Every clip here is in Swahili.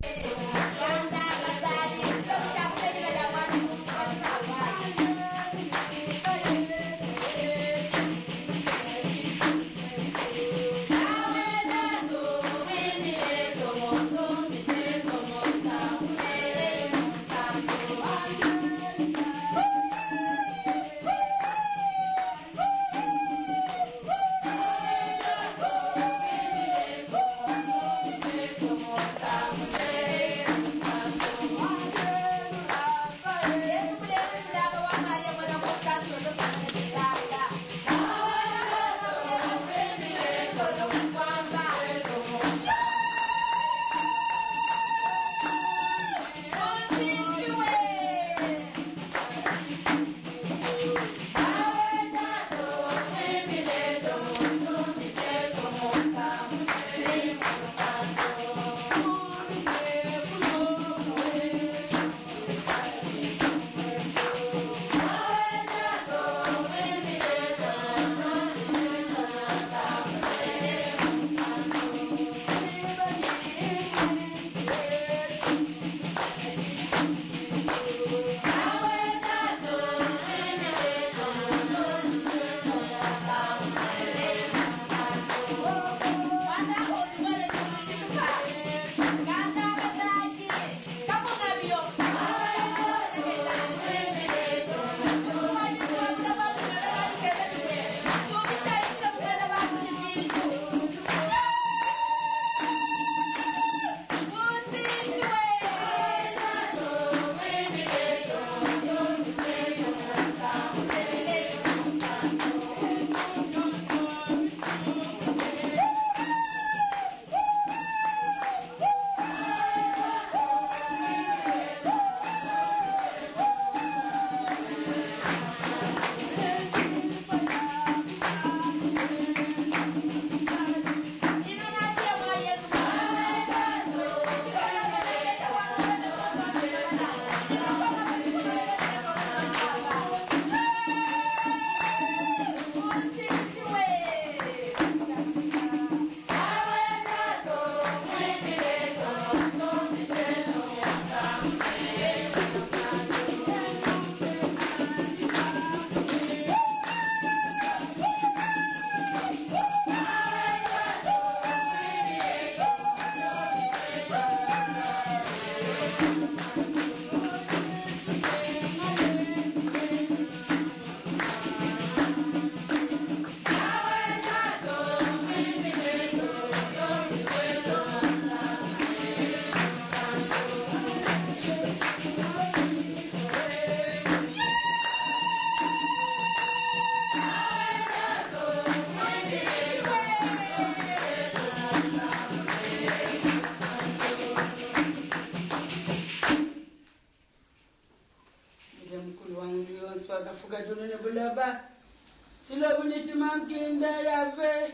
bakafuka tunene bulaba silobu ni chimankinda yave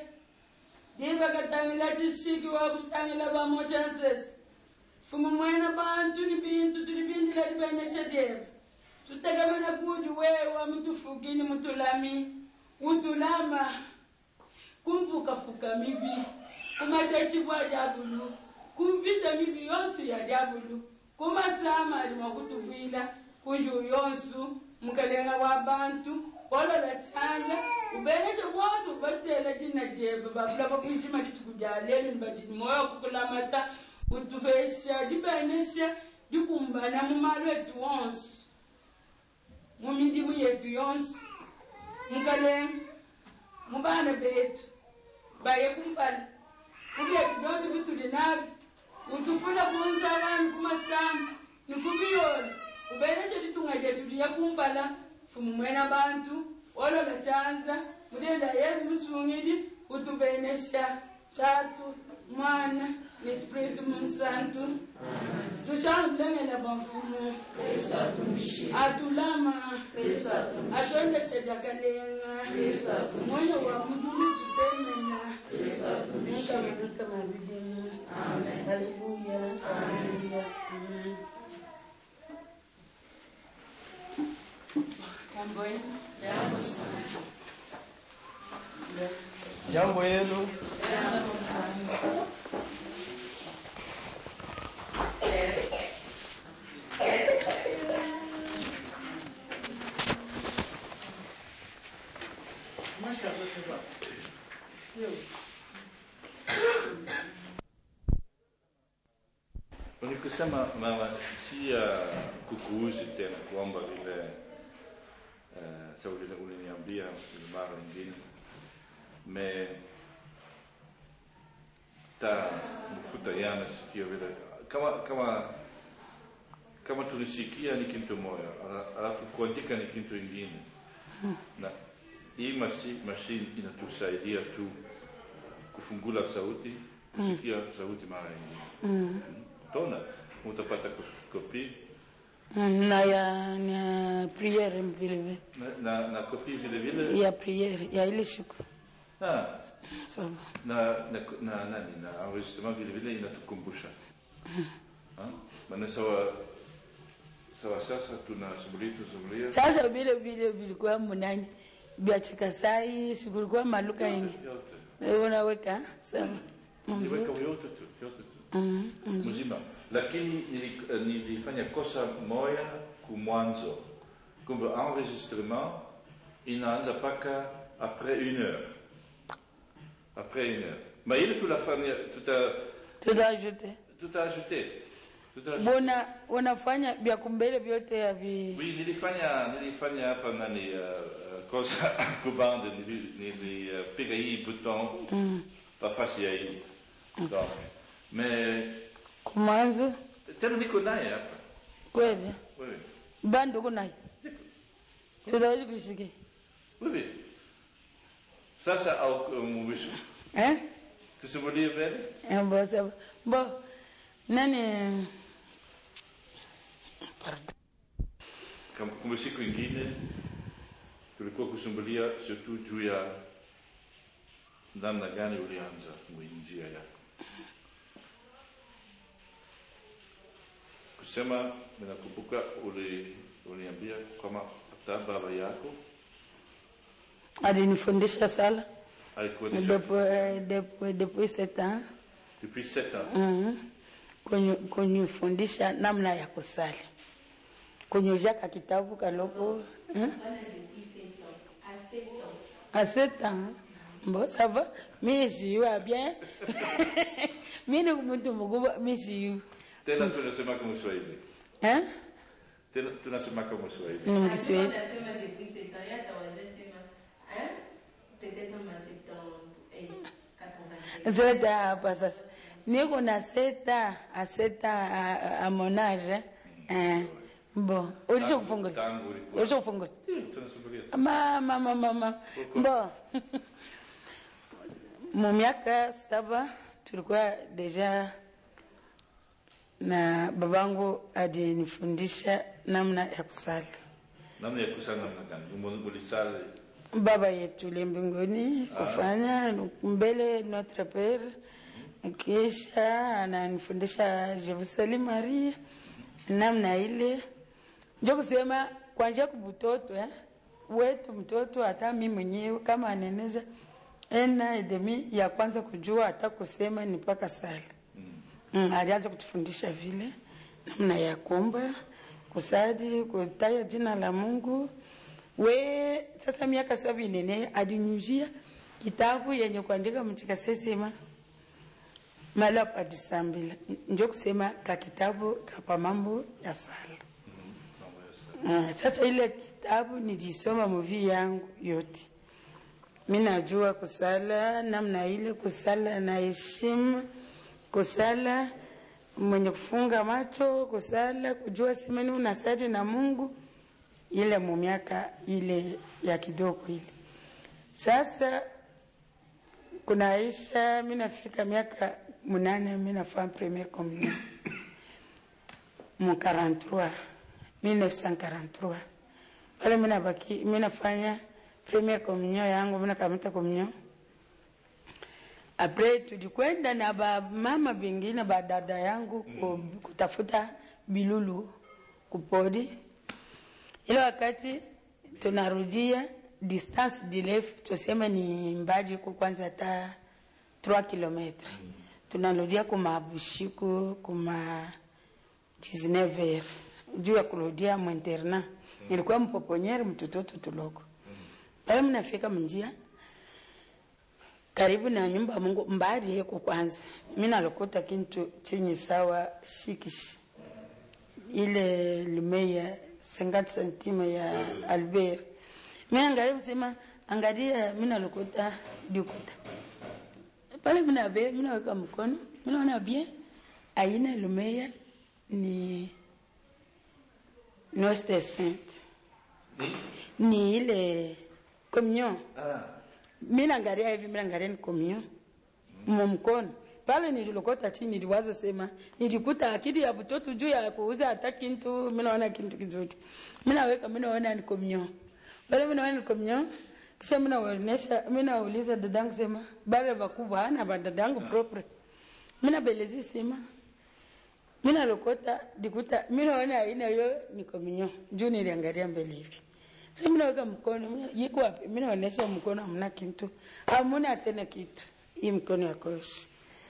dibakatangila chisiki wabutangila bamochansesi fumu mwena bantu ni bintu tulibindila dibenyeshedebe tutegemena kuti wewa mutufukini mutulami utulama kumpukapuka mibi kumatechibwa dyabulu kumvita mibi yonsu ya dyabulu kumasama alimwa kutuvwila kunju yonsu mukalenga wa bantu olola tsanza ubeneshe bwose ubatela jina jebe babula bakuishima dituku dyalelo nibadidi moyo kukulamata utubesha dibenesha dikumbana mumalo etu wonsu mumidimu yetu yonse mukalenga mubana betu baye kumpala kubyetu byonse bituli nabyo utufuna kunzalani kumasamba nikubiyola ubeneshe litunga lyetu liye kumpala fumu mwena bantu olola chanza mulenda yesu musungili utubenesha tatu mwana ni spiritu munsantu tushangulengela bafumu atulama atondeshedakalenga mwana wa mudulu tutemena mukamanaka mabilimu haleluya haleluya amen jambo yenu jambo yenu Ni kusema mama, si uh, kukuuzi tena kuomba vile uh, sababu vile uliniambia vile mara nyingine me ta mfuta yana sikio vile kama kama kama tulisikia ni kitu moja ala- alafu kuandika ni kitu ingine na hii masi, mashine inatusaidia tu kufungula sauti kusikia sauti mara nyingine tona utapata ko- kopi na ya na priere vile vile na, na, na kopi vile vile ya priere ya ile siku ah, sawa na, na, na nani na enregistrement vile vile inatukumbusha Ah, maana sawa sawa sasa tunasumulia tunasumulia sasa vile vile vilikuwa munani vya chikasai sikulikuwa maluka ingi yote unaweka sawa niweka mzuri yote tu yote tu Mm, mzuri. mzima lakini nili- eh, nilifanya kosa moya kumwanzo kumbe enregistrement inaanza paka après une heure après une heure ma ile tulafanya tuta tutaajute tuta ajouté tuta ajouté bona unafanya vya kumbele vyote ya vi oui nilifanya nilifanya hapa nani uh, uh, kosa kubande nili- nilipiga hii bouton pafasi ya hii donc mais kumwanzo tena niko naye hapa kweli oui oui. bando kunayo tutawezi kuisikia Oui, oui. Sasa au mwisho eh tusimulie mbele Eh, bo sawa bo nani Pardon. kama kumbe siku ingine tulikuwa kusumbulia surtout juu ya namna gani ulianza njia yako kusema ninakumbuka uli uliambia kama hata baba yako alinifundisha sala alikuwa deja depuis depuis depuis sept ans depuis 7 ans Mhm. Kunyu- kunifundisha namna ya kusali kunyuzaka kitabu kaloko eh? à sept ans bon ça va mi siyu bien mi ni mtu mkubwa mi siyu tena tunasema kama Swahili eh? tena tunasema kama Swahili ni mkiswahili Anasema depuis sept ans, yeye atawazesema, hein? Peut-être ma septembre, eh, 85. seta hapa sasa niko na seta a seta a, a mon âge eh. bon ulisha kufungula tangu ulikuwa ulisha kufungula Ndio, tunasumbulia mama mama mama bon mu miaka saba tulikuwa deja na babangu alinifundisha namna ya kusali namna ya kusali namna gani Umu- ulisali baba yetu le mbinguni kufanya mbele notre pere kisha ananifundisha jerusalem maria namna ile ndio kusema kwanzia kubutoto eh? wetu mtoto hata mi mwenyewe kama aneneza ena edemi ya kwanza kujua hata kusema ni mpaka sala mm, alianza kutufundisha vile namna ya kuomba kusali kutaya jina la mungu we sasa miaka saba inene alinyujia kitabu yenye kuandika mchikasesema mala padisambila njo kusema ka kitabu kapa mambo ya sala mambo ya sala. Uh, sasa ile kitabu nilisoma muvi yangu yote mi najua kusala namna ile kusala na heshima kusala mwenye kufunga macho kusala kujua semeni unasali na mungu ile mu miaka ile ya kidogo ile sasa kunaisha mi nafika miaka munane mi nafanya premier communion mu 43 1943 pale mi nabaki mi nafanya premier communion yangu mi nakamata communion apres tulikwenda na bamama bengine badada yangu ku- kutafuta bilulu kupodi ile wakati tunarudia distance direfu tuseme ni mbali ku kwanza hata 3 kilometre tunarudia kumabushiku kuma 19 heures juu ya kurudia mwinterna nilikuwa mpoponyeri mtototo tuloko pale mnafika mnjia karibu na nyumba ya Mungu mbali yeko kwanza, mimi nalokota kintu chenye sawa shikishi ile lumeya 50 centime ya Albert. Mimi angalia msema angalia, mimi nalokota dikuta pale, mimi nabe mimi naweka mkono, mimi naona bien aina lumeya ni Nostre Sainte Ni? ni ile communion Ah, mi naangalia hivi, mi naangalia ni communion mu mkono pale. Nililokota chini, niliwaza sema, nilikuta akili ya mtoto juu ya kuuza hata kintu, mi naona kintu kizuri, mi naweka, mi naona ni communion pale, mi naona ni communion. Kisha mi naonesha, mi nauliza dadangu sema, bale bakubwa hana ba dadangu propre, mi nabelezi sema mi nalokota dikuta mi naona aina hiyo ni communion juu niliangalia mbele hivi sasa mi naweka mkono mina- yiko wapi mi naonesha mkono hamna kitu hamuna tena kitu hii mkono ya koshi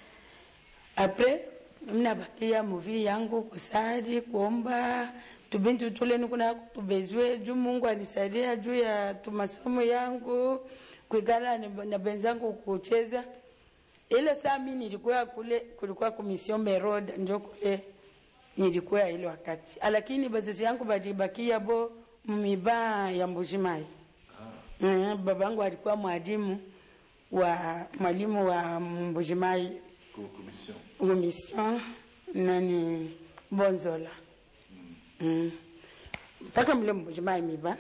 apres mnabakia muvi yangu kusali kuomba tubintu tule nikuna tubezwe juu mungu anisaidia juu ya tumasomo yangu kuikala ni- na benzangu kucheza ile saa mi nilikuwa kule kulikuwa kumission meroda njo kule nilikuwa ile wakati lakini bazazi yangu balibakia bo mmiba ya mbujimai mm, babangu alikuwa mwalimu wa mwalimu wa mbujimai ku- commission. umission nani bonzola Mm. mpaka mle mbujimai miba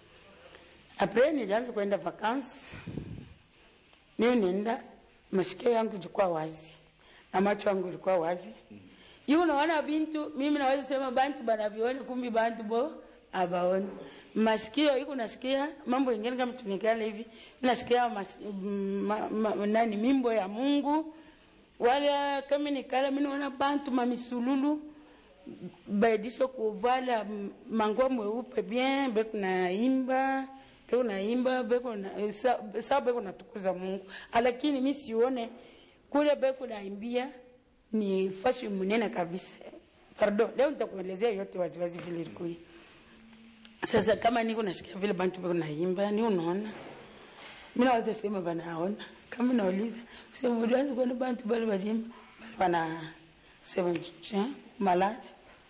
apres nilianza kwenda vakansi niyo nenda masikio yangu ilikuwa wazi na macho yangu ilikuwa wazi hiyo unaona bintu mimi naweza sema bantu banaviona kumbi bantu bo abaoni masikio iko nasikia mambo ingine kama tunikala hivi nasikia mas, ma, ma, nani mimbo ya Mungu wala kama nikala mimi naona bantu mamisululu baidisho kuvala m- manguo mweupe bien beko naimba beko naimba beko na sa, sa beko natukuza Mungu lakini mi sione kule beko naimbia ni fashi munene kabisa pardon leo nitakuelezea yote waziwazi vile ilikuwa sasa kama niko nasikia vile bantu beko naimba ni unaona mimi naweza sema banaona kama nauliza sema ulianza kuona bantu bale balimba bale bana sema je maladi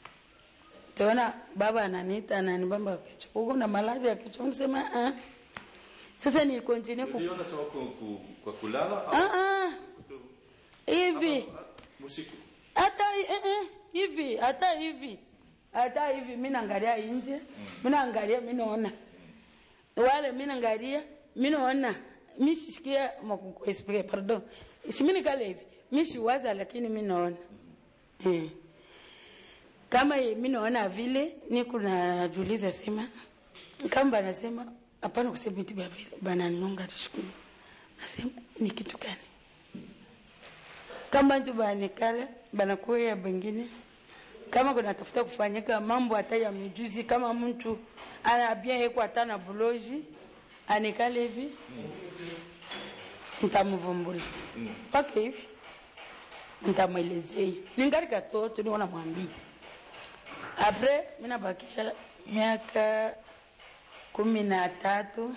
Taona baba ananiita ananibamba kichwa. Uko na malaria ya kichwa. Nisema ah. Sasa ni continue ku Uliona sawa ku- ku- kwa kulala au ah ah kuto- hivi ah, usiku? hata eh, eh, hivi hata hivi hata hivi mimi naangalia nje mimi naangalia mimi naona wale mimi naangalia mimi naona mimi sisikia makuko explique pardon simini kale hivi mimi siwaza lakini mimi naona eh kama mimi naona vile niko najiuliza sema kama banasema hapana kusema eti vile bananunga tishukuru nasema ni kitu gani kama ntu banikala banakuya bengine kama kunatafuta kufanyika mambo hata ya mijuzi kama mtu anabia yeko hata na buloji anikale hivi ntamvumbula mpaka hivi ntamwelezea ningali katoto niko namwambia apres minabakia miaka kumi na tatu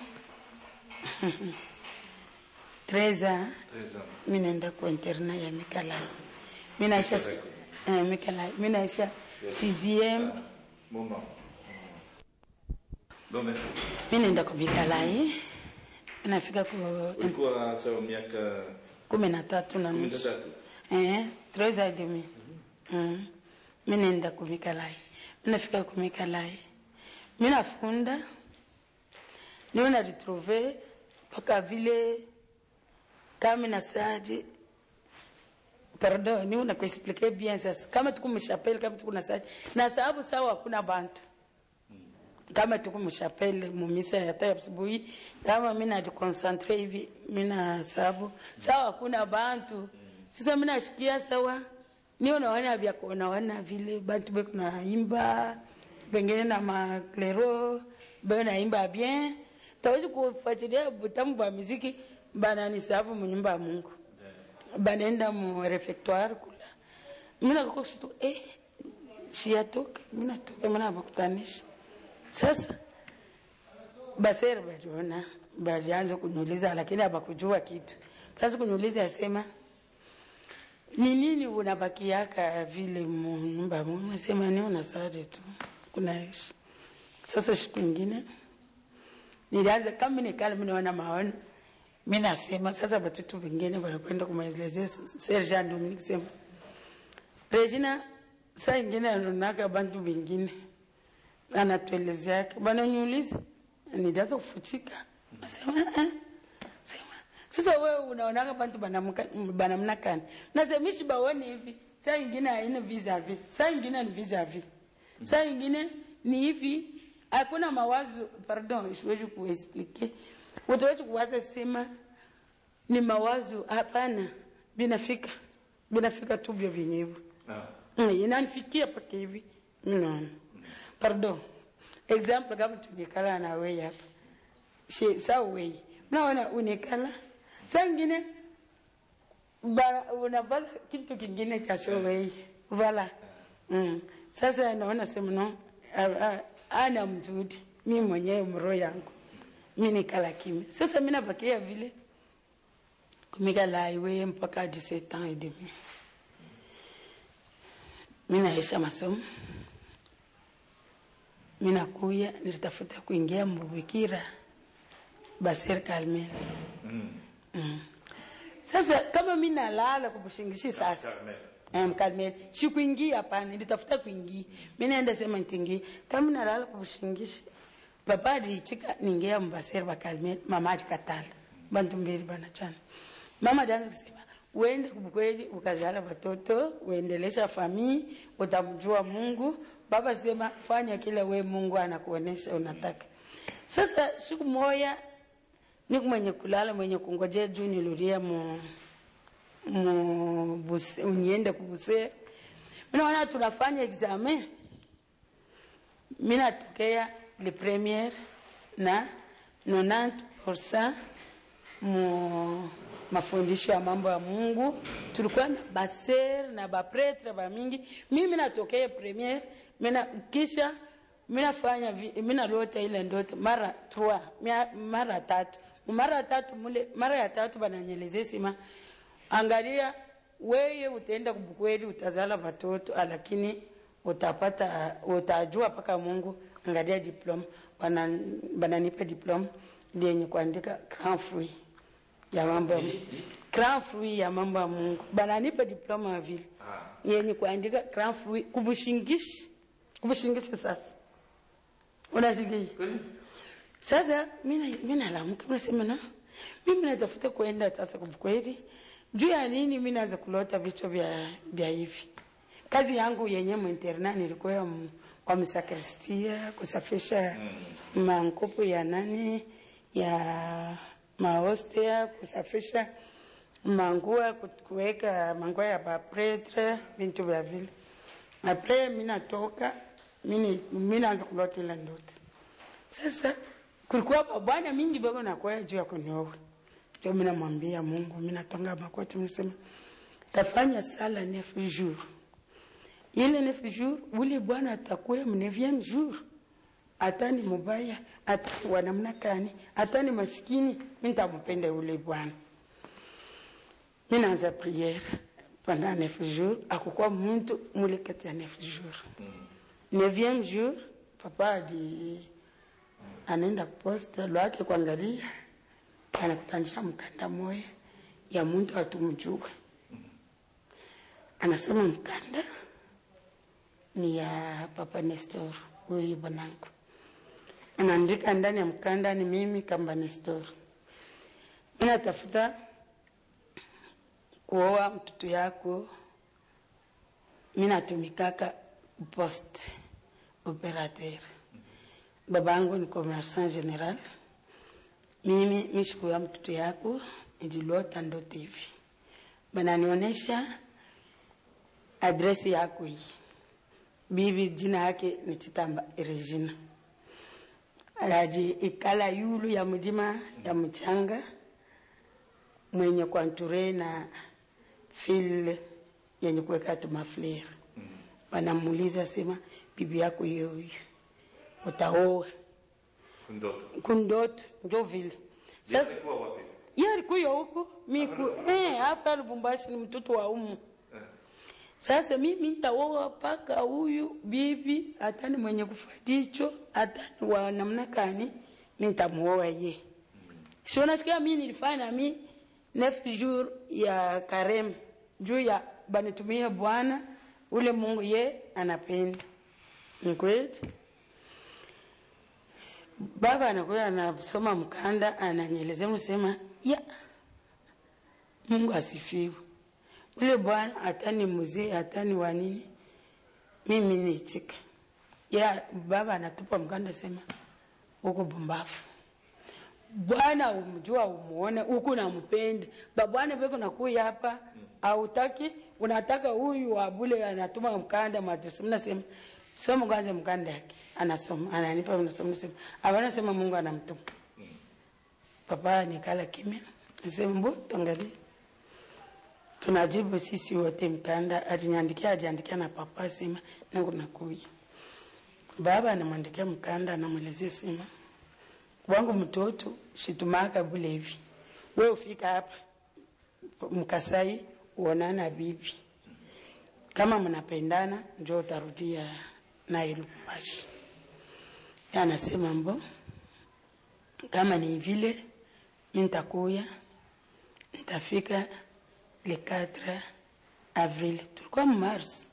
treza Treize ans. mi naenda kwa interna ya Mikalai. Mi naisha eh, Mikalai. Mi naisha sixième. Moment. Dome. Mi naenda kwa Mikalai. Nafika kwa Ulikuwa sawa miaka kumi na tatu na kumi na nusu. tatu. Eh, trois ans et demi. Mm. Mi naenda kwa Mikalai. Mi nafika kwa Mikalai. Mi nafunda. Niwe na retrouve mpaka vile kama na sadi pardon ni una kuexplique bien sasa kama tuko mshapele kama tuko na sadi na sababu sawa hakuna bantu kama tuko mshapele mumisa ya hata ya asubuhi kama mimi najiconcentre hivi mimi na sababu sawa hakuna bantu sasa mimi nashikia sawa ni unaona vya kuonaona vile bantu beko naimba pengine na maklero beko naimba bien tawezi kufuatilia butamu bwa muziki bananisabu mu nyumba ya Mungu banaenda mu refectoire kula mina kakoksitu eh shiyatoka mina toka mina bakutanisha sasa basere baliona balianza kuniuliza lakini abakujua kitu basi kuniuliza asema ni nini unabakiaka vile mu- nyumba mu nasema ni unasari tu kunaishi sasa siku ingine nilianza kama nikala minaona maono mi nasema sasa watoto wengine wanakwenda kumaelezea serja Dominique sema Regina saa ingine anaonaka bantu bengine anatuelezeaka bananiuliza nidata kufuchika nasema "Ah, sema sasa wewe unaonaka bantu banamka- banamnakani nasemishi baone hivi saa ingine haina vis-a-vis saa ingine ni vis-a-vis saa ingine ni hivi hakuna mawazo pardon siwezi kuexplike utawezi kuwaza sema ni mawazo hapana binafika binafika tu vyo vyenyewe Ah. Mm, inanifikia paka hivi mnaona pardon example kama tunikala na wewe hapa she saa wewe mnaona unikala saa ingine bara- unavala kitu kingine cha show wewe vala mm. sasa naona sema no a- a- ana mzuri mi mwenyewe mroho yangu mi nikala kimya sasa mi nabakia vile kumikala iwe mpaka 17 ans et demi mi naisha masomo mi nakuya nilitafuta kuingia mbubikira baser kalmel Mm. mm. sasa kama mi nalala kubushingishi sasa Carmel. Um, Carmel. Sikuingia hapana, nilitafuta kuingia. Mimi naenda sema nitingie. Kama nalala kubushingishi. Papa alichika ningia mbaseri ba Carmel, mama alikatala. Bantu mbili banachana. Mama alianza kusema, uende kubukweli ukazala watoto, uendelesha famii, utamjua Mungu. Baba sema fanya kile we Mungu anakuonesha unataka. Sasa siku moja niko mwenye kulala mwenye kungojea juu niluria mu mu buse, uniende kubuse minaona tunafanya examen minatokea le premiere na 90% mu mafundisho ya mambo ya Mungu. Tulikuwa na baser na bapretre ba mingi. Mimi natokea premiere, mina kisha minafanya vi- minalota ile ndoto mara trois mia- mara tatu mara tatu mule mara ya tatu bananyelezea sima angalia weye utaenda kubukweli utazala watoto lakini utapata utajua mpaka mungu angalia diploma Bana- bananipa diploma lenye kuandika grand fruit ya mambo ya Mungu. grand fruit ya mambo ya mungu bananipa diploma ya vile Ah. yenye kuandika grand fruit kubushingishi kubushingishi sasa unasikia Kweli? sasa mina mina lamuka nasema na mimi natafuta kuenda sasa kweli juu ya nini mimi naanza kulota vichwa vya vya hivi kazi yangu yenye mwinterna nilikuwa ya m- kwa msakristia kusafisha mankopo ya nani ya maostea kusafisha mangua ku- kuweka mangua ya bapretre vintu vya vile apres mi natoka mini mi naanza kulota ile ndoto sasa kulikuwa babwana mingi bako nakwaya juu ya kunioa ndio mi namwambia mungu mi natonga makoti msema tafanya sala neuf jour ile neuf jour ule bwana atakuya mu neuvième jour hata ni mubaya hata wa namna kani hata ni maskini mi ntampenda ule bwana mi naanza priere pendant neuf jour akukuwa muntu mule kati ya neuf jour neuvième jour papa adi anaenda posta lwake kuangalia anakutanisha mkanda moya ya muntu atumjue anasema mkanda ni ya papa Nestor huyu bwanangu anaandika ndani ya mkanda ni mimi kamba Nestor mi natafuta kuoa mtoto yako mi natumikaka poste operateur babangu ni commerçant general mimi mishikuya mtoto yako nililota ndoto hivi bananionyesha adresi yako hii bibi jina yake ni chitamba regina aji ikala yulu ya mjima ya mchanga mwenye kwanture na fil yenye kuweka tumaflera wanamuuliza sema bibi yako hiyo hiyo utaoa Kundoto. kundoto ndo vile Sasa sasa alikuwa wapi? ye alikuya huko miku eh, hapa Lubumbashi ni mtoto wa umu sasa mimi nitaoa paka huyu bibi atani mwenye kufadicho atani wa namna kani mi nitamuoa ye sio nasikia mi nilifanya mi neuf jour ya karem juu ya banitumia bwana ule mungu ye anapenda ni kweli baba anakuwa anasoma mkanda ananyelezea msema ya mungu asifiwe ule bwana atani mzee atani wa nini mimi nichika ya baba anatupa mkanda sema huko bumbafu bwana umjua umuone huku nampenda babwana beko nakuya hapa autaki unataka huyu wabule anatuma mkanda madrasa mnasema soma kwanza mkanda yake anasoma ananipa nasoma nasema abana sema Mungu anamtuma papa nikala kimya nasema mbo tuangalie tunajibu sisi wote mkanda aliniandikia aliandikia na papa sema nangu nakuya baba anamwandikia mkanda anamwelezea sema wangu mtoto shitumaka bule hivi we ufika hapa mkasai uonana bibi kama mnapendana njo utarudia naye Lubumbashi. Anasema mbo kama ni vile mi nitakuya nitafika le 4 avril, tulikuwa mars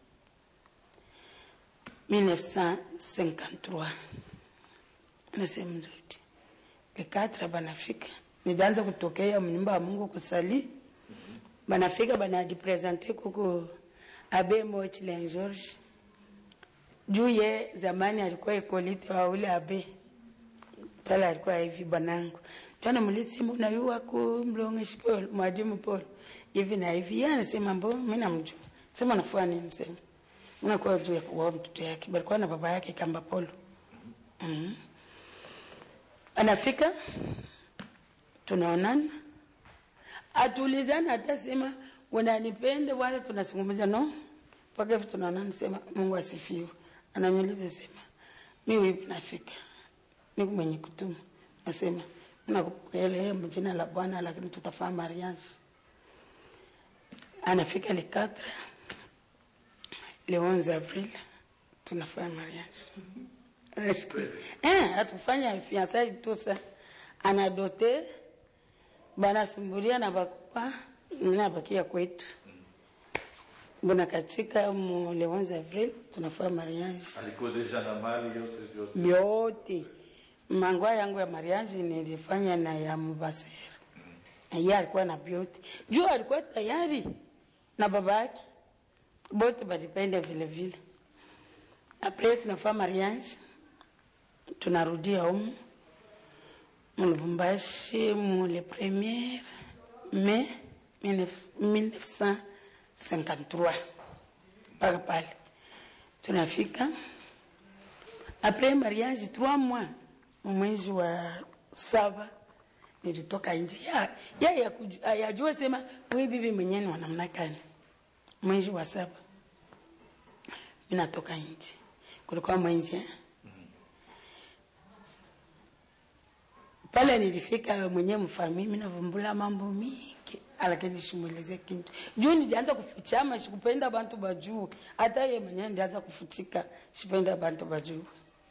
1953 nasema nzoti le 4 banafika nidanza kutokea mnyumba ya Mungu kusali banafika banadipresente kuku abe Mochlen George juu ye zamani alikuwa ikolite wa ule abe pale alikuwa hivi bwanangu twana mulisimu na yuwa ku mlongeshi Paul mwadimu Paul hivi na hivi yeye anasema mbo mimi namjua sema nafua nini sema unakuwa juu ya kuwa mtoto yake balikuwa na baba yake kamba Paul mm. anafika tunaonana atulizana atasema unanipenda wala tunazungumza no mpaka hivi tunaonana sema Mungu asifiwe ananiuliza sema mimi hivi nafika niko mwenye kutuma nasema nakupokelea mjina la Bwana lakini tutafanya mariage anafika le 4 le 11 avril tunafanya mariage eh atufanya fiançailles tout ça anadote banasumbulia na bakupa nabakia kwetu mbona katika mu le 11 avril tunafanya mariage alikuwa deja na mali yote yote vyote mangwa yangu ya mariage nilifanya na ya mubaseri yeye alikuwa na vyote juu alikuwa tayari na baba yake bote balipenda vile vile apres tunafanya mariage tunarudia humu mulubumbashi mu le premier mai 1953 mpaka pale tunafika apres mariage trois mois mwezi wa saba nilitoka nje ya ya ya kuju- yajua sema huyu bibi mwenyewe ni wa namna gani mwezi wa saba mi natoka nje kulikuwa mwezi eh? pale nilifika mwenyewe mfami mi navumbula mambo mingi lakini simweleze kintu juu nilianza kufichama sikupenda bantu bajuu hata ye mwenyewe ndianza kufutika sipenda bantu bajuu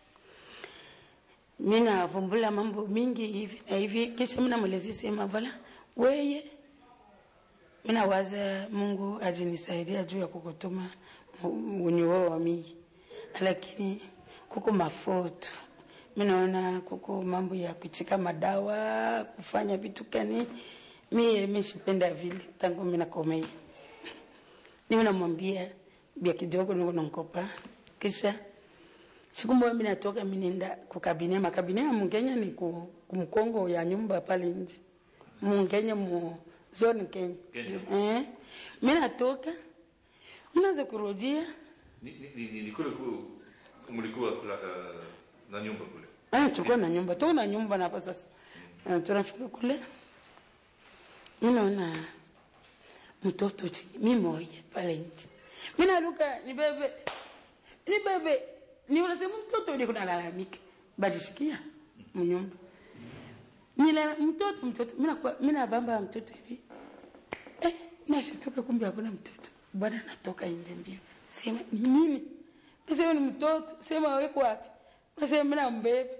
mi navumbula mambo mingi hivi na hivi kisha mi namwelezea sema vala weye mi nawaza mungu alinisaidia juu ya kukutuma unyuo wa mii lakini kuko mafoto mi naona kuko mambo ya kuchika madawa kufanya vitu kani mie mishipenda vile tangu mi nakomea niwe namwambia bia kidogo niko nankopa kisha siku moja mimi natoka mimi nenda kukabine makabine ya Mkenya ni ku, kumkongo ya nyumba pale nje Mkenya mu zone Kenya Kenya. eh mimi natoka mnaanza kurudia ni, ni, ni, ni, ni kule ku, mlikuwa kula, uh, na nyumba kule ah tulikuwa na nyumba tuko na nyumba na hapa sasa uh, tunafika kule mimi naona mtoto chini mimi moja pale nje mimi naruka ni bebe ni bebe ni unasema mtoto ni kunalalamika badishikia mnyumba nila mtoto mtoto mina kwa mina bamba mtoto hivi eh nashituka kumbe hakuna mtoto bwana anatoka nje mbio sema ni nini nasema ni mtoto sema weko wapi nasema mina mbebe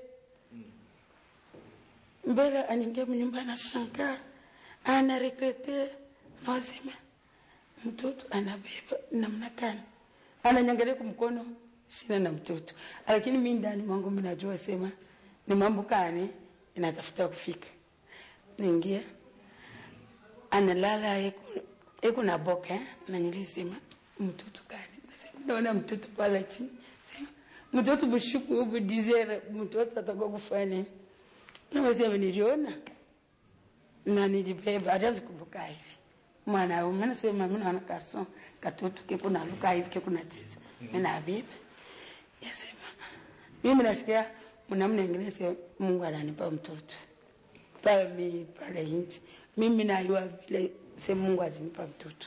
mbele anaingia mnyumba anashangaa ana regrete nasema mtoto anabeba namna gani ananyangalia kwa mkono sina na mtoto lakini mi ndani mwangu mi najua sema ni mambo kani inatafuta kufika naingia analala eko- eko na boka eh? nanyulisema mtoto gani nasema naona mtoto pala chini sema mtoto mshuku ubu dizere mtoto atakuwa kufanya nini nasema niliona na nilibeba hatazi kuruka hivi mwanaume nasema mi naona karson katoto keko naluka hivi keko nacheza mi nabeba yasema mimi nasikia mnamna ingine sema mungu ananipa mtoto pale mi pale nchi mimi najua vile se mungu alinipa mtoto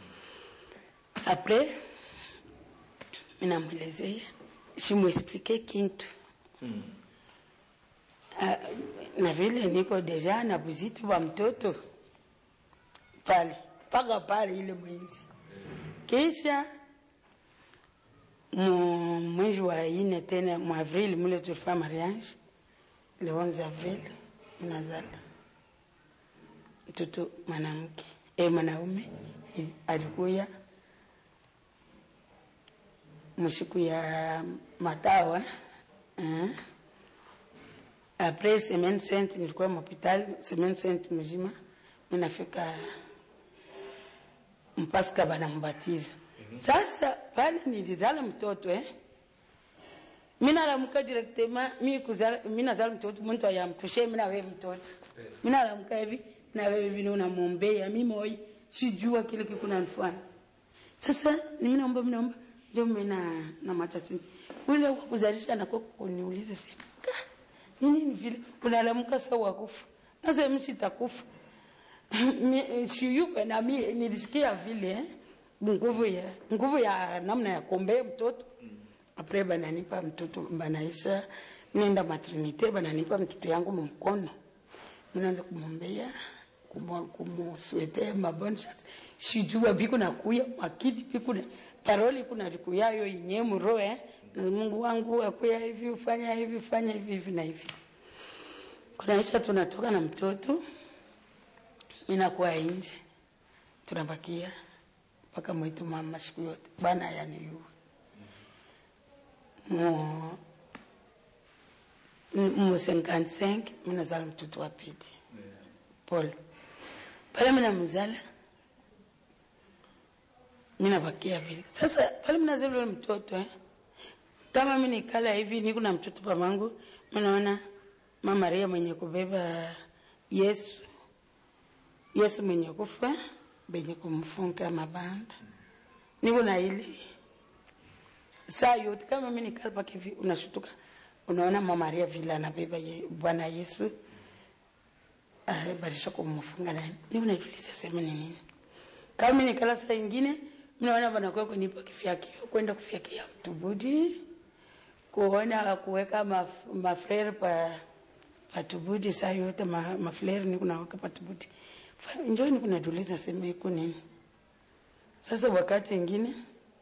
apres minamwelezea simwesplike kintu Ah, na vile niko deja na buzitu wa mtoto pale mpaka pale ile mwezi kisha mu mwezi wa ine tena mu avril mule tulifanya mariage le 11 avril nazala mtoto mwanamke e mwanaume i- alikuya msiku ya matawa eh? apres semaine sainte nilikuwa mhopital semaine sainte mzima minafika mpaska banambatiza sasa pale nilizala mtoto eh? minalamuka directement mi kuzala minazala mtoto muntu ayamtoshe minawe mtoto minalamuka hivi nawewe vile unamwombea mimoi sijua kile kikunanifanya sasa ni minaomba minaomba ndio mina na matatizo ule wa kuzalisha nako kuniuliza sema "Ka, ni nini vile unalamuka sawa wakufa nasa msitakufa Mi- siyupe na mi nilisikia vile eh, nguvu ya nguvu ya namna ya kuombea mtoto apres bananipa mtoto banaisha nenda maternite bananipa mtoto yangu mumkono minaanza kumwombea kumu- kumuswete mabone chance sijua biku nakuya makiti biku na paroli kuna likuyayo inye muro eh na Mungu wangu akuya hivi ufanya hivi ufanya hivi hivi na hivi kunaisha tunatoka na mtoto minakuwa nje tunabakia mpaka mwitu mama siku yote bana yaniyua mu mu 55 minazala mtoto wa pili Paul pale mina mzala mina bakia vile sasa pale minazala ule mtoto eh? kama mi nikala hivi niko na mtoto pamangu minaona mama Maria mwenye kubeba Yesu Yesu mwenye kufa benye kumfunga mabanda niko na ile saa yote kama mi nikala pake hivi unashutuka unaona mama Maria vile anabeba ye, Bwana Yesu alibadilisha kumfunga nani ni unajulisha sema ni nini kama mimi nikala saa ingine mnaona banakuwa kunipa kifyakio kwenda kufyakia mtubudi kuona kuweka maf- mafrere pa patubudi saa yote ma, mafrere ni kunaweka patubudi Fa- njoo ni kunajuliza sema iko nini sasa wakati ingine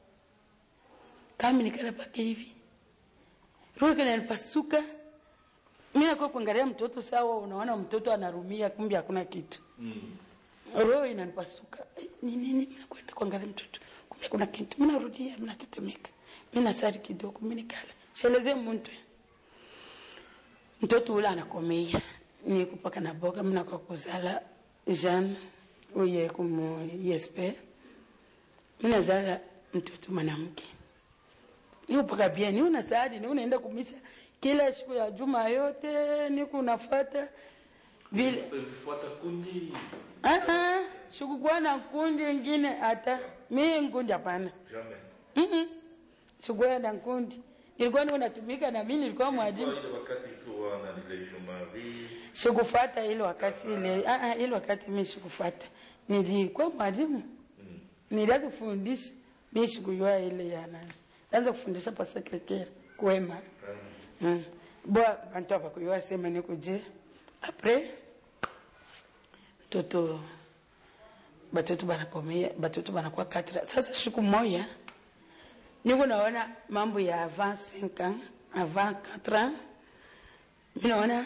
kama nikala pake hivi roho kananipasuka mi nakuwa kuangalia mtoto sawa unaona mtoto anarumia kumbe hakuna kitu roho inanipasuka Eh, ni nini minakwenda kuangalia mtoto kumbe kuna kitu minarudia minatetemeka minasari kidogo minikala sheleze muntu mtoto ule anakomea ni kupaka na boga minakwa kuzala jean uye kumu esp minazala mtoto mwanamke niupaka bien ni una saadi ni unaenda kumisa kila siku ya juma yote niku unafata vile Vifuata kundi Ah, ah, sikukuwa na kundi ingine hata mi nkundi hapana jamais. Mm-mm. sikuwa na kundi nilikuwa niko natumika na mi nilikuwa mwalimu Kwa ile wakati ikiwa na ile Jumari sikufata ile wakati ile ah, ah, ile wakati mi sikufata nilikuwa mwalimu nilianza kufundisha mi sikujua ile ya nani naanza kufundisha pa sekretari kwema mm. bwa bantu abakuyua sema nikuje apres toto batoto banakomea batoto banakuwa katra sasa siku moya niko naona mambo ya avant 5 ans avant 4 ans mi naona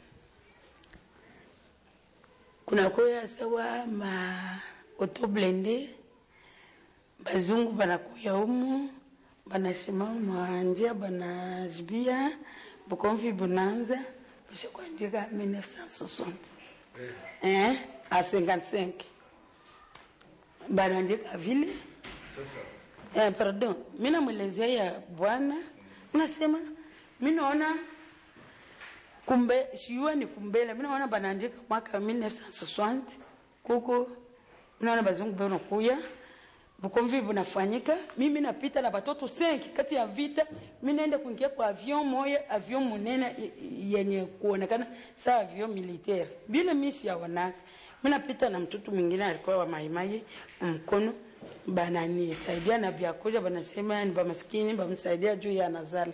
kunakuya sawa ma auto blende bazungu banakuya humu banasimama njia banajibia bukomvi bunanza bashakuandika 1960 eh, a 55 banaandika vile eh, pardon mi namwelezea ya bwana nasema mi naona kumbe shiwa ni kumbele mi naona banaandika mwaka 1960 kuko mi naona bazungu banakuya bukomvi bunafanyika mimi napita na batoto 5 kati ya vita mi naenda kuingia kwa avion moya avion munene y- yenye kuonekana saa avion militaire bila mishi ya wanaka mi napita na mtoto mwingine alikuwa wa maimai mkono bananisaidia na vyakula banasema ni bamaskini bamsaidia juu ya nazala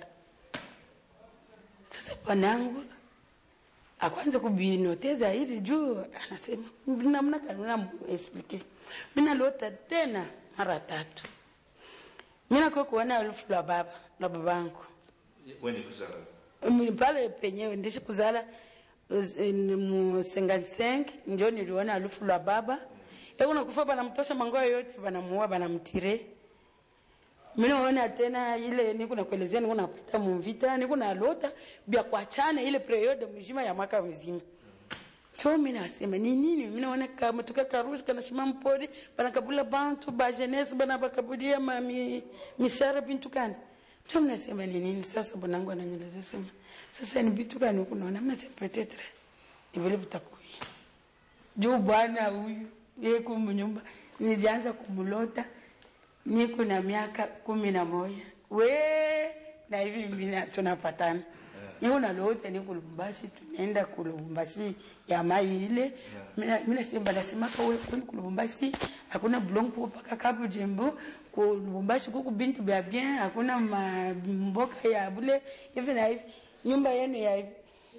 sasa bwanangu akwanza kubinote zaidi juu anasema namna gani namuexplike minalota tena mara tatu minakuwa kuona alufu la baba la babangu Wenye kuzala. Mm, pale penyewe ndishi kuzala us- in- mu 55 ndio niliona alufu la baba ekuna kufa banamtosha mangoa yote banamuua banamtire minaona tena ile niko nakuelezea niko napita mumvita niko nalota bya kuachana ile periode mzima ya mwaka mzima so mi nasema ni nini mi naona kama tukakarusi kanashima mpori banakabula bantu ba jeunesse bana bakabudia ma mi, mishara bintu kani so mi nasema ni nini sasa bwanangu ananyeleza sema sasa ni bintu kani huku naona mi nasema petetre ni vile vitakuya juu bwana huyu yeku mnyumba nilianza kumlota niko na miaka kumi na moja we na hivi mina tunapatana niko nalota niko Lubumbashi tunaenda ku Lubumbashi ya mai ile mina mina sema nasema kwa wewe kuni ku Lubumbashi hakuna blongo paka kapu jembo ku Lubumbashi kuku bintu bya bien hakuna ma- mboka ya bule hivi na hivi nyumba yenu ya hivi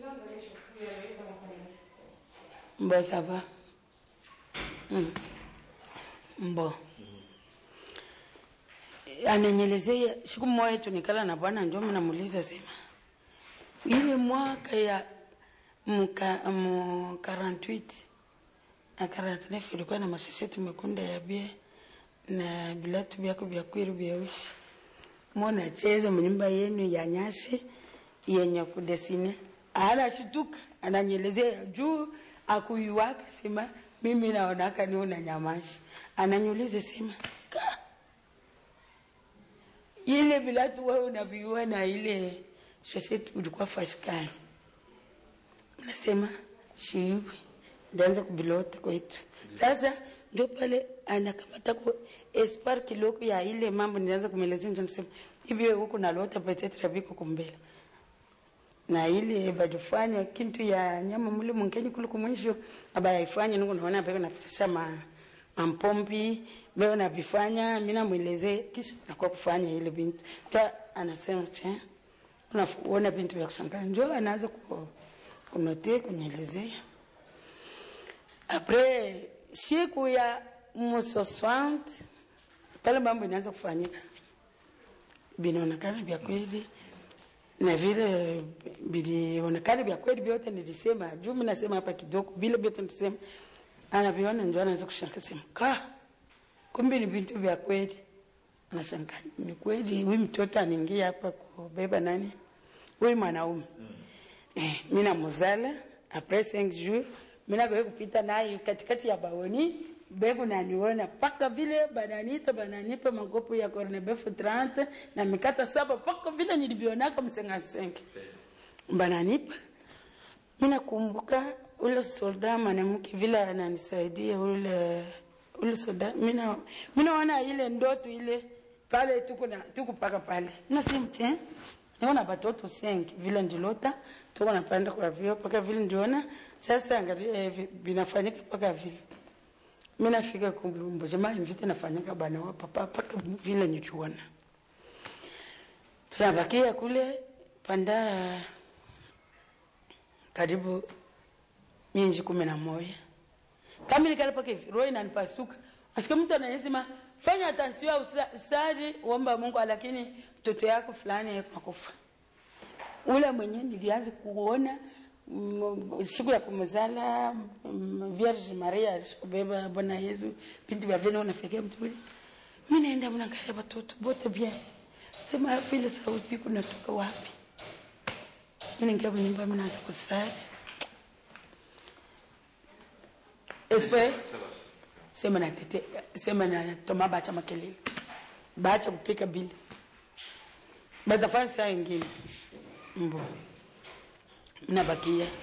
Mbo ça va. Mm. Mbo. Ananyelezea siku moja tunikala na bwana ndio mnamuuliza sema. Ile mwaka ya mka mu 48 na 49 ilikuwa na mashasheti mekunda ya bia na bilatu vyako vya kwiru vya ushi. Mwana cheza mnyumba yenu ya nyasi yenye kudesine. Anashtuka, ananyelezea juu akuyuwaka sema mimi naonaka ni unanyamashi. Ananyuliza sema ka ile bilatu wewe unaviua na ile shoseti ulikuwa fashikani. Nasema shiiwe ndaanza kubilota kwetu. Sasa ndio pale anakamata kwa espoir kiloko ya ile mambo nilianza kumwelezea ndio nasema hivi wewe huko nalota petetre biko kumbele na ile badufanya kintu ya nyama mule mungeni kule kumwisho abayaifanya niko naona beko napitisha ma mampombi beko navifanya mimi namwelezee kisha nakuwa kufanya ile bintu ndio anasema che unaona bintu vya kushangaa ndio anaanza ku kunote kunielezea apres siku ya musoswant pale mambo inaanza kufanyika vinaonekana vya kweli na vile vilionekana vya kweli vyote nilisema juu mimi nasema hapa kidogo vile vyote nilisema anaviona ndio anaanza kushangaa sema ka kumbe ni vitu vya kweli anashangaa ni kweli huyu mtoto anaingia hapa kubeba nani huyu mwanaume eh, mimi namuzala après 5 jours mimi nagoe kupita naye katikati ya baoni bego naniona paka vile bananita bananipa makopo ya cornebeef 30 na mikata saba paka vile nilivionaka msengasenke bananipa mimi nakumbuka ule solda mwanamke vile ananisaidia ule ule solda mimi na mimi naona ile ndoto ile pale tuko na tuko paka pale nasema tena naona batoto sengi vile ndilota tuko napanda kwa vio paka vile ndiona sasa angalia hivi vinafanyika paka vile mimi nafika kumlumbo jamaa mvite nafanyika bana wa papa paka vile nichuona tunabakia kule panda karibu mienji kumi na moja kama nikale paka hivi roho inanipasuka nasikia mtu anasema fanya atansio au sa- sali uomba mungu lakini mtoto yako fulani nakufa ule mwenyewe nilianza kuona mm, siku ya kumzala mm, Vierge Maria alishobeba Bwana Yesu binti vya vile unafikia mtu ule mimi naenda mnaangalia watoto bote bien sema vile sauti kunatoka wapi mimi ningia nyumba mimi naanza kusali Espe sema na tete sema na toma bacha makelele bacha kupika bili batafanya saa ingine mbo mnabakia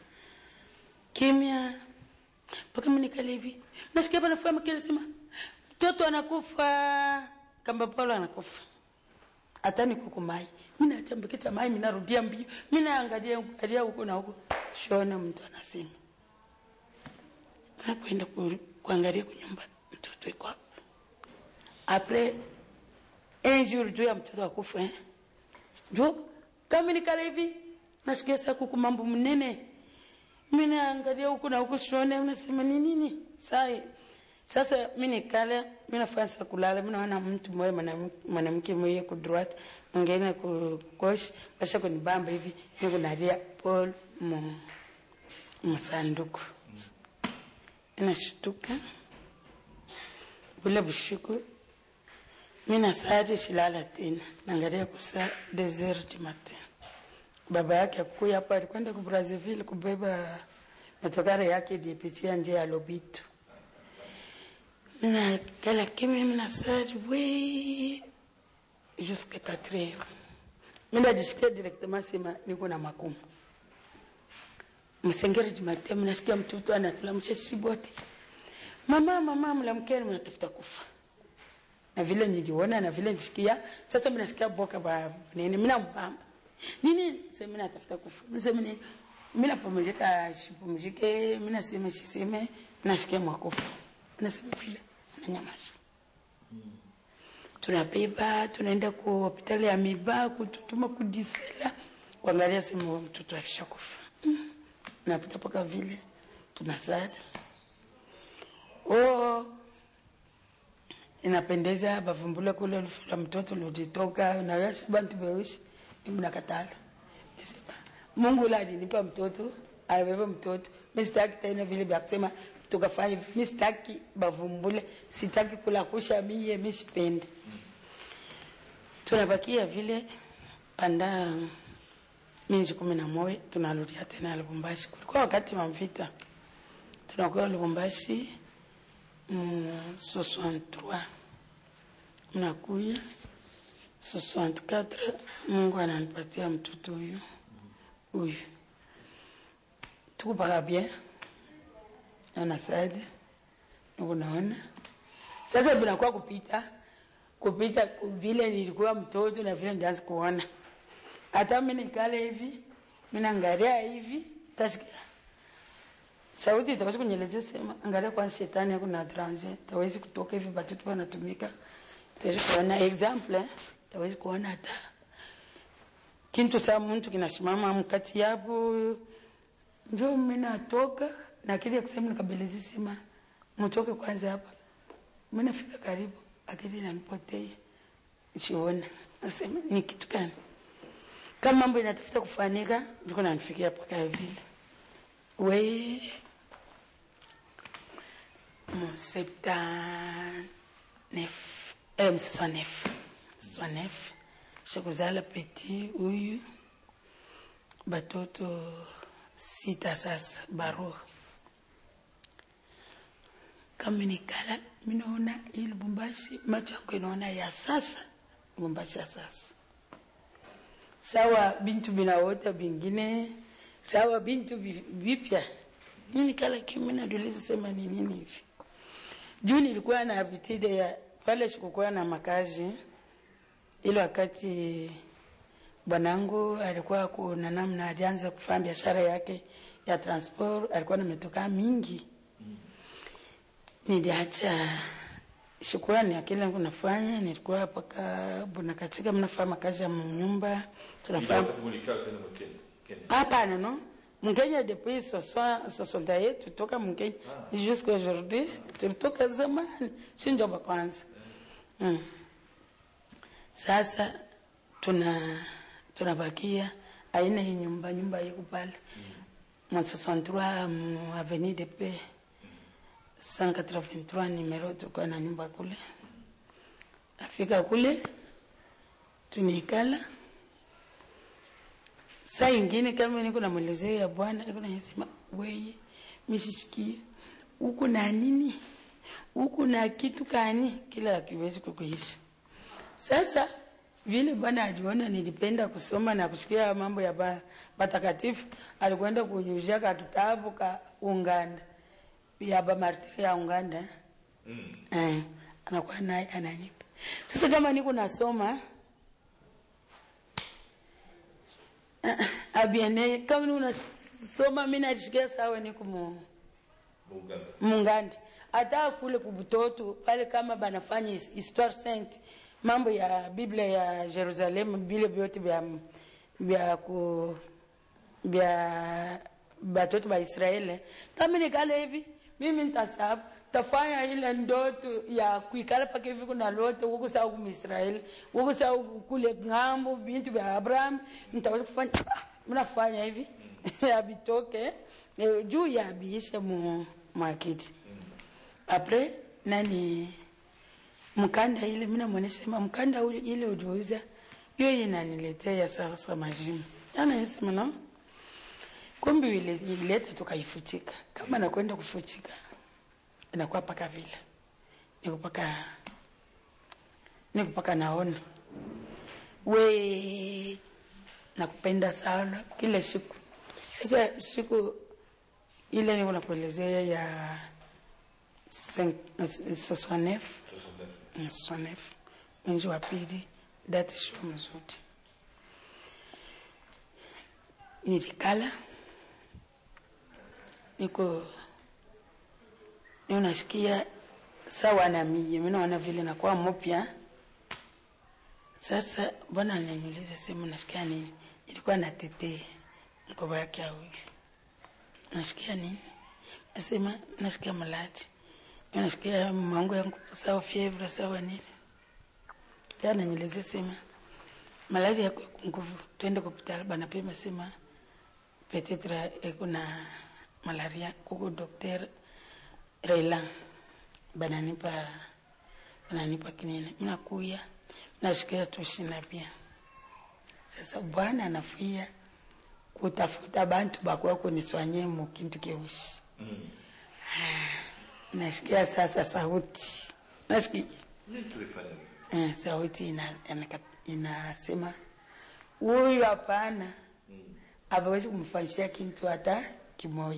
kimya mpaka mnikale hivi nasikia panafua makelele sema mtoto anakufa kamba paulo anakufa hata niko kumai mimi nachambikita mai mimi narudia mbio mimi naangalia angalia huko na huko shona mtu anasema nakwenda ku- kuangalia kunyumba mtoto iko hapo apres un jour juu ya mtoto akufa eh? jo kama nikala hivi nasikia saa kuku mambo mnene mi naangalia huku na huku sione unasema ni nini sai sasa mi nikala mi nafanya sa kulala mi naona mtu mmoja mwanam- mwanamke mmoja ku droite mwingine ku gauche basha kunibamba hivi nikunalia paul mu msanduku inashtuka bule bushiku mi nasari shilala tena naangalia kusaa des heures du matin baba yake akuya hapo alikwenda ku Brazzaville kubeba matokare yake ilipitia njia ya Lobito. Mina kala kimi mina sari we jusqu'à 4 heures. Mina jisikia directement sema niko na makumu. Msengere Jumatatu mnasikia mtoto anatulamsha sisi wote. Mama mama mlamkeni mnatafuta kufa. Na vile niliona na vile nisikia sasa mnasikia boka ba nini mina mpamba. Nini sema mimi natafuta kufa. Nisema nini? Mimi napumzika sipumzike, mimi nasema siseme nasikia mwakufa. Nasema vile nanyamaza. Tunabeba tunaenda ku hospitali ya Miba kututuma kudisela kuangalia sema huyo mtoto alishakufa. Mm. Napita paka vile tunasali. Oh, inapendeza bavumbule kule lufu la mtoto lulitoka nayashi bantu beushi mimi nakatala Nisema, mungu ule alinipa mtoto alibeba mtoto mi sitaki tena vile vya kusema tukafanya hivi. mi sitaki bavumbule sitaki kulakusha mie mi sipendi tunabakia vile panda minji kumi na moja tunarudia tena lubumbashi kulikuwa wakati wa mvita tunakuwa lubumbashi mm, 63 mnakuya 64 mungu ananipatia mtoto huyu huyu tukupaka bien anasaidi nikunaona sasa binakuwa kupita kupita vile nilikuwa mtoto na vile ndianza kuona hata mi nikale hivi minangalia hivi tashikia sauti itawezi kunyelezea sema angalia kwanza shetani yako na tranje tawezi kutoka hivi batoto wanatumika tawezi kuona example eh? tawezi kuona hata kintu saa mtu kinasimama mkati yapo njo minatoka na kile kusema nikabelezi sema mtoke kwanza hapa minafika karibu akili nanipotee shiona nasema ni kitu gani kama mambo inatafuta kufanika ndiko nanifikia paka vile we mon septanef eh, msosanef sosanef shakuzala peti huyu batoto sita sasa barua kama nikala minaona hii lubumbashi macho yangu inaona ya sasa lubumbashi ya sasa sawa bintu binaota bingine sawa bintu vi- vipya nini kala kimi naduliza sema ni nini hivi juu nilikuwa na habitide ya pale sikukuwa na makazi ile wakati bwanangu alikuwa kuna namna alianza kufanya biashara yake ya transport alikuwa na metoka mingi niliacha shukurani ya kile nafanya nilikuwa paka buna katika mnafanya makazi ya nyumba tunafanya Ulikaa tena Kenya. Kenya. hapana no mkenya depuis 60 yetu toka mkenya jusqu'à aujourd'hui tulitoka zamani si ndio wa kwanza mm. sasa tuna tunabakia aina hii nyumba nyumba iko pale mwa 63 mu avenue de paix 183 numero tulikuwa na nyumba kule afika kule tumeikala saa ingine kama niko namwelezea ya bwana niko nasema weye mishishikie huku na nini huku na kitu kani kila akiwezi kukuisha sasa vile bwana ajiona nilipenda kusoma na kusikia mambo ya ba- batakatifu alikwenda kunyuzia ka kitabu ka unganda ya bamartiri ya unganda Mm. eh, anakuwa naye ananipa sasa kama niko nasoma eh, abiene kama niko nasoma mi najisikia sawa niko mu Uganda. munganda hata kule kubutoto pale kama banafanya his- histoire sainte mambo ya biblia ya jerusalem vile vyote vya vya ku vya batoto ba israeli kama nikale hivi mimi ntasabu tafanya ile ndoto ya kuikala pake hivi kuna lote huku saa huku Israeli huku saa huku kule ng'ambo bintu vya Abraham nitaweza kufanya mnafanya hivi abitoke eh, juu ya abiishe mu market apres nani mkanda ile mimi namwonyesha sema mkanda ule ile uliouza hiyo inaniletea sasa majimu anasema no kumbe ile ileta tukaifuchika kama nakwenda kufuchika inakuwa paka vile niko paka niko paka naona we nakupenda sana kila siku sasa siku ile niko nakuelezea ya sosonefu sosonefu mwezi wa pili dati sio mzuri nilikala niko ni unasikia sawa na mie mi naona vile nakuwa mpya sasa bwana aliniuliza sehemu nasikia nini ilikuwa natetee mkoba yake awili nasikia nini nasema nasikia malaji nasikia mango yangu sawa fievre sawa nini ananyelezea sema malari yako nguvu twende kupitala banapima sema petetre ekuna malaria kuko dokter Raylan bananipa bananipa kinini mnakuya nasikia tushina pia sasa bwana anafia kutafuta bantu bakuwa kuniswanye mu kintu keushi Mm. nasikia sasa sauti nasikia Nini tulifanya? eh, sauti ina, ina, inasema huyu hapana awezi kumfanyishia kintu hata kimoja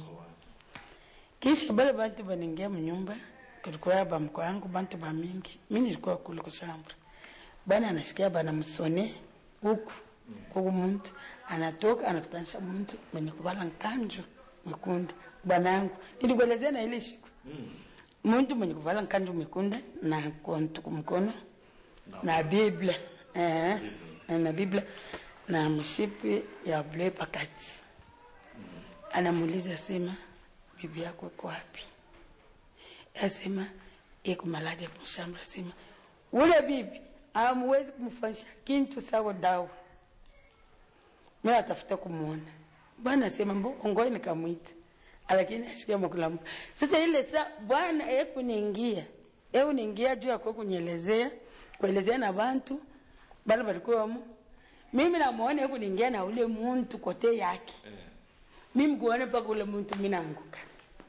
kisha bale bantu baningia mnyumba kulikuwa bamko yangu bantu bamingi mi nilikuwa kule kushambra bwana anasikia bana msone huku huku muntu anatoka anakutanisha muntu mwenye kuvala nkanjo mekunda bwanangu nilikuelezea na ile siku muntu mwenye kuvala nkanjo mekunda na kontu kumkono na biblia eh, na biblia na mshipi ya ble pakati anamuuliza sema bibi yako iko wapi asema iko malaja kumshamba sema ule bibi amuwezi kumfanyisha kintu sawa dawa mi atafuta kumwona bwana asema mbo ongoe nikamwita lakini ashikia makulamu sasa ile sa bwana ekuniingia euniingia juu yakwe kunyelezea kuelezea na bantu bale balikuwamo mimi namuona ekuniingia na ule muntu kote yake mimi kuone paka ule muntu minanguka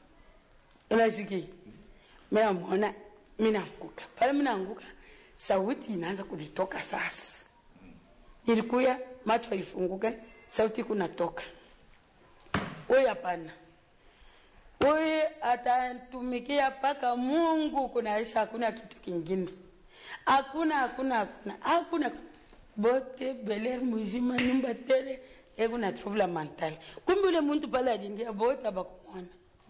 unashiki minamuona minanguka pale minanguka sauti inaanza kunitoka sasa ilikuya macho haifunguka sauti kunatoka huyu hapana huyu atatumikia mpaka mungu kunaisha hakuna kitu kingine hakuna hakuna hakuna hakuna bote beler muzima nyumba tele ekuna trouble mental kumbe ule muntu pale alingia bote abakumwona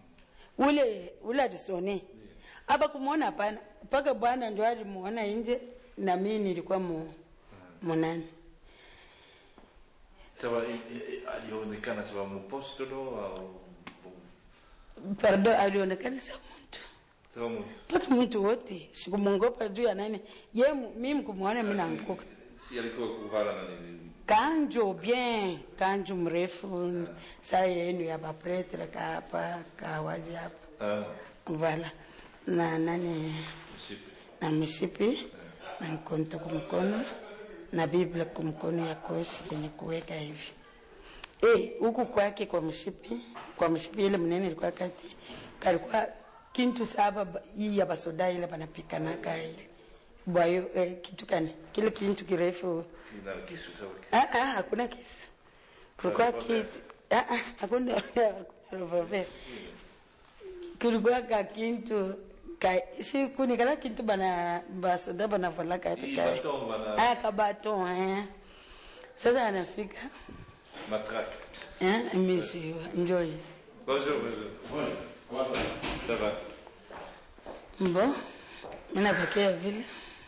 ule ule alisone abakumwona hapana mpaka bwana ndio alimuona nje na mimi nilikuwa mu munani sawa i- i- alionekana sawa mupostolo au pardon alionekana sa mtu sawa mtu mpaka mtu wote sikumwongopa juu ya nani ye mu- mimi kumwona mi naanguka si alikuwa kuhala na nini kanjo bien kanjo mrefu saa yenu ya bapretre kaapa kawazi hapa ah vala na nani msipi na mshipi na mkonto kumkono na biblia kumkono ya kosi kwenye kuweka hivi Eh, huku kwake kwa mshipi kwa mshipi ile mnene ilikuwa kati kalikuwa kintu saba ba- hii ya basoda ile banapikanaka ile bwayo eh, kitu kani kile kintu kirefu ina kisu sawa Ah, ah, hakuna kisu kulikuwa Revolver. kitu ah, ah, hakuna hakuna revolver kulikuwa ka kintu ka si kunikala kintu bana basoda banavalaka Hii ka- baton bana- ah kabaton eh sasa anafika matraque eh monsieur enjoy bonjour bonjour ça va mbo mina bakia vile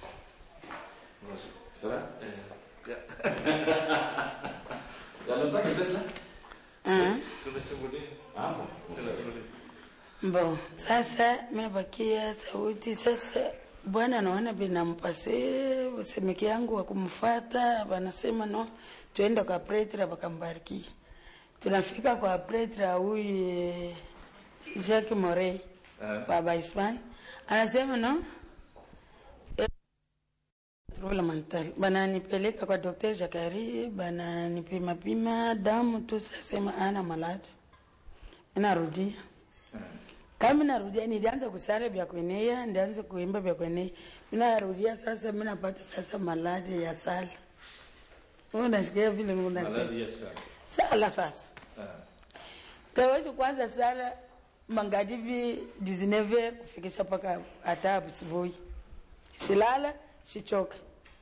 Ça va Eh, Il y a longtemps que vous êtes là ah tunasimulia Ah bon tunasimulia Bon, sasa mebakia sauti sasa. Bwana naona binampase semeki yangu wa kumfuata, wanasema no, tuende kwa pretra wakambarikia. Tunafika kwa pretra huyu eh, Jacques Morey Ah. baba Hispan anasema no eh, trouble mental bananipeleka kwa Dr. Jakari, bananipima pima damu tu, sasema ana maladi, narudia kama narudia nilianza kusara vya kwenea ndianza kuimba vya kwenea minarudia sasa minapata sasa maladi ya sala unashikia vile unasema maladi ya sana sala sasa ah kawaji kwanza sala mangadivi 19 kufikisha mpaka hata asubuhi silala sichoka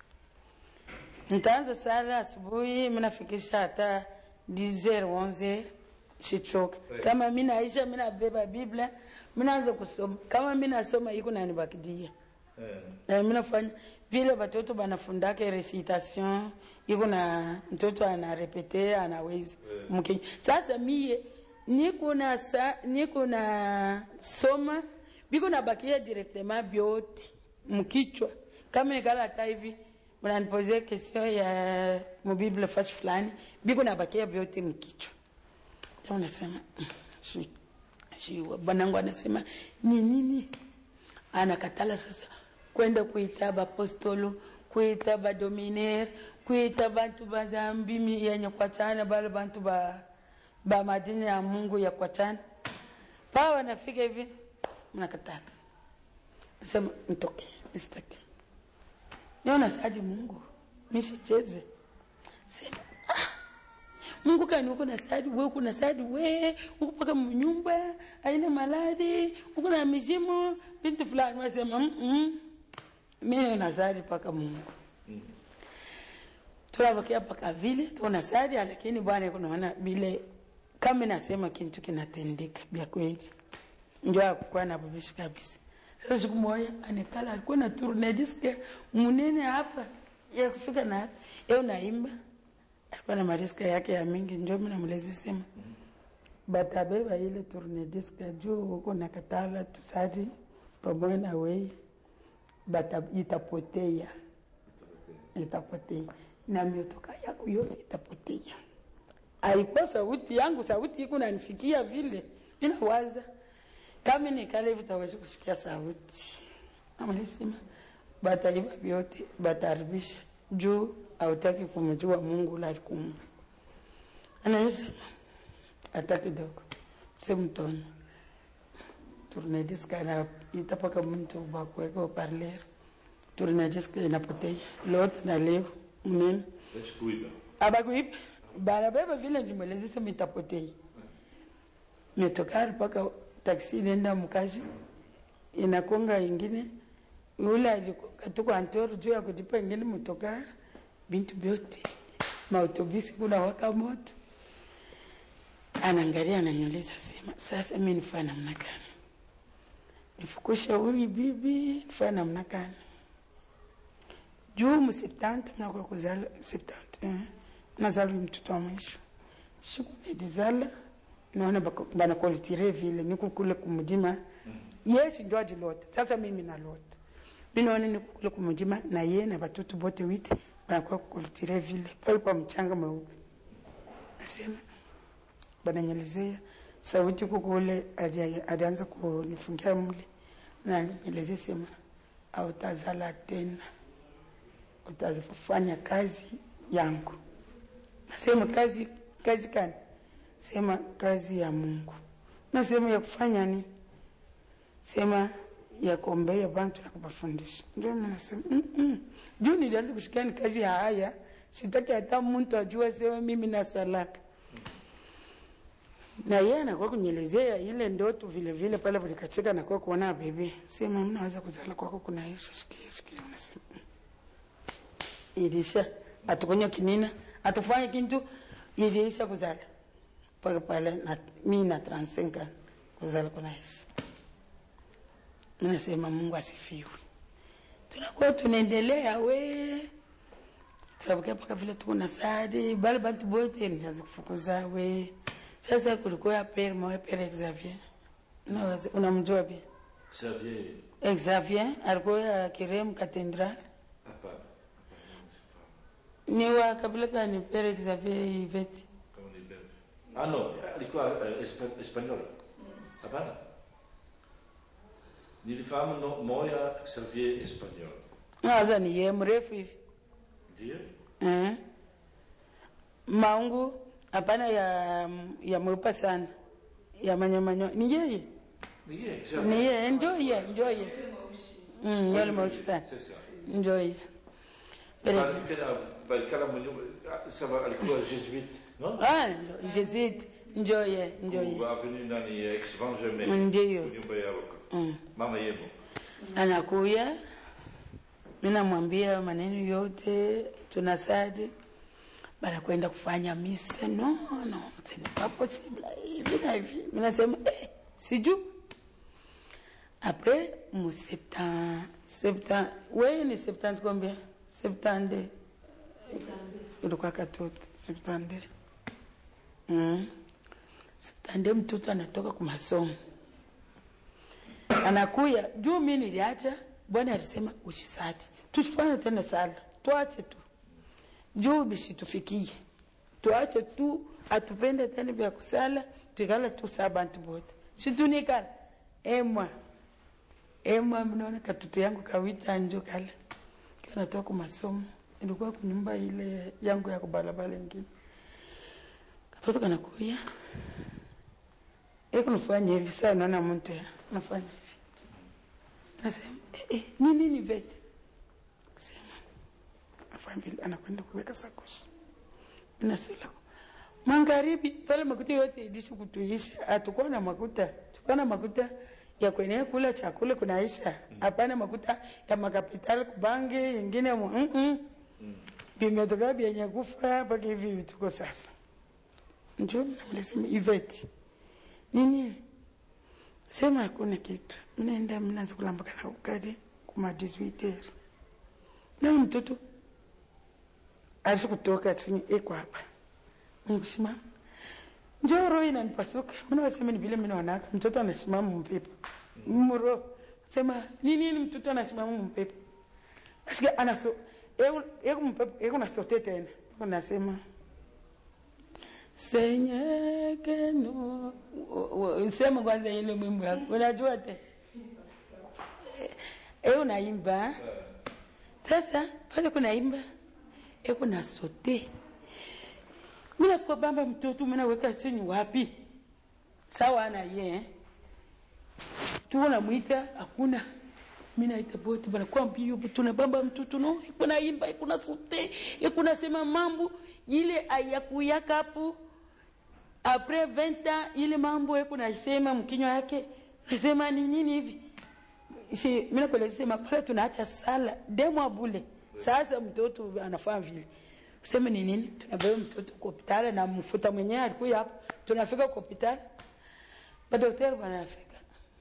nitaanza sala asubuhi minafikisha hata 10 11 sichoka kama mi naisha mi nabeba biblia minaanza kusoma kama mi nasoma iko nanibakidia eh na mi nafanya vile watoto banafundaka recitation iko na mtoto anarepete anaweza mkenya sasa mie niko na sa, niko na soma biko nabakia directement byote mkichwa kama nikala hata hivi mnanipoze question ya mubible fashi fulani biko nabakia byote mkichwa Ndio unasema "Mm, shi- shi- bwanangu anasema ni nini anakatala sasa kwenda kuita bapostolo kuita badominere kuita bantu bazambi mi- yenye kwachana bale bantu ba, ba madini ya mungu ya kwachana paa wanafika hivi mnakatala sema ntoke nisitaki niona saji mungu nishicheze sema mungu kani uko na sadi we uko na sadi we uko paka mnyumba aina maladi uko na mizimu bintu fulani wasema mm -mm. mimi na sadi paka mungu tunabakia paka vile tuna sadi lakini bwana kunaona vile kama nasema kintu kinatendeka vya kweli ndio akukuwa na babishi kabisa sasa siku moja anekala alikuwa na tourne disque munene hapa ya kufika na hapa yeye unaimba alikuwa na mariska yake ya mingi ndio mimi namlezi sema batabeba ile tourne disque juu huko na katala tusadi pamoja na wei bata itapotea itapotea na miotoka yako yote itapotea alikuwa sauti yangu sauti iko nanifikia vile inawaza kama nikale hivi tawezi kusikia sauti amalisema bataiba vyote bataribisha juu hautaki kumjua mungu lalikumba anayosema hata kidogo simtona turnediska na itapaka mtu bakuweka uparler turnediska inapotea lote na leo mnene basi kuiba abakuipa banabeba vile nimwelezisa mitapotei metokari mpaka taksi nenda mkazi inakonga ingine ule alikonga tuko antoro juu ya kulipa ingine motokari bintu vyote mautobisi kuna waka moto anaangalia ananiuliza sema sasa mi nifaa namna gani nifukushe huyu bibi nifaa namna gani juu msiptante mnakuwa kuzala siptante eh. nazalwi mtoto wa mwisho siku nedizala naona bako- banakolitire vile nikukule kumudima yesu ndio adilota sasa mimi nalota minaona nikukule kumudima na ye na batoto bote wite banakuwa kukolitire vile pale pa mchanga mweupe nasema bananyelezea sauti kukule ali- alianza kunifungia mule na nyelezea sema autazala tena utafanya kazi yangu nasema kazi kazi kani sema kazi ya mungu nasema ya kufanya nini sema ya kuombea bantu na kubafundisha ndio mimi nasema mm -mm. juu nilianza kushikia ni kazi ya haya sitaki hata mtu ajue sema mimi na salaka na yeye anakuwa kunyelezea ile ndoto vile vile pale vilikacheka nakuwa kuona bebe sema mnaweza kuzala kwako kunaisha shikia shikia unasema mm ilisha atukunywa kinina atufanye kintu ilisha kuzala mpaka pale na, mi na transenka kuzala kunaishi minasema mungu asifiwe tunakuwa tunaendelea we tunabukia mpaka vile tuko na sadi bale bantu bote nianza kufukuza we sasa kulikuwa ya pere mawe pere Xavier Unaweza- unamjua pia Xavier, Xavier alikuwa ya Kiremu Cathedral hapana. ni wa kabila gani pere Xavier Iveti Kama ni Belge. Ah no, alikuwa uh, espa, Espanyol. Hapana. Nilifahamu no, moya Xavier Espanyol. sasa ni ye mrefu hivi Ndio? eh. maungu hapana ya ya mweupa sana ya manyomanyo ni yeye Ni yeye, ni Xavier. yeye ndio ye ndio ye mm, yale mweusi sana C'est ça. ndio ye pere Bali tena bali kala mwenye saba alikuwa Jesuit, no? ah ndio Jesuit ndio ye ndio ye Avenue nani ex Vangermain. Ndiyo. Nyumba yao. mm. Mama yemo. anakuya minamwambia maneno yote tunasadi banakwenda kufanya mise no no ce n'est pas possible hivi na hivi minasema eh, siju après mu septan septan we ni septante combien septande ilikuwa katoto septande mm. septande mtoto anatoka kumasomo anakuya juu mi niliacha bwana alisema usisati tusifanye tena sala tuache tu juu bisitufikie tuache tu atupende tena vya kusala tuikala tu saa bantu bote situnikala emwa emwa mnaona katoto yangu kawita njo kale kanatoka ku masomo ilikuwa kunyumba ile yangu ya kubalabala ingine katoto kanakuya ekunafanya hivi saa naona mtu ya nafanya hivi nasema eh, eh, ni nini vete sema afanya vile anakwenda kuweka sakoshi nasula magharibi pale makuta yote ilishi kutuisha hatukuwa na makuta tulikuwa na makuta ya kwenye kula chakula kunaisha hapana makuta ya makapitali kubange ingine mu mm -mm. vimetoka vyenye kufa mpaka hivi vituko sasa njo namlisema iveti nini sema hakuna kitu mnaenda mnaanza kulambaka na ukadi kuma 18 na mtoto alishi kutoka chini iko hapa nikusimama njo roho inanipasuka mimi wasema ni vile mimi naonaka mtoto anasimama mpepo mro sema ni nini mtoto anasimama mpepo asikia anaso eko mpepo eko nasote tena unasema senyekeno sema kwanza ile mwimbo yako unajua te e unaimba sasa pale kunaimba e kuna sote minakuwa bamba mtoto minaweka chini wapi sawa ana ye tuona mwita hakuna minaita bote banakuwa mbio tuna bamba mtoto no ikuna imba ikuna sote ikuna sema mambo ile ayakuyaka hapo apres 20 ans ile mambo yako naisema mkinywa yake nasema ni nini hivi si mimi nakueleza sema pale tunaacha sala demo bule sasa mtoto anafanya vile useme ni nini tunabeba mtoto kwa hospitali na mfuta mwenyewe alikuwa hapo tunafika kwa hospitali madaktari wanafika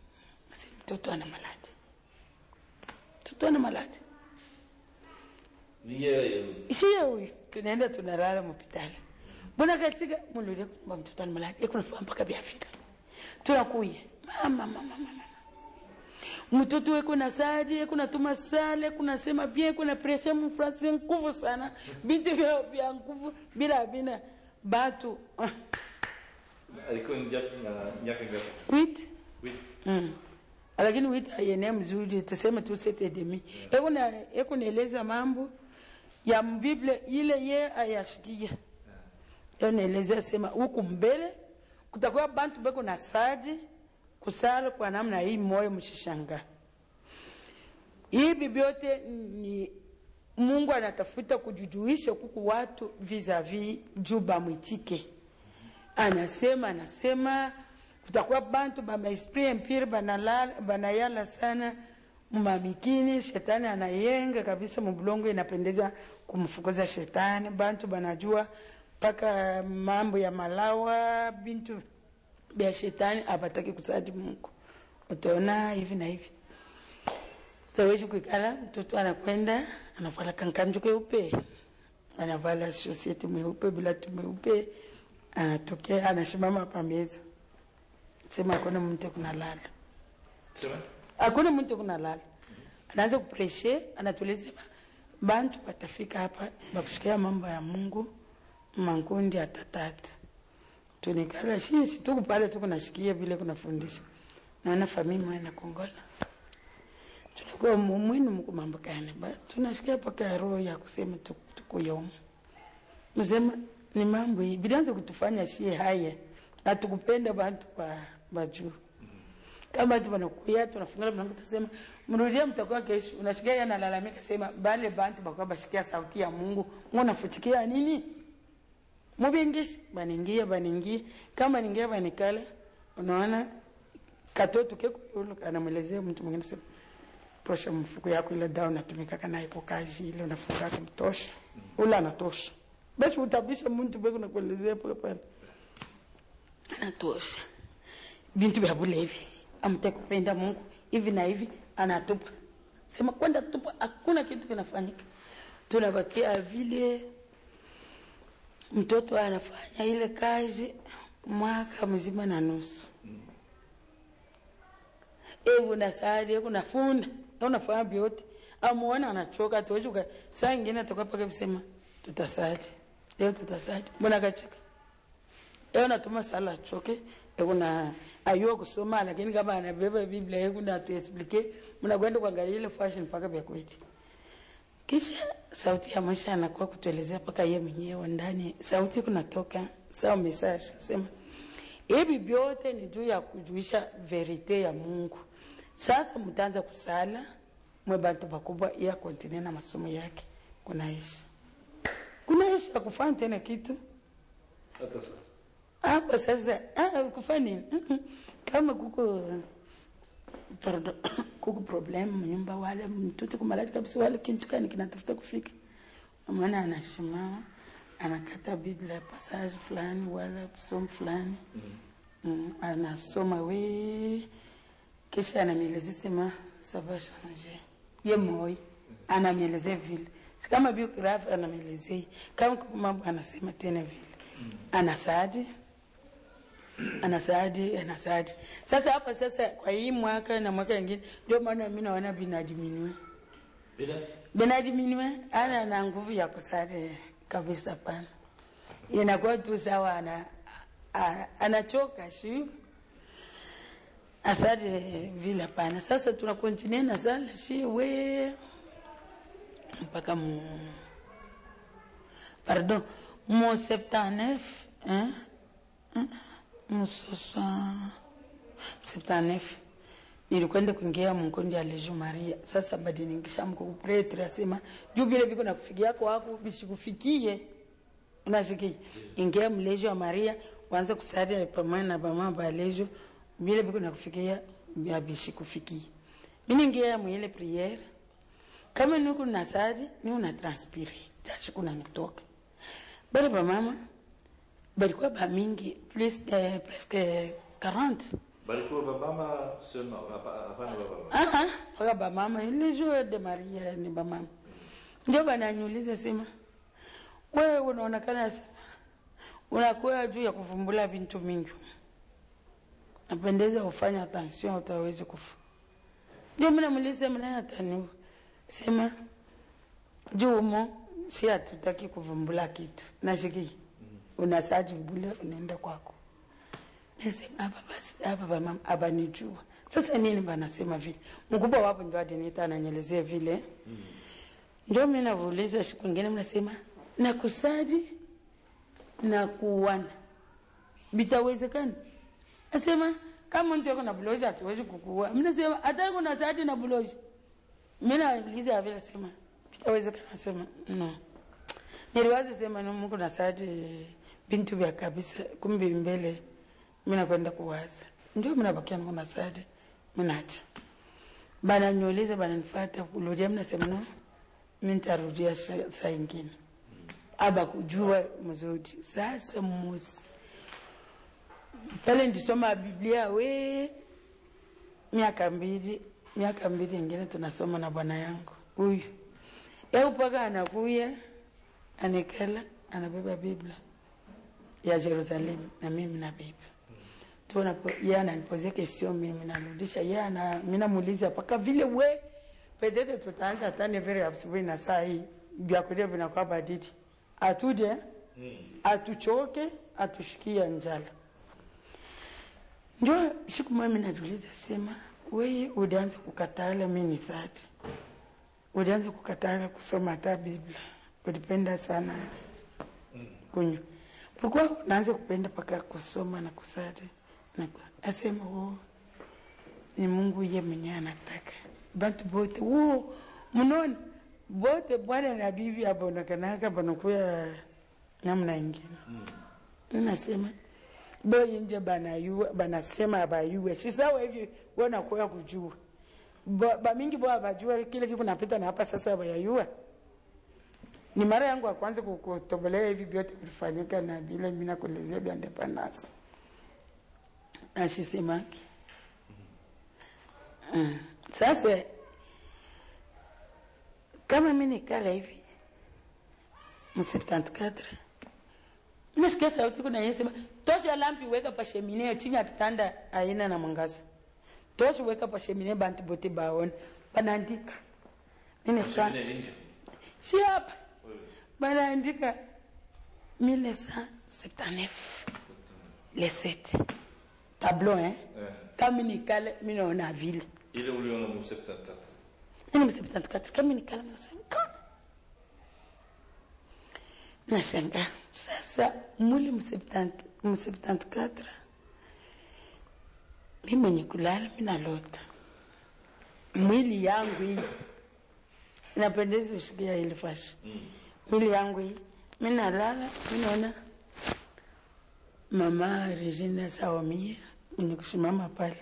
sasa mtoto ana maladi mtoto ana maladi Ni yeye. shiye huyu tunaenda tunalala mhospitali mbona katika mululie kwamba mtoto animalala ekunafika mpaka vyafika tunakuya mama mama mama mtoto weko na sari kuna tuma sale kuna sema bien kuna presha mfrasi nguvu sana bintu vya vya nguvu bila bina batu ah, Alikuwa ni miaka miaka ngapi? wit Wiki. mm. lakini wit aienea mzuri tuseme tu sete demi ekuna ekunaeleza mambo ya mbiblia ile ye ayashikia naelezea sema huku mbele kutakuwa bantu beko na saji kusala kwa namna hii moyo mshishanga hivi vyote ni mungu anatafuta kujujuisha kuku watu vis-a-vis juu bamwitike anasema anasema kutakuwa bantu bamaesprit empire banalala- banayala sana mumamikini shetani anayenga kabisa mubulongo inapendeza kumfukuza shetani bantu banajua mpaka mambo ya malawa bintu bya shetani abataki kusadi mungu utaona hivi na hivi sawezi kuikala mtoto anakwenda anavala kankanju keupe anavala shoseti mweupe bilatu mweupe anatokea anashimama pameza sema hakuna mtu kunalala Sema? hakuna mtu kunalala anaanza kupreshe anatueleza bantu watafika hapa bakushikia mambo ya mungu mankundi atatatu tunikala shishi tuku pale tu kunashikia vile kunafundisha naona famii mwana kongola tunakuwa mumwinu mkumambukane ba tunashikia paka ya roho ya kusema tuku- tukuyomu msema ni mambo hii bilianza kutufanya shie haya hatukupenda bantu ba bajuu kama tu wanakuya tunafungana mlango tusema mrudia mtakuwa kesho unashikia yana analalamika sema bale bantu bakuwa bashikia sauti ya Mungu ngo nafuchikia nini mubingishi baningia baningia kama ningia banikala unaona katoto keko yule anamwelezea mtu mwingine sema tosha mfuko yako ile dawa unatumika kana iko kazi ile unafunga kumtosha ule anatosha basi utabisha mtu beko nakuelezea pale pale anatosha bintu vya bulevi amte kupenda mungu hivi na hivi anatupa sema kwenda tupa hakuna kitu kinafanyika tunabakia vile mtoto anafanya ile kazi mwaka mzima na nusu e unasari unafunda unafanya vyote amuona anachoka tuweshuka saa ingine atakuwa paka kusema tutasari leo tutasari mbona kachika leo natuma sala achoke ekuna ayua kusoma lakini kama anabeba biblia ekuna tuexplike mnakwenda kuangalia ile fashion mpaka vya kweli kisha sauti ya maisha anakuwa kutuelezea mpaka ye mwenyewe ndani sauti kunatoka sawa message sema hivi vyote ni juu ya kujuisha verite ya mungu sasa mtaanza kusala mwe bantu bakubwa iya kontine na masomo yake kunaishi kunaishi akufanya tena kitu Hata sasa. hapa sasa ah, kufanya nini Mhm. kama kuko pardon, kuko problem mnyumba wale mtoto kumalati kabisa wale kintu kani kinatafuta kufika maana anashimama anakata biblia passage fulani wala somo fulani mm, anasoma we kisha anamielezea sema ça va changer ye moi anamielezea vile si kama biography anamielezea kama kuko mambo anasema tena vile anasaadi anasaadi anasaadi sasa hapa sasa kwa hii mwaka na mwaka ingine ndio maana mi naona binadiminiwe Bila? binadiminiwe ana na nguvu ya kusadi kabisa pana inakuwa tu sawa ana a- anachoka shu asadi vile hapana sasa tuna continue na sala shi we mpaka mu pardon mu 79 hein? mu sosa 79 nilikwenda kuingia mkundi ya Legion Maria. Sasa badiningisha mko pretre asema juu vile viko na kufikia kwako visikufikie, unasikia ingia mlejo wa Maria uanze kusali pamoja na mama ba Legion vile viko na kufikia vya visikufikie. Mimi ningia mwile priere kama nuku nasari ni una transpire tashi kuna nitoka bali ba mama balikuwa ba mingi plus de presque 40 Balikuwa babama seulement, hapa- hapana babama. Ah, ah, waka ba mama ile jour de Maria ni ba mama ndio bananiuliza sema wewe unaonekana sema unakuwa juu ya kuvumbula vintu mingi napendeza ufanye attention utawezi kufa ndio mimi namuuliza mnaye ataniua sema juu umo si hatutaki kuvumbula kitu nashiki unasaji bule unaenda kwako nasema hapa basi hapa bama abanijua sasa nini banasema vile mkubwa wapo ndio adinita ananyelezea vile ndio mimi navuuliza siku ingine mnasema na kusaji na kuwana bitawezekana nasema kama mtu yuko na buloji hatuwezi kukuua mimi nasema hata kuna saadi na buloji mimi nauliza vile sema bitawezekana sema no niliwaza sema no Mungu na saadi bintu vya kabisa kumbe mbele mimi nakwenda kuwaza ndio mimi nabakia niko na saadi mimi naacha bana niulize bana nifuata kurudia mimi nasema no mimi nitarudia sa- saa ingine aba kujua mzuri sasa mus pale ndisoma biblia we miaka mbili miaka mbili ingine tunasoma na bwana yangu huyu yau mpaka anakuya anikala anabeba biblia ya jerusalemu na mimi nabeba tunapo ye ananipozia kesio mimi narudisha ye ana mi namuuliza mpaka vile we petete tutaanza hata nevere asubuhi na saa hii vyakulia vinakuwa badidi atuje atuchoke atushikia njala ndio siku moja mimi najiuliza sema wewe ulianza kukatala mimi ni sati ulianza kukatala kusoma hata biblia ulipenda sana kunywa pourquoi unaanza kupenda paka kusoma na kusali na ku- asema oh, ni mungu ye mwenyewe anataka bantu bote wo mnona bote bwana na bibi abonakanaka banakuya namna ingine ninasema boyi nje banayua banasema abayue sisawa hivi wanakuya kujua Ba- bamingi bo abajua kile kiku napita na hapa sasa bayayua ni mara yangu ya kwanza kukutobolea hivi vyote vilifanyika na vile mimi nakuelezea vya independence nashisemaki uh, sasa kama mi nikala hivi mu 74 nasikia sauti kuna yesema tosha lampi weka pa shemine chini ya kitanda aina na mwangaza tosha weka pa shemine bantu bote baone banaandika nini sana Shemine nje. si hapa banaandika 1979 le 7 tableau hein Eh. kama nikala mi naona vile Ile uliona mu 74. Mimi ni 74 kama nikala nasema nashangaa sasa muli mu 70 mu 74 mi mwenye kulala mi nalota mwili yangu hii inapendeza ushikia ile fashi mwili yangu hii mi nalala mi naona mama Regina Sawamia mwenye kusimama pale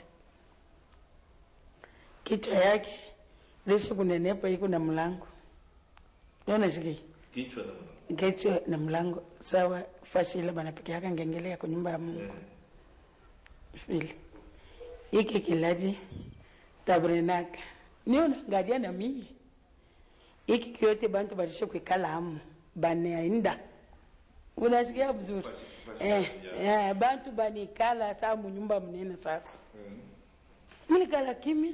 kichwa yake lishi kunenepa iko na mlango naona shiki Kichwa na kichwa na mlango sawa fashi ile banapika yaka ngengele ya nyumba ya Mungu vile iki kilaji tabrenaka niona ngadia na mimi iki kyote bantu balishe kuikala hamu banaenda unasikia vizuri Fashi- fashi eh, ya- eh, bantu banikala saa munyumba mnene sasa minikala kimya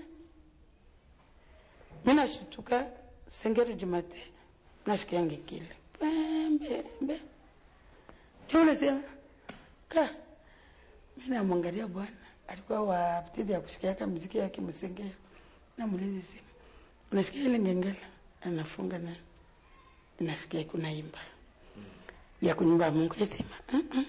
minashutuka sengero jumate nashikia ngingile pembembe tiunasema ka minamwangalia bwana alikuwa wa ptidi ya kushikiaka mziki yake msengero namulizi simu unashikia ile ngengele anafunga na nasikia kunaimba ya kunyumba ya Mungu yasema "Mm-mm."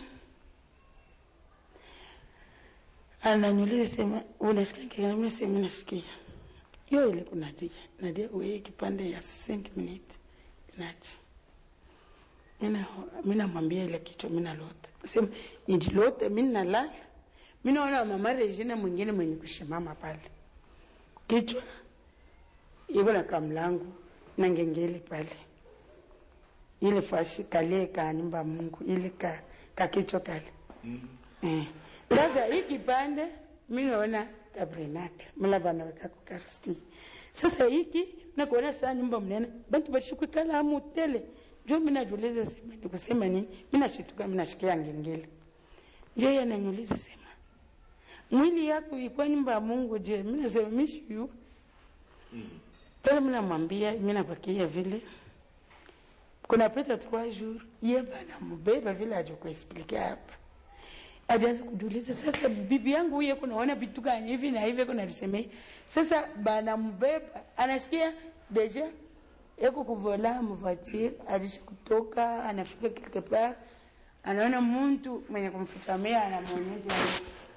ananyuliza sema unasikia ngengele mimi sema nasikia hiyo ile kunadia nadia wewe kipande ya 5 minutes nachi mina mina mwambia ile kitu mina lote sema nililote mimi nalala mimi naona mama Regina mwingine mwenye kushimama pale kichwa iko na kamlangu na ngengele pale ile fashi kale ka nyumba ya Mungu ile ka ka kichwa kale eh sasa hii kipande mimi naona tabernacle mla bana weka kukaristi sasa hiki nakuona saa nyumba mnene bantu bashikuikala mutele njo minajuliza sema nikusema nini minashituka minashikia ngengele njo yeye ananiuliza sema mwili yako ilikuwa nyumba ya mungu je minasema mishiyu pale minamwambia minapakia vile kuna pita trois jours ye bana mubeba vile ajokuexplikia hapa ajaanza kujiuliza sasa bibi yangu huye kunaona vitu gani hivi na hivi kunalisemei sasa bana mbeba anasikia deja eko kuvola mvoiture alisha kutoka anafika quelque part anaona muntu mwenye kumfutamia anamwonyesha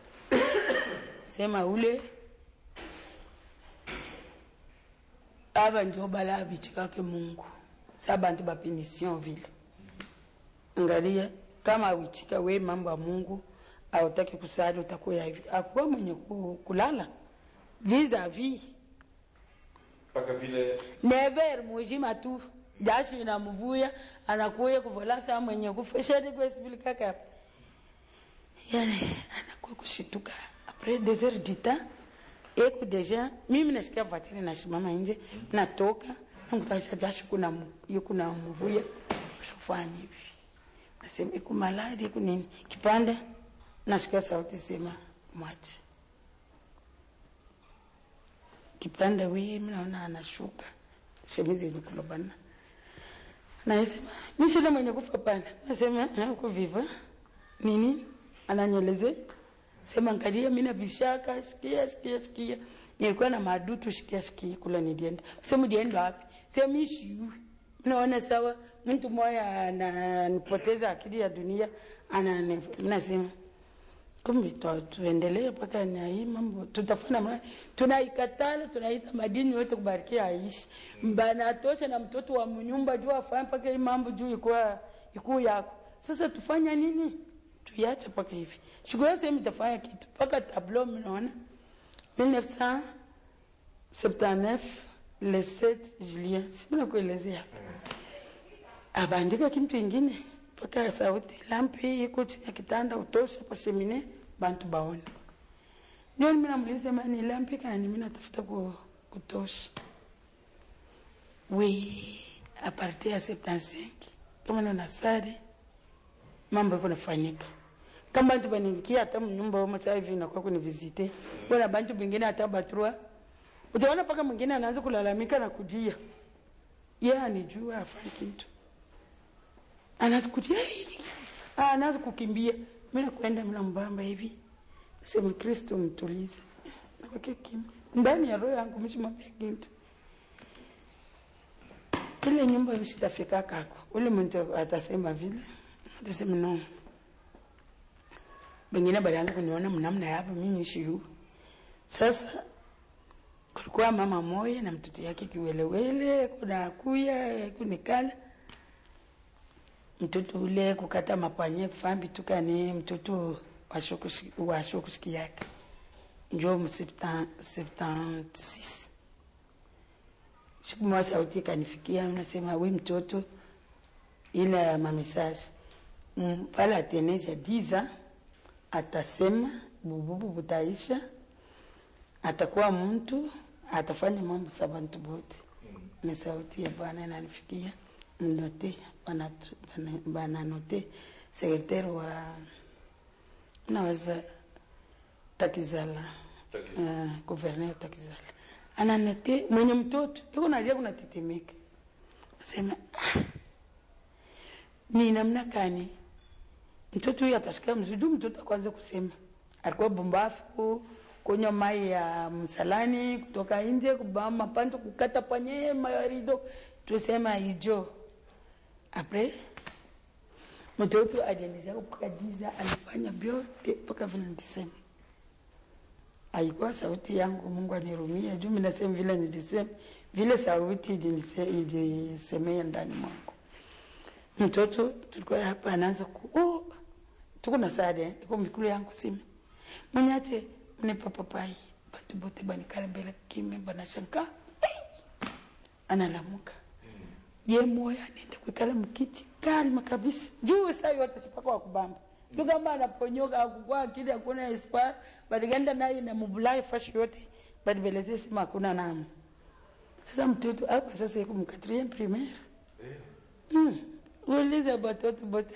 sema ule aba njo bala abichikake mungu sa bantu bapenision vile angalia kama awichika we mambo ya mungu autaki kusali utakuya hivi akuwa mwenye ku- kulala vis-a-vis mpaka vile never mujima tu jasho inamvuya anakuya kuvola saa mwenye kufesheni kuexplikaka yani anakuwa kushituka apres des heures du temps eku deja mimi nashikia vatiri nashimama nje natoka nakutasha jasho kuna mu- yu kuna mvuya kufanya hivi nasema iku maladi iku nini kipanda nasikia sauti sema mwache kipanda wii mnaona anashuka shemizi ilikulobana nasema mishile mwenye kufa pana nasema kuviva nini ananyeleze sema nkalia mina bishaka shikia shikia shikia nilikuwa na madutu shikia shikia kula nilienda sema dienda wapi sema ishiu naona sawa mtu moya ananipoteza akili ya dunia ana nasema kumbe tu- tuendelee mpaka na hii mambo tutafanya mra tunaikatala tunaita madini yote kubarikia aishi banatosha na mtoto wa mnyumba juu afanye mpaka hii mambo juu ikuwa ikuu yako sasa tufanya nini tuiache mpaka hivi shughuli sehemu itafanya kitu mpaka tablo mnaona 1979 le 7 julien simna kuelezea abandika kintu ingine mpaka sauti lampi iko chini ya kitanda utosha pa shemine bantu baone ndio mimi namuuliza mani lampi kani mimi natafuta ku, kutosha we a partir ya 75 kama na nasari mambo iko nafanyika kama bantu baniingia hata mnyumba wao sasa hivi nakuwa kuni visite bwana bantu bengine hata batrua utaona paka mwingine anaanza kulalamika na kujia yeye anijua afanye kitu anaanza kujia ah, anaanza kukimbia mimi nakwenda mna mbamba hivi sema Kristo mtulize nabaki kimya ndani ya roho yangu mshimwambia kitu ile nyumba usitafika kako ule mtu atasema vile atasema no bengine balianza kuniona mnamna yapo mimi shiu sasa kulikuwa mama moya na mtoto yake kiwelewele kuna kuya kunikala mtoto ule kukata mapanye kufambi tukane mtoto washokushiki yake njo mu 76 siku moja sauti ikanifikia nasema we mtoto ile ya mamesaje mm, pale atenesha diza atasema bububu butaisha atakuwa mtu atafanya mambo za bantu bote ni sauti ya bwana inanifikia note banatu- bana- bananote sekretari wa naweza takizala Takizala. uh, guverner takizala ananote mwenye mtoto iko nalia kunatetemeka sema ah, ni namna gani mtoto huyu atasikia mzuri juu mtoto akwanza kusema alikuwa bumbafu kunywa mai ya msalani kutoka nje kubaa mapanto kukata panye marido tusema ijo apres mtoto ajaendesha mpaka jiza alifanya vyote mpaka vile nilisema aikuwa sauti yangu mungu anirumia juu minasema vile nilisema vile sauti ilinise- ilisemea ndani mwangu mtoto tulikuwa hapa anaanza ku oh, tuko na sade iko mikulu yangu sime mwenyache mnipa papai batu bote banikala mbele kime banashanka analamuka ye moya anaenda kuikala mkiti kalma kabisa juu saa yote chipaka wa kubamba juu kama anaponyoka akukua akili hakuna espoir badigenda naye na mubulai fashi yote badibeleze sema hakuna namu sasa mtoto hapa sasa iko mkatrie primaire mm. ulize batoto bote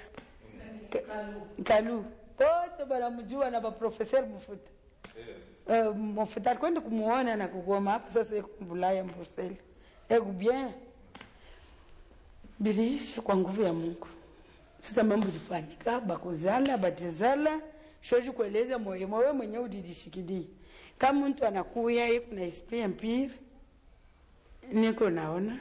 kalu bote banamjua na baprofeser mfuta uh, mfuta alikwenda kumuona na kugoma hapa sasa iko mbulaya mbuseli eko bien biliisha kwa nguvu ya mungu sasa mambo ilifanyika bakuzala batizala shoji kueleza moyo moyo mwenyewe udidishikilie kama mtu anakuya iko na esprit empire niko naona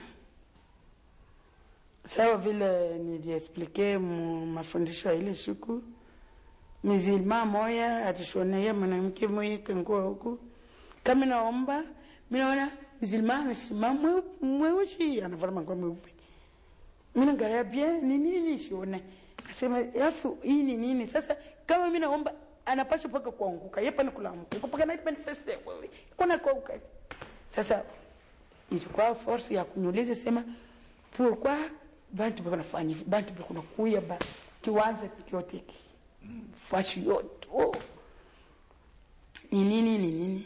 sawa vile niliexplike mu mafundisho ya ile siku mizilma moya atishonea mwanamke moya kangua huku kama naomba minaona mzilma anasimama mweusi anavaa mangua meupe mina ngalia bien ni nini sione asema alafu hii ni nini sasa kama mimi naomba anapaswa paka kuanguka yeye pana kulamuka iko paka night manifeste wewe kuna kuanguka sasa ilikuwa force ya kuniuliza sema pourquoi bantu bako nafanya hivi bantu bako nakuya ba kiwanza kyote hiki fashi yote oh. ni nini ni nini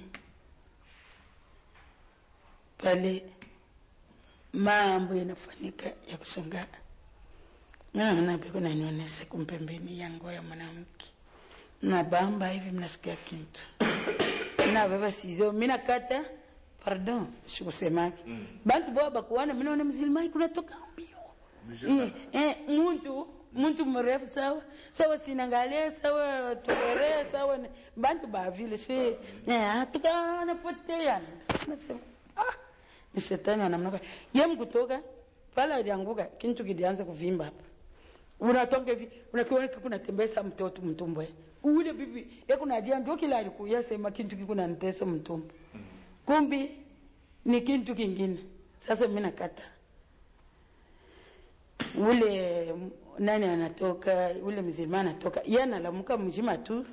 pale mambo yanafanyika ya kushangaa naona peko nanionyesha kumpembeni yangu ya mwanamke nabamba hivi mnasikia kitu nabeba sizo mina kata pardon sikusemaki mm. bantu boa bakuwana minaona mzilimai kunatoka mbio eh, eh, muntu muntu mrefu sawa sawa sinangalia sawa tokere sawa ni- bantu bavile si eh, tukanapotea nasema ah ni shetani wanamnaka ye mkutoka pale alianguka kintu kilianza kuvimba hapa unatoka hivi unakiona kunatembesa mtoto mtumbwe ule bibi ekunajia ndio kila alikuya sema kintu kikuna nitesa mtumbo kumbi ni kintu kingine sasa mimi nakata ule m- nani anatoka ule mzima anatoka ye analamuka mzima tu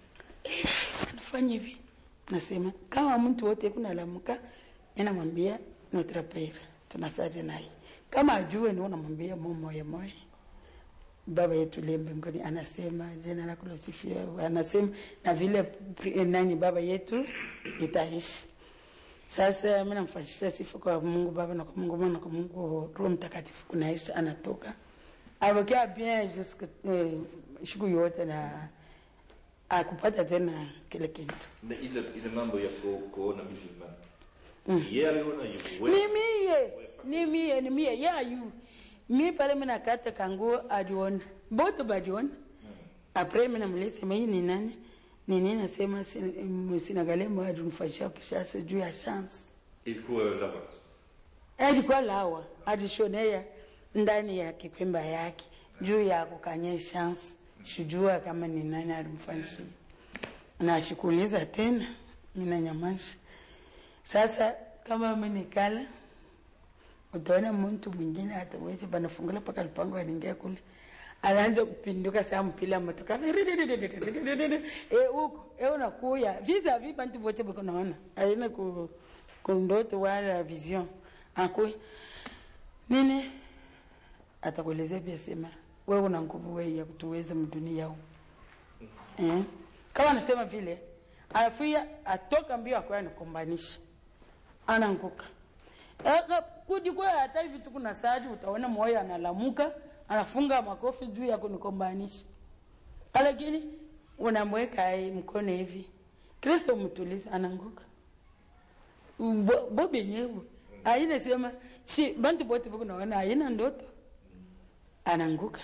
anafanya hivi nasema kama mtu wote kunalamuka mi namwambia notre pere tunasali naye kama ajue ni unamwambia mo moya moya baba yetu liye mbinguni anasema jina lako lisifiwe anasema na vile pri- nani baba yetu itaishi sasa mi namfanyisha sifa kwa mungu baba na kwa mungu mwana na kwa mungu roho mtakatifu kunaishi anatoka abakia bien jusque eh, siku yote na akupata tena kile kitu na ile ile mambo ya ku, kuona musulman Mm. yeye aliona hivyo ni wewe mie ni mie ni mie yayu mi pale mina kata kanguo aliona bote baliona apres mina mlisema hii ni nani ni nini nasema sinagalemo alinifanyia kishasa juu ya chance ilikuwa lava alikuwa lawa alishonea ndani ya kikwemba yake juu ya kukanya chance sijua kama ni nani alimfanyia na shikuuliza tena mina nyamasha sasa kama amenikala utaona mtu mwingine hatawezi panafungula mpaka lupango aliingia kule anaanza kupinduka saa mpila motoka e huko e unakuya visa vi bantu vote bako naona aina ku kundoto wala vision akuya nini atakuelezea pia sema wewe una nguvu wewe ya kutuweza mdunia huu eh? kama anasema vile alafuya atoka mbio akwaya nikombanisha ananguka Aka kudi kwa hata hivi tu kuna sadi utaona moyo analamuka anafunga makofi juu ya kunikombanisha lakini unamweka ai mkono hivi kristo mtuliza ananguka Bo- bo benyewe aina sema shi bantu bote bako naona aina ndoto ananguka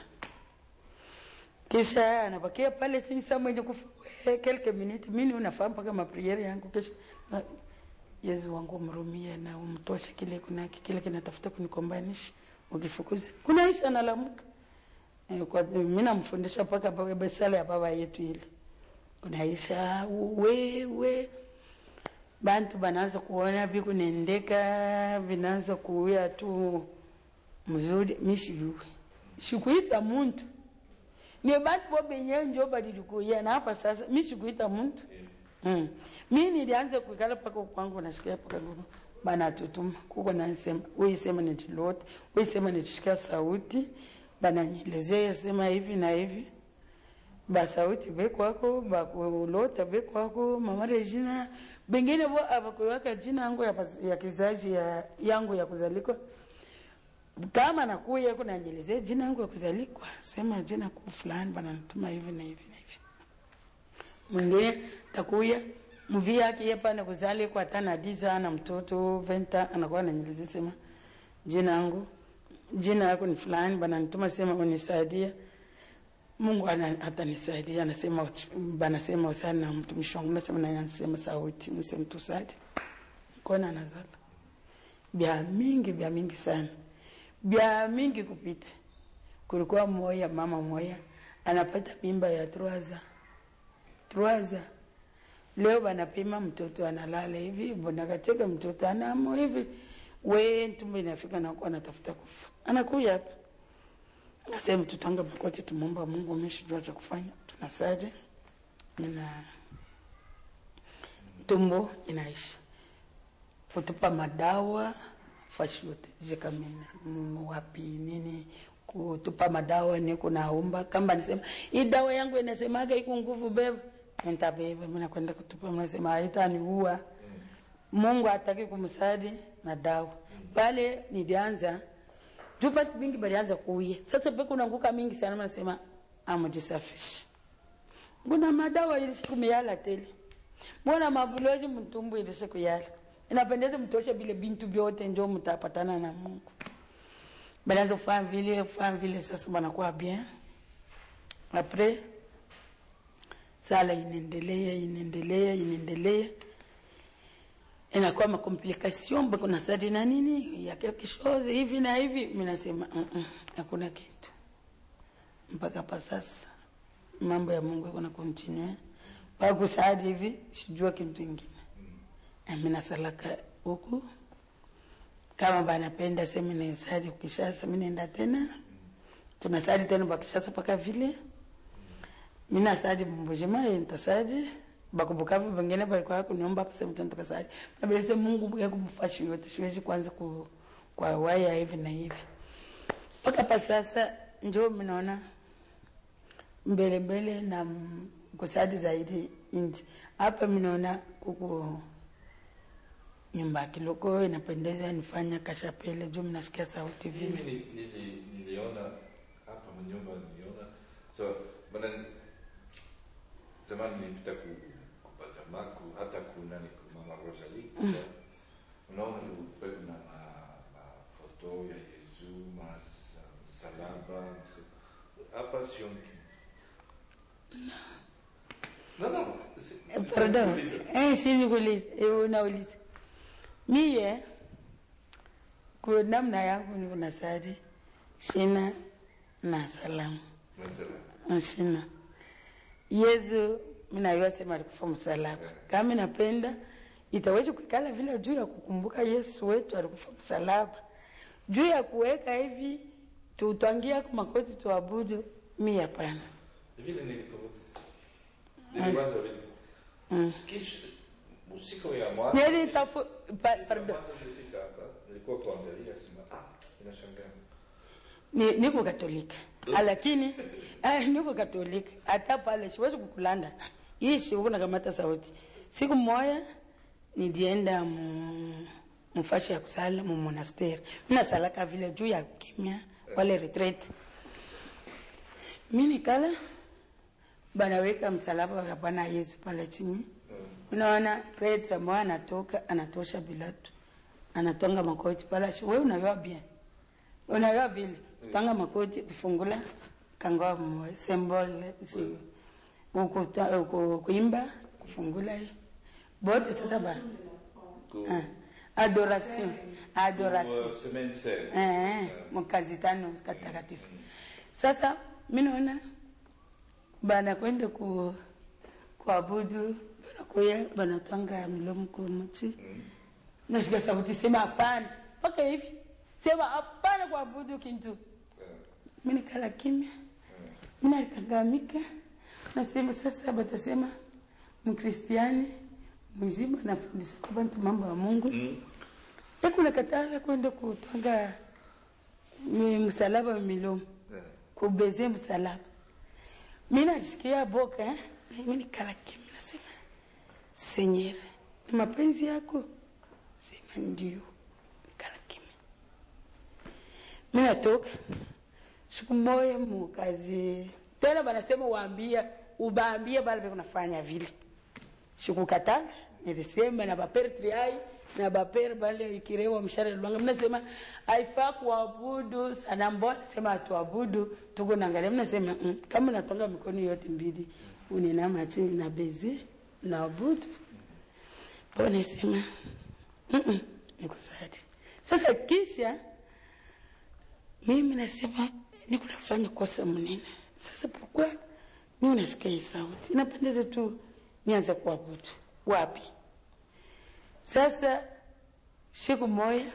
kisha anabakia pale chini saa mwenye kufa kelke minute mimi unafahamu mpaka mapriere yangu kisha na- Yesu wangu umrumie na umtoshe kile kuna kile kinatafuta kunikombanisha ukifukuza kunaisha nalamuka Eh, kwa mimi namfundisha mpaka baba basala ya baba yetu ile kunaisha wewe bantu banaanza kuona vikunendeka vinaanza kuuya tu mzuri mishiyuwe sikuita muntu ni bantu bo benyewe njo balilikuya na hapa sasa mi sikuita muntu mm. mi nilianza kuikala paka kwangu nashikia paka ngumu banatutuma kuko nasema uisema nitilote uisema nitishikia sauti bananyelezea sema hivi na hivi basauti bekwako bakulota bekwako mama regina bengine bo abakuwaka jina yangu ya, pas- ya kizazi ya, yangu ya kuzalikwa kama nakuya kunanjelezea jina yangu ya kuzalikwa sema jina ku fulani bananituma hivi na hivi na hivi mwingine takuya mvi yake ye pana kuzalikwa hata na diza ana mtoto venta anakuwa ananyelezea sema jina yangu jina yako ni fulani bananituma sema unisaidia mungu ana- atanisaidia anasema banasema usani na mtumishi wangu nasema naye anasema sauti msemtusadi kona nazala bya mingi bya mingi sana bya mingi kupita kulikuwa moya mama moya anapata mimba ya truaza truaza leo banapima mtoto analala hivi bonakacheka mtoto anamo hivi we tumbo inafika nakuwa anatafuta kufa anakuya hapa nasema tutanga makoti tumomba mungu umeshijua cha kufanya tunasali na tumbo inaisha kutupa madawa fashi yote jikamina mm, wapi nini kutupa madawa ni kunaomba kamba nisema hii dawa yangu inasemaga iko nguvu beba nitabeba mimi nakwenda kutupa mnasema haitaniua mungu hataki kumsadi na dawa pale nilianza tupa mingi balianza kuuya sasa pe kunanguka mingi sana nasema amujisafishe kuna madawa ilishe kumiyala tele mbona mabuloji mtumbu ilishe kuyala inapendeza mtoshe vile bintu vyote njo mtapatana na mungu balianza kufanya vile kufanya vile sasa banakuwa bien apres sala inaendelea inaendelea inaendelea inakuwa makomplikasion kuna sadi na nini ya quelque chose hivi na hivi mi nasema "Mm-mm, hakuna kitu mpaka pa sasa mambo ya mungu iko na continue mpaka kusaadi hivi sijua kitu ingine mi nasalaka huku kama banapenda semi naesadi kishasa mi naenda tena tunasadi tena bakishasa paka vile mina sadi mbujima entasadi bakubukavu bengine balikuwa kuniomba kusema tena tukasadi nabelese mungu buya kubufashi yote siwezi kwanza ku, kwa waya hivi na hivi mpaka pa sasa njo minaona mbele mbele na m- kusadi zaidi inji hapa minaona kuku nyumba ya kiloko inapendeza nifanya kashapele juu mnasikia sauti vile Mimi ni- nili- niliona hapa mnyumba niliona so bana zamani nilipita ku kupatamaku hata kuna ni mama Rosalie so, unaona kulikuwa kuna ma- mafoto ya Yesu masalaba hapa sioni kitu. no no si- Eh, Pardon. Uliza. Eh, si nikuulize, eh, unauliza. Mie kwa namna yangu niko na sari shina na salamu Masala. shina Yesu minayua sema alikufa msalaba. Kama napenda itaweza kuikala vile juu ya kukumbuka Yesu wetu alikufa msalaba, juu ya kuweka hivi tutwangia kwa makoti tuabudu, mi hapana. vile nilikumbuka niliwaza vile Mm. kisha usiku ya mwanzo Nili tafu, pa, pardon. Kwanza nilifika hapa nilikuwa kuangalia sema ah inashangaa ni, niko katolika lakini eh, niko katolika hata pale siwezi kukulanda ishi huku nakamata sauti siku moya nilienda mu mfashi ya kusala mu monasteri minasalaka vile juu ya kimya wale retreat mi nikala banaweka msalaba wa bwana yesu pale chini unaona pretre moya anatoka anatosha bilatu anatonga makoti pale shi we unayua bien unayua vile tanga makoti kufungula kangoa mo symbol si ukuta uku- kuimba kufungula hiyo bote sasa ba Ku- ah, adoration adoration ku- semaine sainte. eh, mkazi tano katakatifu. Sasa mi naona banakwenda ku kuabudu, banakuya banatwanga milomo kumuchi, nashika sauti sema hapana, mpaka hivi sema hapana kuabudu kintu. Mi nikala kimya, mi nalikangamika, nasema sasa batasema mkristiani mzima nafundisha kwa bantu mambo ya Mungu Mm. ekuna katala kwenda kutwanga mi- msalaba milomo Eh. kubeze msalaba mi najisikia boka eh? Na mimi nikala kimya, nasema Senyere, ni mapenzi yako? Sema ndio. Nikala kimya. Mi natoka siku moja mukazi tena, banasema waambia ubaambie bale beko nafanya vile, sikukatala nilisema na bapere triai na bapere bale ikirewa mshare lwanga, mnasema haifaa kuabudu sanamu, mbona sema atuabudu, tuko naangalia, mnasema mm, kama natonga mikono yote mbili uninama chini na bezi na abudu, mbona sema mm -mm, nikusadi sasa. Kisha mimi nasema niko nafanya kosa mnene sasa, pourquoi mimi nasikia hii sauti inapendeza tu nianze kuabudu wapi? Sasa siku moja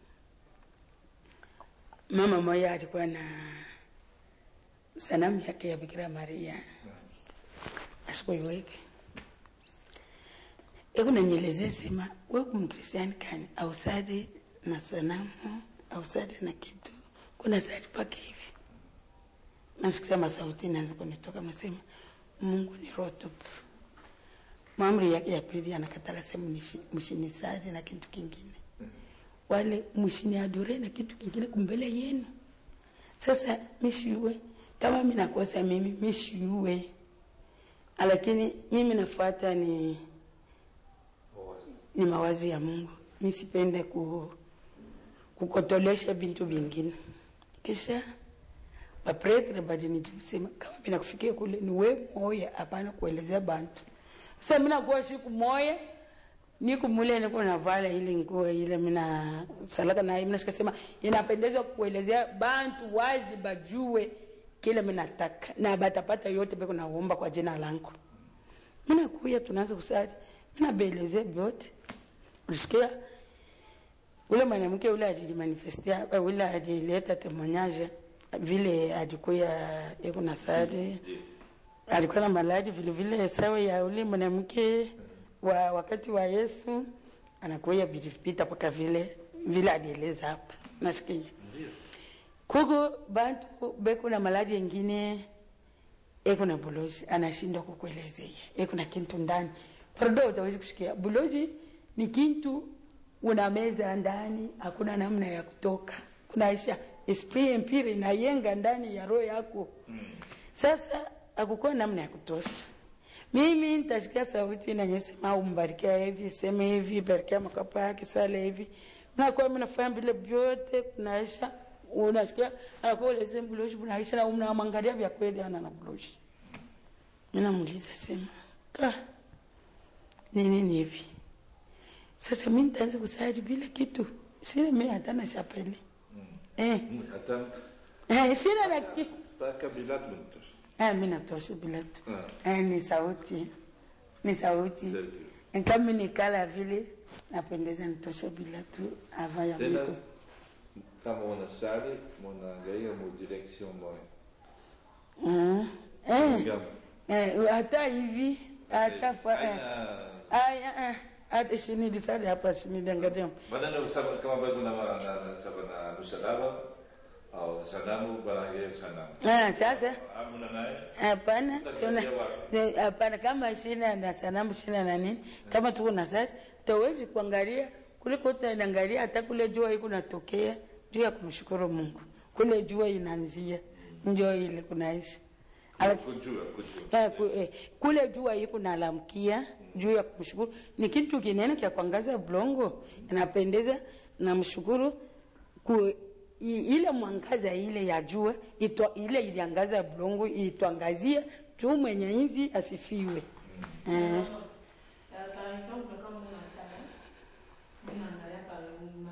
mama moja alikuwa na sanamu yake ya Bikira Maria asikuiweke ekunanyelezea sema we kumkristiani kani ausadi na sanamu ausadi na kitu kuna sadi pake hivi nasikia masauti naanza kunitoka nasema Mungu ni roho tupu maamri yake ya pili anakatala sehemu mshinisadi na kitu kingine, wale mshini adore na kitu kingine kumbele yenu. Sasa mishiwe kama mimi nakosa mimi mishiwe, lakini mimi nafuata ni ni mawazo ya Mungu, misipende ku kukotolesha bintu vingine. Kisha bapretre badi nitusema kama mimi nakufikia kule ni we moya, hapana kuelezea bantu sasa mina kuwa siku moya niko mule niko navala ile nguo ile mina salaka na mina shikasema inapendeza kuelezea bantu wazi bajue kile mina nataka na batapata yote beko naomba kwa jina langu. Mina kuya tunaanza kusali. Mina belezea vyote. Ulisikia ule mwanamke ule ajimanifestia ule ajileta temoignage vile alikuya eko na sali alikuwa na malaji vile vile sawa ya ule mwanamke wa wakati wa Yesu anakuya vilipita mpaka vile vile alieleza hapa. Nasikia kuko bantu beko na malaji yengine eko na buloji anashindwa kukuelezea, eko na kintu ndani pardo, utawezi kushikia buloji ni kintu una meza ndani, hakuna namna ya kutoka, kunaisha esprit empire inayenga ndani ya roho yako. Sasa akukuwa namna ya kutosha. Mimi nitashikia sauti na nyesema umbarikia hivi, sema hivi, barikia makapa yake, sale hivi. Mnakuwa mnafanya vile vyote kunaisha, unasikia anakuwa ule sema buloshi bunaisha na mnamwangalia vya kweli ana na buloshi. Mimi namuuliza sema, "Ka ni nini hivi?" Sasa mimi nitaanza kusali bila kitu. Sina mimi hata na chapeli. Eh, hata eh sina na kitu. mpaka bila tunatosha Eh, mimi natosha bila tu. Ah. Eh, ni sauti. Ni sauti. Sauti. Kama nikala vile napendeza nitosha bila tu ava ya tena Mungu. kama unasali munaangalia mu direction moja Mm. Eh, Ngam. eh, hata hivi hata fa eh. Haina- Aya eh. Hata shini disali hapa shini dangadia. Badala usaba kama bado na na na saba na msalaba au sanamu banaangalia sanamu Ah, sasa amuna naye hapana Utaangalia tuna wapi? ne- hapana kama shina na sanamu shina na nini kama tuko na sari tawezi kuangalia kuliko utaangalia hata kule jua iko natokea juu ya kumshukuru Mungu kule jua inaanzia ndio ile kunaishi Ala- kujua kujua Eh, ku, eh, kule jua iko nalamkia juu ya kumshukuru ni kitu kinene kya kuangaza blongo inapendeza na mshukuru ku, i, ile mwangaza ile ya jua itwa, ile iliangaza blongo itwangazia juu mwenye inzi asifiwe eh, Euh, par exemple, comme on a ça, on a là par le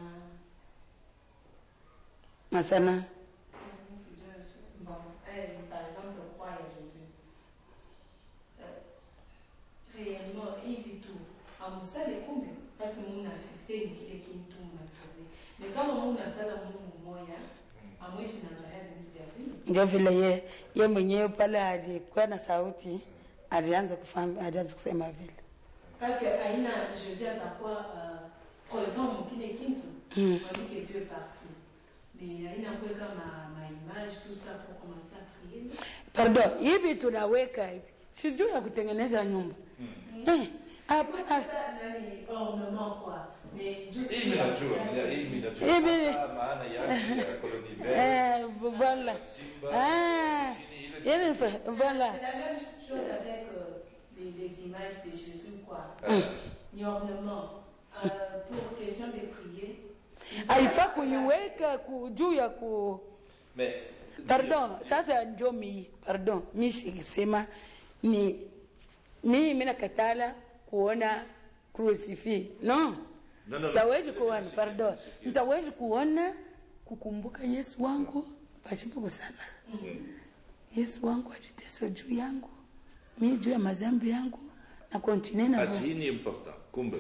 na sana Bon, elle, par exemple, croit à Jésus. Euh, réellement, hivi tu amusale kumbe basi Mungu afixe ni kile kitu mnatobe. Ni kama Mungu asala Mungu mmoja, amwishi na Maria vitu vya vile. ndio vile ye, ye mwenyewe pale alikuwa na sauti alianza kufanya alianza kusema vile Parce que aina Jésus atakuwa uh, présent mu kile kitu. Mm. On dit que Dieu est partout. Mais aina kuweka ma, ma image tout ça pour commencer à prier. pardon hivi tunaweka hivi sijui ya kutengeneza nyumba eh, hapana Ça, nani, ornement quoi. Mais juste- hii minajua mina- hii minajua Hivi- Hapa maana yake ya koloni mbele eh, voilà simba ah lakini ile- ile ni fa- voilà C'est la même chose avec euh, les, les images de Jésus, quoi. Eh, Ni ornement. Euh, pour question de prier. ils haifaa ont- kuiweka ku- juu ya ku mais pardon sasa njo mi pardon mi sikisema ni mi mina katala kuona crucifi no No, no, no. ntawezi kuona pardon ntawezi kuona kukumbuka yesu wangu pasipo kusala yesu wangu aliteswa juu yangu mi juu ya mazambi yangu na kontine na ati hii ni important kumbe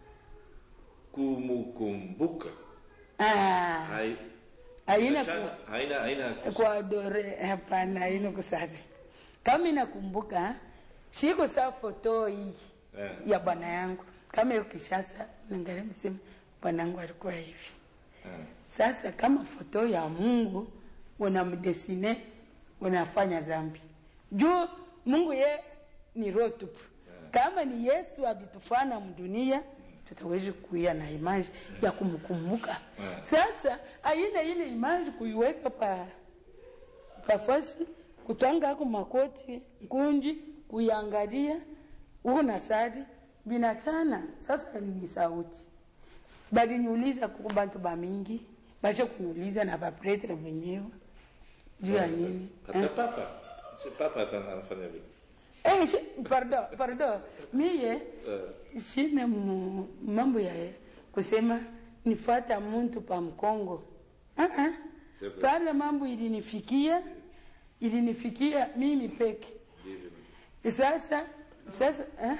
kumukumbuka ah, hai haina ku, Achana- haina haina kwa dore hapana haina kusali kama inakumbuka siko saa foto hii Eh. ya bwana yangu kama hiyo kishasa nangalia msema bwana yangu alikuwa hivi Eh. sasa kama foto ya mungu unamdesine unafanya zambi juu mungu ye ni roho tupu kama ni yesu alitufana mdunia tutawezi kuia na imaji ya kumkumbuka Yeah. sasa aina ile imaji kuiweka pa pafasi kutwanga ako makoti nkunji kuiangalia huko na sari binachana sasa ni sauti baliniuliza kuko bantu bamingi bashe kuniuliza na bapretre wenyewe juu ya nini hata eh? papa si papa hata anafanya vile Eh, shi- pardon pardon miye Eh. shine mu- mambo ya kusema nifata muntu pa mkongo uh-uh. C'est vrai. pale mambo ilinifikia ilinifikia mimi peke ndivyo sasa sasa eh?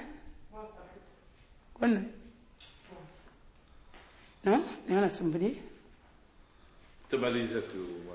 Kuna no niona sumbuli tumalize tu uh,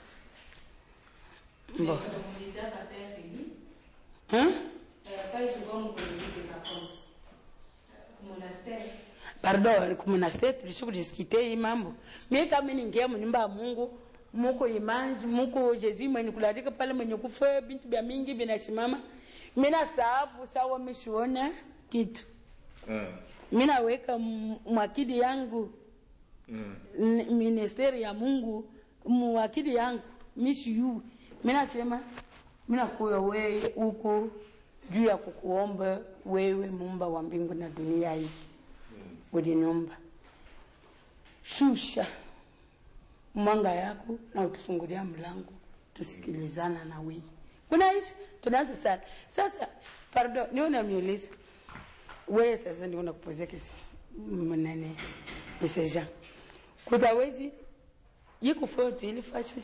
Mais Bon. comme on disait à Père Rémi, hein? euh, pas du tout comme colonie de vacances. Euh, monastère. pardon kumonasteri tulishikudiskite hii mambo mi kama ningia munyumba ya mungu muko imanji muko jezi mwenye kulatika pale mwenye kufa bintu bya mingi binashimama mina sababu sawa mishiona kitu mm, minaweka m- mwakidi yangu mm, n- ministeri ya mungu mwakidi yangu mishiyu minasema minakuya wewe huku juu ya kukuomba wewe mumba wa mbingu na dunia hii uliniumba shusha mwanga yako na utufungulia mlango tusikilizana na wii unaishi tunaanza sana sasa pardon niwe namiuliza wewe sasa ndio nakupozea kesi mnene meseja kutawezi yiko foto ile fashi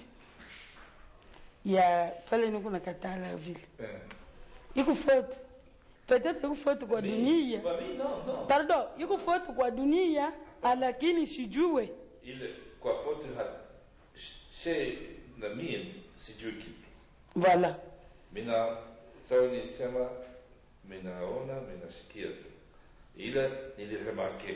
ya pale niko na katala vile eh. iko foto peut-être iko foto kwa dunia Kwa mimi, no, no. pardon iko foto kwa dunia lakini sijue ile kwa foto ha she na mie sijui kitu voilà mina sawa nilisema minaona minasikia tu ila niliremarke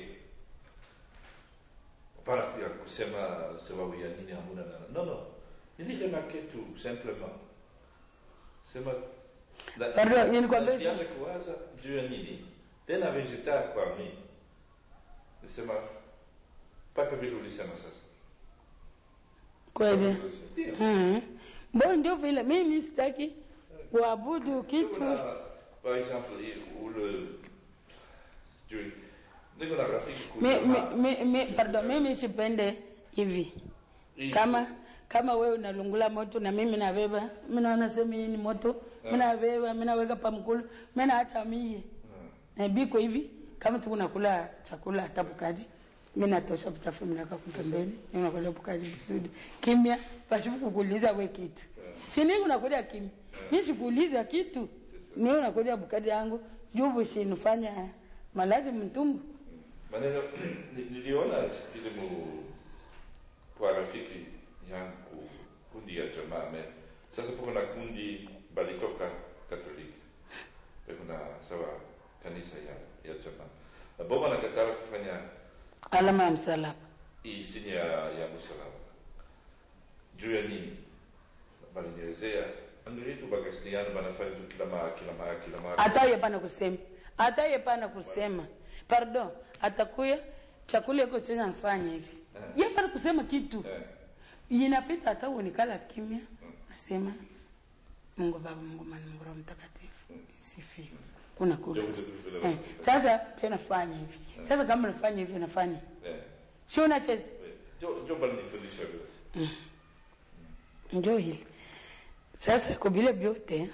para ya kusema sababu ya nini hamuna na no no niliremarke tu simplement sema la- Pardon, nilikwambia- nilianza kuwaza juu ya nini tena vegeta kwa mi nisema mpaka vile ulisema sasa kweli Ndio. Mhm. bo ndio vile mimi sitaki kuabudu kitu Kuna, par exemple, i- ule sijui niko na rafiki mi, kuna- mi, mi, mi, pardon mimi sipende hivi hii- kama kama wewe unalungula moto na mimi nabeba mi naona sema hii ni moto mi nabeba mi naweka pa mkulu mi naacha mie na biko hivi kama tu unakula chakula hata bukadi mi natosha buchafu minaka kupembeni ninakula bukadi vizuri kimya pashibu kukuuliza we kitu sini unakulia kimya mi sikuuliza kitu ni unakulia bukadi yangu jubu shinufanya maladhi mtumbu maneno ni- niliona ile mu kwa rafiki yangu kundi ya jamaa me sasa poko na kundi balitoka katoliki kuna sawa kanisa ya, ya jamaa na boma nakatala kufanya alama ya msalaba hii sinya ya, ya msalaba juu ya nini balinielezea Angelitu ba Castellano banafanya tu kila mara kila mara kila mara. hata ye pana kusema hata ye pana kusema pardon atakuya chakula iko chenye nafanya hivi ye pana kusema kitu Eh. inapita hata uonekala kimya nasema mungu baba mungu mwana mungu roho mtakatifu sifiwe unakula Ndio, tu. ndio, ndio, ndio. eh, sasa pia nafanya hivi sasa kama nafanya hivi nafanya Eh. si unacheza Jo jo bali nifundisha vile. njo hili sasa kwa vile vyote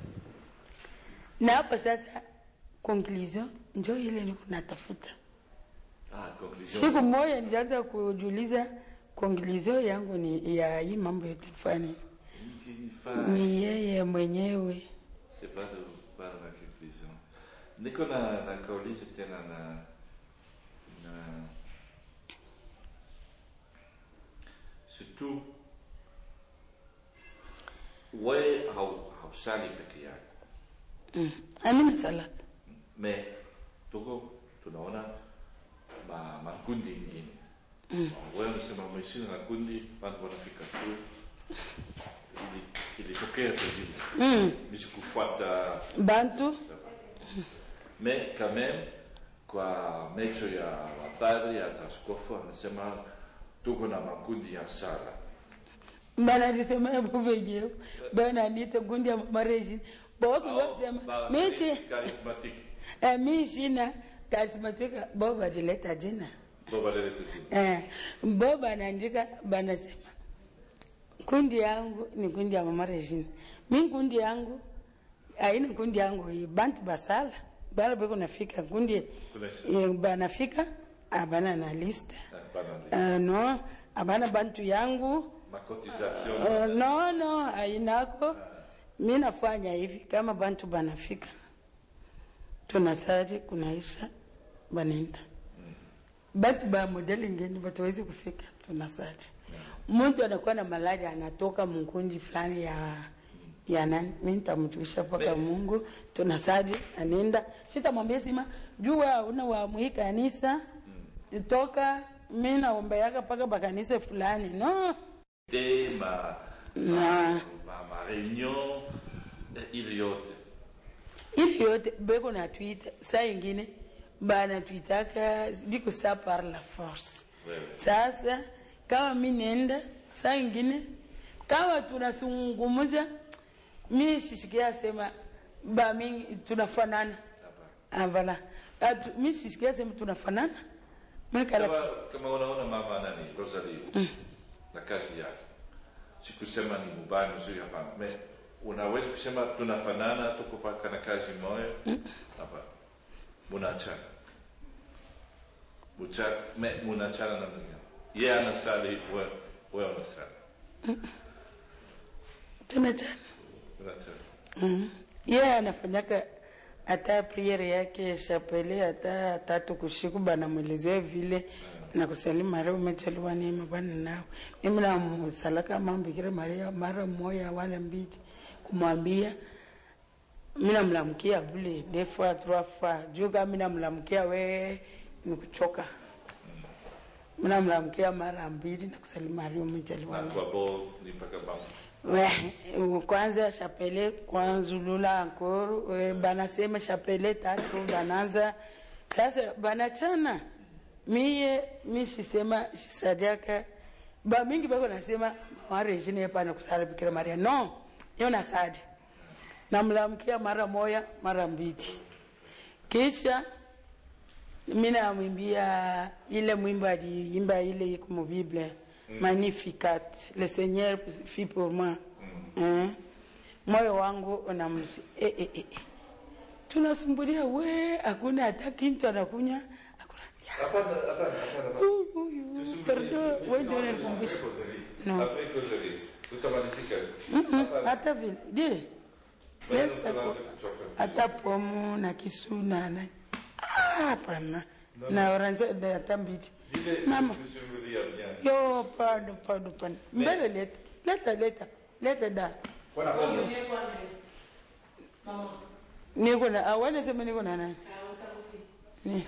na hapa sasa conclusion njo ile niko natafuta Ah, conclusion. siku moja nilianza kujiuliza conclusion yangu ni ya hii mambo yote nifanye Nikifanya ni yeye mwenyewe C'est pas de pas la conclusion. Niko na na kauliza tena na na surtout wewe hau hausali peke yako mm. amina salata me tuko tunaona ma makundi ingine mm. wewe unasema umeshinda na kundi watu wanafika tu ili ilitokea tu vile mm. nisikufuata bantu Mais quand même, kwa macho ya wapadri hata askofu anasema tuko na makundi ya sala. banalisema yabo wenyewe bananita gundi ya mareji bawakuwasema Ba- mishi charismatique. eh, mishina karismatika bo badileta jina Bo balele tete. Eh, bo banaandika banasema kundi yangu ni kundi ya mama Regine. Mi kundi yangu aina kundi yangu hii bantu basala bala beko nafika kundi Kuna- eh, banafika abana na lista Hapana. uh, no abana bantu yangu Ma cotisation. uh, no no ainako mi nafanya hivi kama bantu banafika tunasali kunaisha banaenda batu ba modeli ngeni batawezi kufika tunasali mtu anakuwa na malaria anatoka mkunji fulani ya ya nani mi nitamjuisha mpaka mungu tunasali anaenda sitamwambia sima jua una wa mwi kanisa toka mi naombeaka mpaka bakanisa fulani no Te ma na ma, ma réunion eh, ile yote. ili yote beko na twita saa ingine banatwitaka biko sa par la force Wewe. sasa kama mi nenda saa ingine kama tunazungumuza mi sisikia sema ba mi tunafanana Hapa. avala mi sisikia sema tunafanana mikala Kama kama unaona mama nani Rosalie na kazi yake. Sikusema ni mubaya mzuri hapana. Me unaweza kusema tunafanana tuko paka na kazi moja. Hapa. Munachana. Mucha, me, munachana na dunia. Yeye anasali wewe wewe unasali. tunachana Unachana. Mm. yeye anafanyaka hata priere yake chapele hata tatu kushiku banamwelezea vile na kusalimu Maria umechaliwa neema Bwana nao. Mimi namsalaka mama Bikira Maria mara moja wala mbili kumwambia mimi namlamkia vile deux fois trois fois juu kama mimi namlamkia we nikuchoka. Mimi namlamkia mara mbili na kusalimu Maria umechaliwa Na neema. kwa bo ni mpaka bangu. Ouais, kwanza chapele kwanzulula ankoro eh, banasema chapele tatu bananza sasa banachana miye mi shisema shisadiaka ba mingi bako nasema mawarejine pana kusala bikira maria no yo nasadi namlamkia mara moya mara mbili kisha mi namwimbia ile mwimbo aliimba ile iko mu bible magnificat le seigneur fit pour moi Eh, moyo wangu unamsi eh, eh, eh. eh. tunasumbulia we hakuna hata kintu anakunywa hakuna Hapana, hapana, hapana. Huyu, huyu, pardon wewe ndio unanikumbusha No. Après causerie. Tutamalizika. Mm-mm, Hapana. hata vile je Bado leta tunaanza ko- kuchoka. hata pomu na kisuna na Ah, hapana na orange da hata mbili Vile mama tusimulia bien. yo pardon pardon pardon mbele leta leta leta leta da Bwana Mungu. niko na awana sema niko na nani ni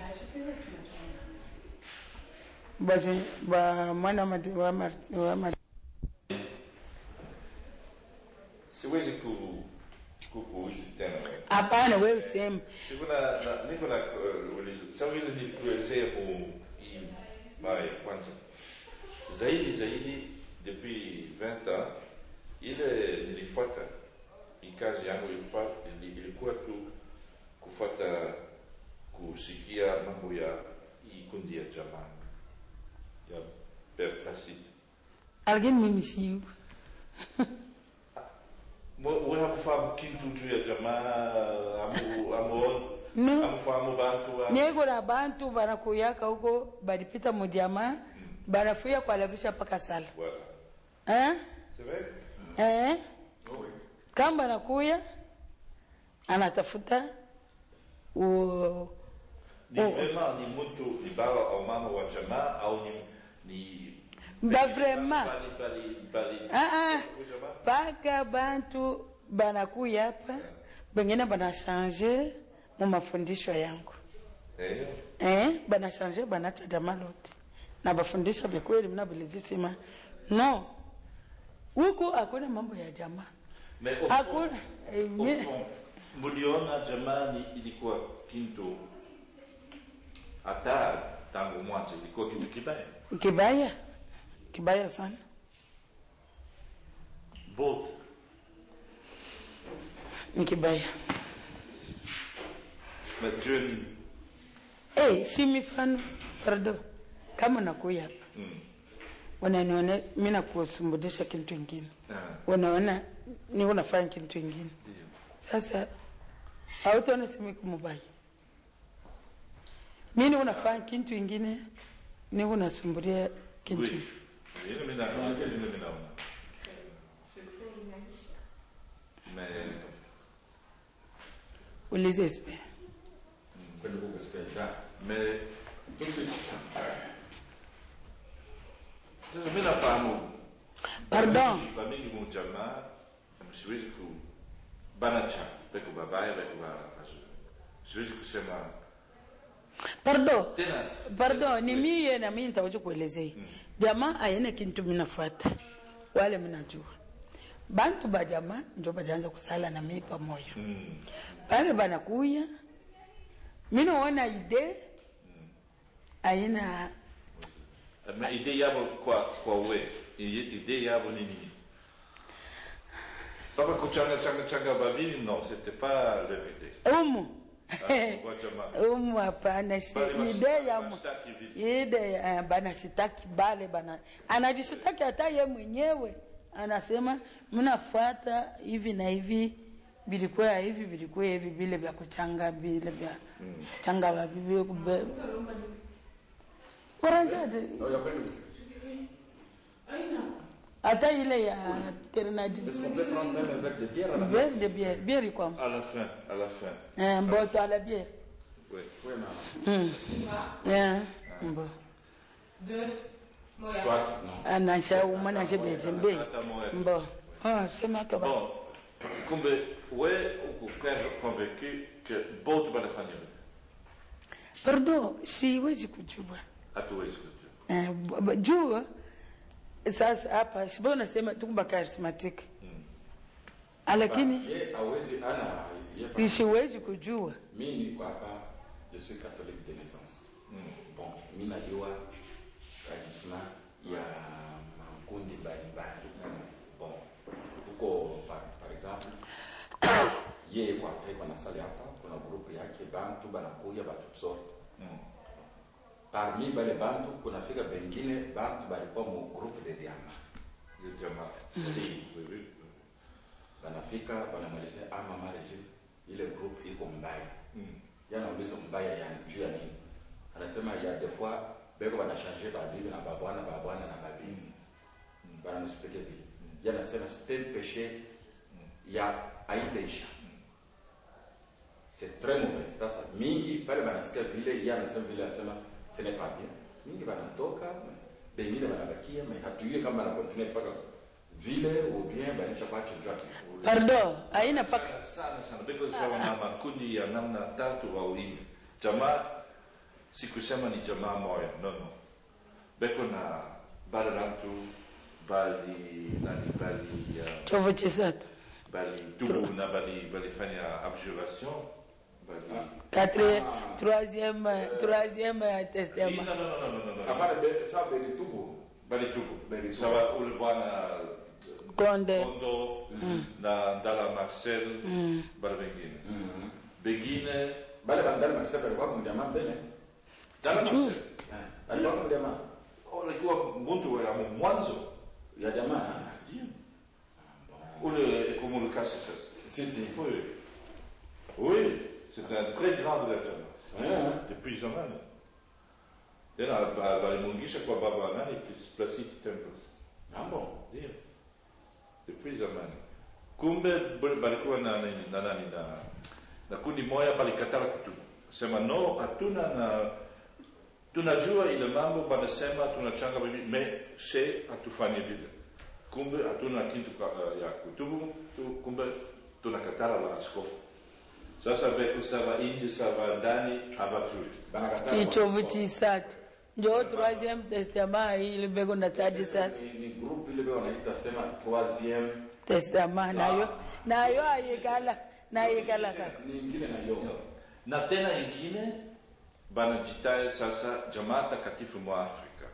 basi ba mwana mati wa mati wa mati siwezi ku kukuuzi tena wewe. hapana wewe useme Niko na, na niko na uh, ulizo. Sawa vile nilikuelezea mu hii mara ya kwanza. Zaidi zaidi depuis 20 ans ile nilifuata hii kazi yangu ilikuwa ilikuwa tu kufuata kusikia mambo ya hii kundi ya jamaa ya Père Placide. lakini mimi siu we hamufahamu kintu juu ya jamaa amu amu No. amufahamu bantu wa- niko na bantu banakuyaka huko balipita mujamaa banafuya kualabisha paka sala Voilà. eh? C'est vrai? Eh? Oh, oui. kama banakuya anatafuta u- Ni Oh. vraiment ni mtu ni baba au mama wa jamaa au ni ni Ba vraiment. bali bali bali Ah, ah. wa jamaa? paka bantu banakuya hapa bengine banashange mu mafundisho yangu Eh, eh? banashange banacha jamaa lote na bafundisha vyakweli mnabilizisima no huku hakuna mambo ya jamaa mais au hakuna fond, eh, au mi- fond, mliona jamaa ni ilikuwa kintu hata tangu mwanzo ilikuwa kitu kibaya kibaya kibaya sana both ni kibaya mais Dieu ni Eh, si mifano pardon kama nakuya hapa mm. wananiona mi nakusumbudisha kitu ingine ah, wanaona ni unafanya kitu ingine ndio. sasa hautaona simiku mubaya mi ni unafanya kitu ingine ni unasumbulia kitu Oui. Ile mimi na ile mimi naona. Mais ulize ispe Kwenda huko sipenda. mais Tout de suite. sasa mimi nafahamu Pardon. ba mingi mu jamaa siwezi ku banacha peko babaya peko ba siwezi kusema pardon tena pardon ni miye na mimi nitawacha kuelezea jamaa ayene kintu minafuata wale minajua bantu ba jamaa njo badaanza kusala na mimi pamoja mm. pale banakuya minaona ide aina mais idée yabo kwa kwa we I- idée yabo ni nini Papa kuchanga changa changa babili non c'était pas leur idée umu Ah, kwa jamaa umu hapana si Bali mas- ide ya mu- mashtaki vipi? ide eh, banashitaki bale bana anajishitaki hata ye mwenyewe anasema mnafuata hivi na hivi vilikuwa hivi vilikuwa hivi vile vya kuchanga vile vya kuchanga vavivi oranjade Oh, ya kwenda usiku. hata ile ya ternadi Est-ce qu'on peut prendre même un verre de bière à la bière de bière bière ikwam à la fin à la fin eh, mboto ala bière oui Oui, maman. mm. yeah. mbo Deux. Moi, Soit, non. anasha umanashe bezembe Hata moja. mbo ah, sema kaba Bon, kumbe we uko con- convaincu que bote banafanya hivi. pardon siwezi kujua hatuwezi kujua eh, b- b- jua sasa hapa sibo nasema tukumba charismatic lakini Ye hawezi ana ye pa- siwezi kujua mi niko hapa je suis catholique de naissance bon mi najua kajisma ya makundi mbalimbali bon huko par, par exemple ye kwa kwa nasali hapa kuna grupu yake bantu banakuya batu sorte Mm. parmi bale bantu kunafika bengine bantu balikuwa mu groupe de diama Ni jamaa si Oui, oui. banafika banamwelezea ah mama Regine ile group iko mbaya Mm. yanauliza mbaya ya juu ya nini anasema ya des fois beko banashange babibi na babwana babwana na babibi banamexplike vile yanasema c'est un péché ya haitaisha c'est très mauvais sasa mingi pale banasikia vile ye anasema vile anasema ce n'est pas bien mingi banatoka bengine banabakia me hatujue kama banakontinue mpaka vile ou bien banaisha kwache juu ya kifuri pardon haina paka Sana sana sana beko sawa na makundi ya namna tatu au nne jamaa sikusema ni jamaa moja no no beko na bale bantu bali nani bali ya chovo chisatu bali tubu na bali balifanya abjuration bali Quatre, Ah. troisième, troisième Hii, testament. no, no, no, no, no, no, no. Hapana, be- sawa Beritubu. bali tubu Bali tubu. sawa ule bwana Konde. kondo na ndala marcel bali wengine Mhm. bengine Bale bandali Marcel alikuwa kumjamaa mbele. ndala Sijui. marcel Eh, Alikuwa kumjamaa. alikuwa mtu wa mwanzo Ya jamaa. Ndio. ule ekomulukasi sasa Si si. Oui. Oui, c'est un très grand directeur. Ouais. Depuis zamani. Tena ba- balimungisha kwa baba nani Plas- Placide Temples. Ah bon. Ndio. Depuis zamani. Kumbe bal- balikuwa na nini na nani na na kundi moja balikatala kutubu. Sema no, hatuna na tunajua ile mambo banasema tunachanga bibi me she hatufanye vile. Kumbe hatuna kitu ka- ya kutubu, tu- kumbe tunakatala la askofu. Sasa veko sava nje sava ndani habatui. Banakataa. Kichovu chisatu. Njo troisième testament ile beko na sadi sasa. Ni, ni group ile beo wanaita sema troisième Testament nayo. Nayo ayekala. Nayekala kaka. ni ingine na yo. Na tena ingine banajitaye sasa jamaa takatifu mwa Afrika.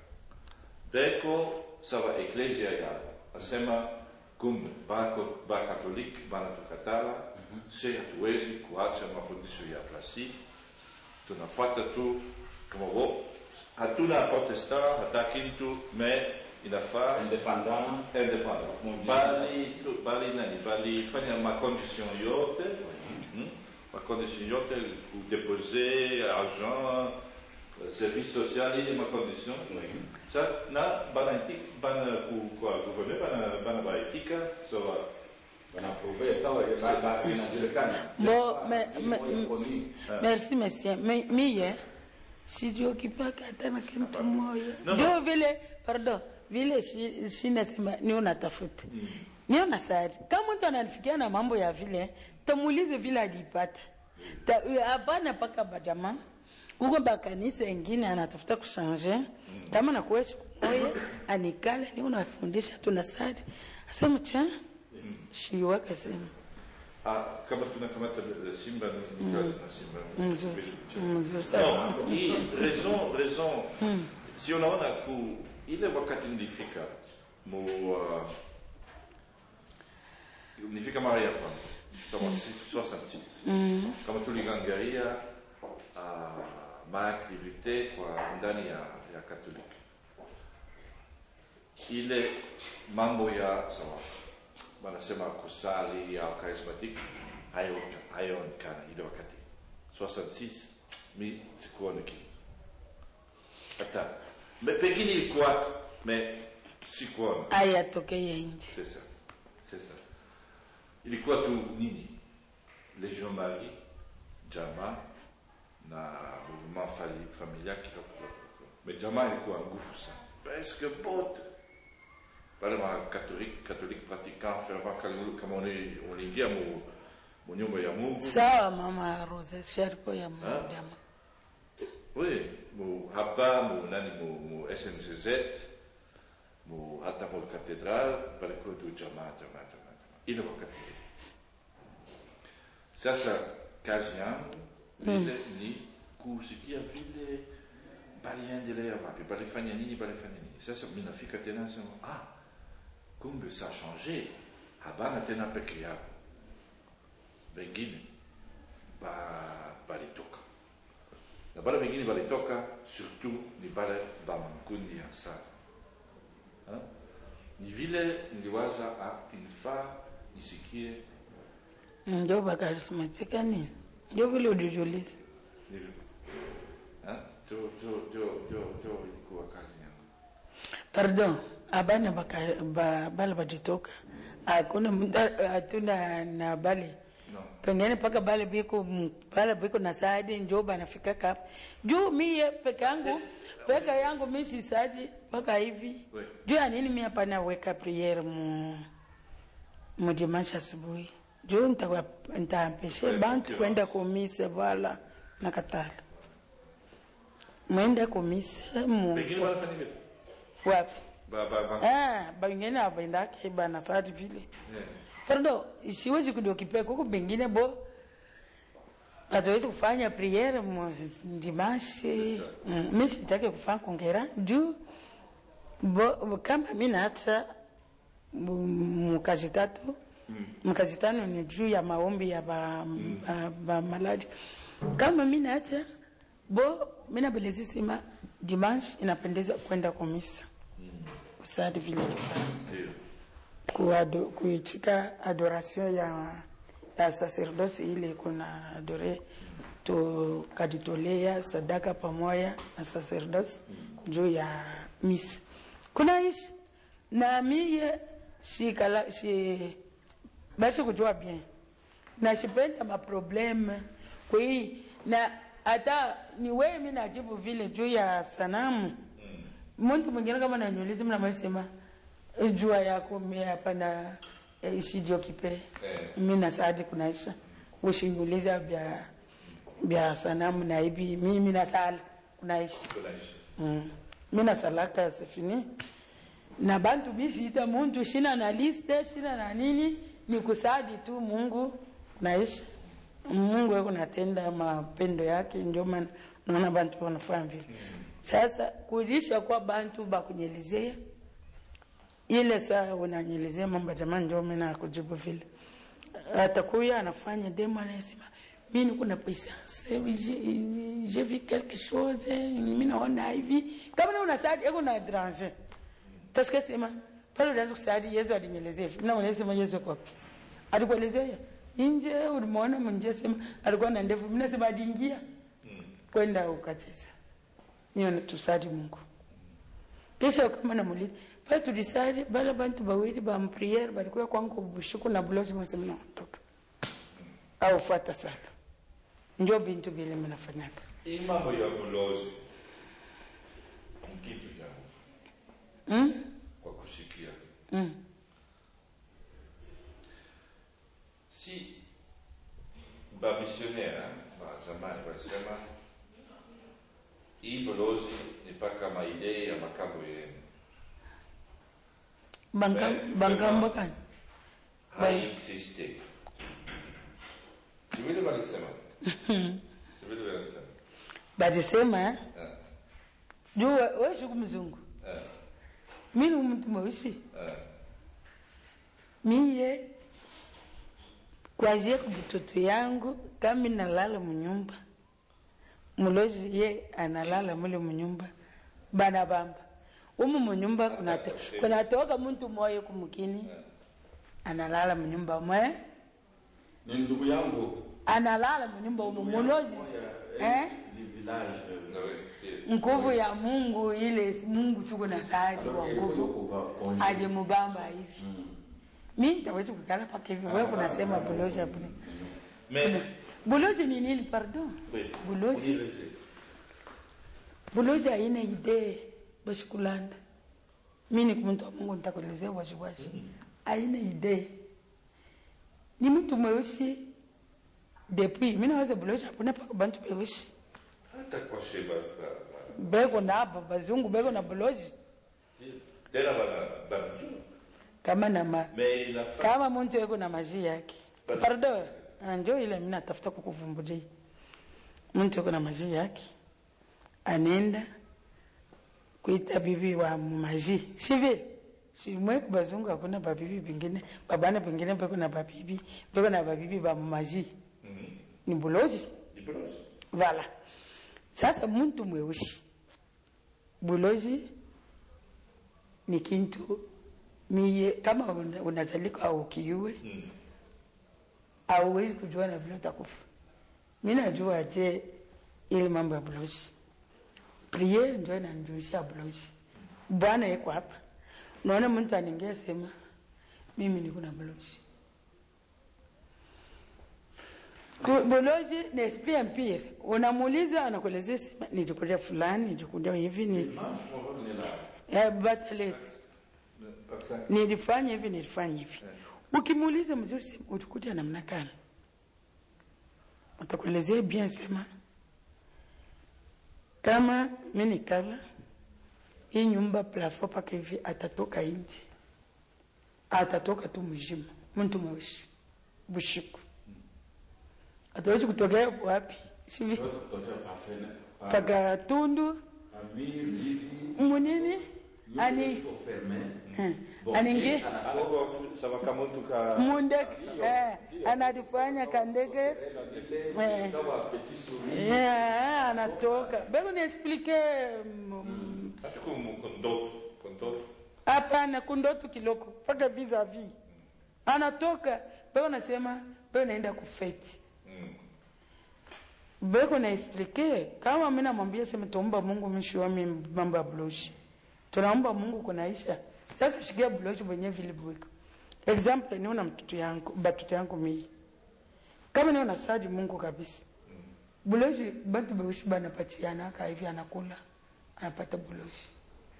Beko sava eklesia yao. Asema kumbe bako ba katoliki banatukatala se hatuwezi kuacha mafundisho ya Placide. Tunafuata tu kama wo hatuna protestant hata kitu me inafaa Independant. independent Mundial. bali tu- bali nani balifanya macondition yote hmm? macondition yote kudepose argent euh, service social ile macondition Oui. sa na banaitik bana ku kwa gouverneur bana bana baitika sawa Wanaprouve sawa ba- ba- inajulikana. Bo, me- Ni me- moja koni. Merci monsieur. Mi- Mie sijiokipaka hata na kitu moja. No, no. Ndio vile, pardon, vile shi- shinasema ni unatafuta. Ni unasari. Kama mtu ananifikia na mambo ya vile, tamuulize vile alipata. Ta- Hapana paka bajama. Huko bakanisa ingine anatafuta kushanje. Kama na kuwesha moja anikala ni unafundisha tunasari. Asema cha shiwa kasema. ah, kama tunakamata le- le simba ni ni kazi na simba Mzuri. Sipendi Mzuri sana. No, hii raison raison si unaona ku ile wakati nilifika mu uh, nilifika mara ya kwanza sawa 66 kama tuligangaria uh, maaktivite kwa ndani ya, ya katoliki ile mambo ya sawa wanasema kusali au charismatic hayo- hayaonekana ile wakati 66 mi sikuona kitu hata me- pengine ilikuwa me sikuona ayatokeye nje c'est ça c'est ça ilikuwa tu nini legion marie jama na mouvement fali- familial kidogo kidogo me jama ilikuwa nguvu sana presque bote pale ma catholique catholique pratiquant fervent kama- kama uni- uliingia mu mu nyumba ya mungu sawa mama Rose sharko ya mjama Oui, mu hapa mu nani mu, mu SNCZ mu hata mu katedral palikuwa tu jamaa jamaa jamaa jamaa ile wakati sasa kazi yangu vile ni kusikia vile baliendelea wapi balifanya nini balifanya nini sasa mi nafika tena nasema ah kumbe ça a changé habana tena peke yao wengine ba balitoka na bale wengine balitoka surtout ni bale ba makundi ya sala Ha? ni vile niliwaza ah, inafaa nisikie ndio bakarismatika nini ndio vile ulijuliza ni Ha? jo jo jo jo jo ilikuwa kazi yangu pardon abana baka ba, bale bajitoka hakuna mtu hatuna na bale no pengine paka bale biko bale biko na saadi njo banafika kapa juu mie peke yangu peke yangu mi sisaji mpaka hivi Oui. juu ya nini mi hapana weka priere mu mu dimanche asubuhi juu nitakuwa- nitampeshe Oui, bantu ndio. kwenda kumise wala nakatala mwende kumise mu wengine wanafanya vile wapi ba ba ba ah bangine abendake bana saadi vile yeah. pardon siwezi kudiokipe kuko pengine bo hatuwezi kufanya priere dimashi mm, mi sitaki kufanya kongera juu bo, bo, kama mi naacha mm, mkazi tatu mkazi tano ni juu ya maombi ya ba, ba, ba maladi kama mi naacha bo mi nabelezisima dimanche inapendeza kwenda komisa kusadi vile nifanya Ndio. kuado, kuichika adoration ya, ya sacerdoce ile kuna adore tukajitolea sadaka pamoja na sacerdoce juu ya misi kunaishi na miye shikala shi basi kujua bien na shipenda maprobleme kwa hii na hata ni wewe mi najibu vile juu ya sanamu mtu mwingine kama nanyulizi mnamesema jua yako mi hapana eh, ishijo kipe Eh. mi nasadi kunaisha ushinyuliza vya vya sanamu na hivi mimi nasala kunaishi Tunaishi. mm. mi nasalaka sifini na bantu bishiita muntu shina na liste shina na nini ni kusadi tu mungu naishi mungu eko natenda mapendo yake ndio maana naona bantu wanafanya vile sasa kulisha kwa bantu bakunyelezea ile saa unanyelezea mambo jamani ndio mimi nakujibu vile atakuya anafanya demo anasema mimi kuna pesa j'ai vu quelque chose mimi naona hivi kama na unasadi eko na étranger tashika sema pale ulianza kusadi Yesu alinyelezea hivi na unasema Yesu yuko wapi alikuelezea nje ulimuona mnje sema alikuwa na ndevu mimi nasema aliingia kwenda ukacheza niyo tusadi Mungu kisha kama namuliza pale tulisali bala bantu bawili ba mpriere balikuwa kwangu bushuku na bulozi mwasema natoka au fuata sala ndio bintu vile mnafanyaga Hii mambo ya bulozi ni kitu ya hofu mm? kwa kusikia. mm. Si bamisionera wa zamani walisema hii bulozi ni mpaka maidei ya makambo yenu Banka- Ben, bangambo kani haiexiste. Si vile walisema? Si vile walisema? balisema Eh, juu we- weshuku mzungu eh, mimi ni mtu mweusi eh. miye kwazia kubutoto yangu kami nalala munyumba mulozi ye analala mule munyumba bana bamba umu munyumba kunato, kunatoka muntu moyo kumukini analala munyumba mwe ni ndugu yangu analala munyumba umu mulozi eh? di village Na we- ti- nguvu ya mungu ile mungu tuko na saadi wa nguvu alimubamba hivi mi ntawezi kukala paka hivi wewe kunasema bulozi abuni Mais, bulozi ni nini pardon oui, bulozi unieleze. bulozi haina idee bashikulanda mi ni muntu wa mungu nitakuelezea waziwazi haina idee ni mtu mweusi depuis mi naweza bulozi hakuna paka bantu beusi hata kwa sheba ba- ba- beko nabo bazungu beko na bulozi tena bana bamjua kama na ma, mais inafaa kama muntu eko na maji yake Basi. pardon ah, njo ile mi natafuta kukuvumbulia muntu eko na maji yake anenda kuita bibi wa maji sivile simwe bazungu hakuna babibi bingine babana bingine beko na babibi beko na babibi ba maji Mhm. ni bulozi Ni bulozi. vala sasa muntu mweusi bulozi ni kintu miye kama una- unazalika au kiue Mm. auwezi kujua na vile utakufa mi najua je ile mambo ya bulozi priere ndio inanijulisha bulozi bwana yeko hapa unaona mtu anaingia sema mimi niko na bulozi Ku- bulozi ni esprit empire unamuuliza anakuelezea sema nilikulia fulani nilikulia hivi ni eh, batalete Pakistan. nilifanya hivi nilifanya hivi ukimuuliza mzuri sema ulikuta namna gani utakuelezea bien sema kama mi nikala hii nyumba plafo paka hivi atatoka nje atatoka tu mzima mtu mweusi bushiku hatuwezi kutokea wapi sivi Tunaweza kutokea pa fene- pa- paka tundu pa mili hivi, munini nyumba ani iko ferme. eh, Bon, aningi eh, ana- Hapo sawa kama mtu ka mundeke eh, anadifanya kandege eh, sawa petit souris. eh, anatoka beko niexplike mm, hata kumu kondoto kondoto hapana kundotu kiloko mpaka vis-a-vis anatoka beko nasema beko naenda kufeti mm. beko naexplike kama mi namwambia sema tuomba mungu mishiwami mambo ya bloshi tunaomba mungu kunaisha sasa shikia bloshi mwenye vilibwiko example niona mtoto yangu batoto yangu mii kama niona sadi mungu kabisa buloshi bantu beushi banapatiana aka hivi anakula anapata buloshi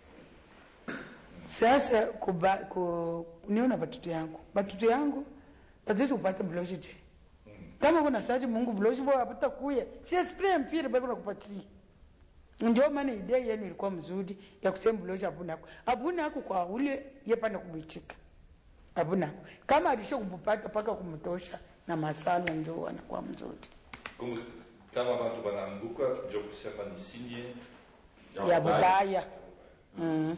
sasa kuba, ku, niona batoto yangu batoto yangu batezi kupata buloshi je kama kuna sadi mungu buloshi bo apata kuya si spray mpira bado nakupatia ndio maana idea yenu ilikuwa mzuri ya kusema buloshi abunako abunako kwa ule yepana kumwichika abunako kama alisho kumpata paka kumtosha na masala ndio anakuwa mzuri Kumbe kama watu wanaanguka ndio kusema ni sinye ya bubaya mm.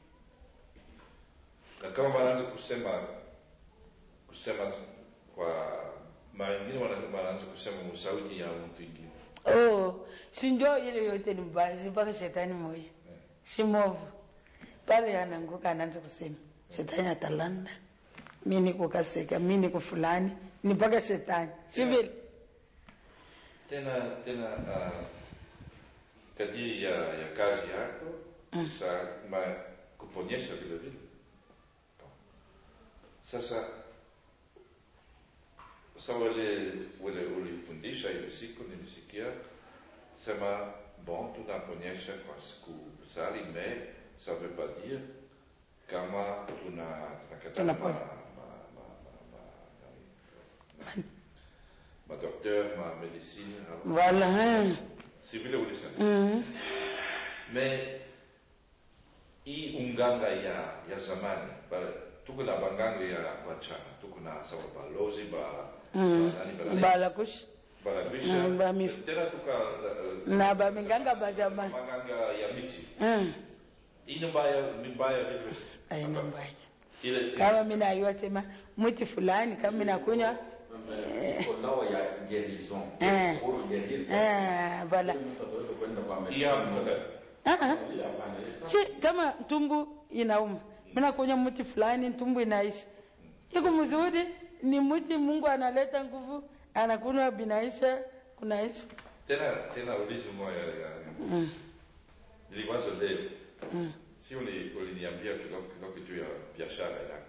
na kama wanaanza kusema kusema kwa mara nyingine wana- wanaanza kusema musauti ya mtu ingine oh, si ndio ile yote ni mbaya si mpaka shetani moya si movu pale ananguka anaanza kusema shetani atalanda mi niko kaseka mi niko fulani ni mpaka shetani si vile tena tena uh, kadiri ya, ya kazi yako sa ma kuponyesha vile vile sasa sa wale wale ulifundisha ile siku nilisikia sema bon tunaponyesha kwa siku sali me ça veut pas dire kama tuna tunakatana ma, ma, Tunaponya. ma, ma, ma, ma, ma docteur ma medicine wala eh. si vile ulisema mm. me hii unganga ya ya zamani ba- tuko na banganga ya wachana tuko na sawa balozi ba Mm. ba nani ba nani balakush balabisha Mm, ba mif- tena tuka uh, na baminganga ba zamani banganga ya miti mm. ine mbaya mbaya vile aina mbaya ile kama mi nayua sema mti fulani kama mi nakunywa Iko dawa ya guérison. Eh. Pour guérir. eh, vala Mtu ataweza kwenda kwa hii medicine. hapo kada Ah, ah. Hii hapana, hii sasa- si kama tumbu inauma mi nakunywa mti fulani tumbu inaisha iko mzuri ni mti mungu analeta nguvu anakunywa binaisha kunaisha tena tena ulizo moja ya mm. niliwaza leo Mm. si uli- uliniambia kidogo kidogo juu ya biashara yako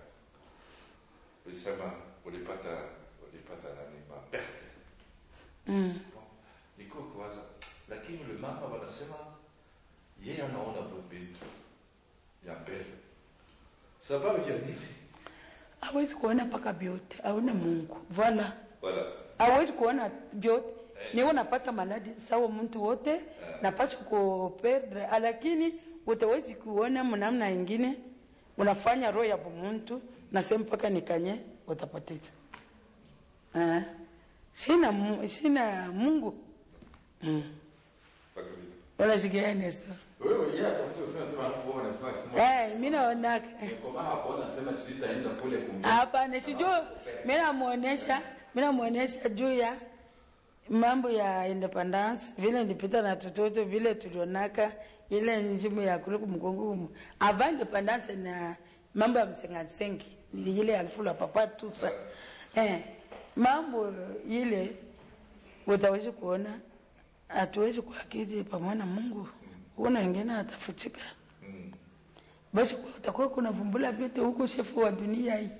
ulisema ulipata ulipata nani maperte Mm. niko kuwaza lakini ule mama wanasema yeye anaona vitu ya mbele sababu ya nini hawezi kuona mpaka vyote aone mungu vala wala hawezi kuona vyote niwe napata maladi sawa mtu wote napaswa kuperdre lakini utawezi kuona mnamna ingine unafanya roho ya muntu nasema mpaka nikanye utapoteza Eh. sina mu- sina mungu mm. mpaka vile wala shigeanesto Wewe yeye atakuja useme sema alafu wewe unasema sema. hey, mi naonaka Niko maha hapo unasema sitaenda kule kumbe. hapana sijuu mi namwonesha mi namwonesha juu ya mambo ya independence vile ndipita na tototo vile tulionaka ile njimu ya kule kumkongumu ava independence na mambo ya msengasengi ni ile alfu la papa tusa eh, mambo ile utawezi kuona hatuwezi kuakidi pamoja na mungu kuna wengine atafutika mm. basi utakuwa kuna vumbula vyote huko shefu wa dunia hii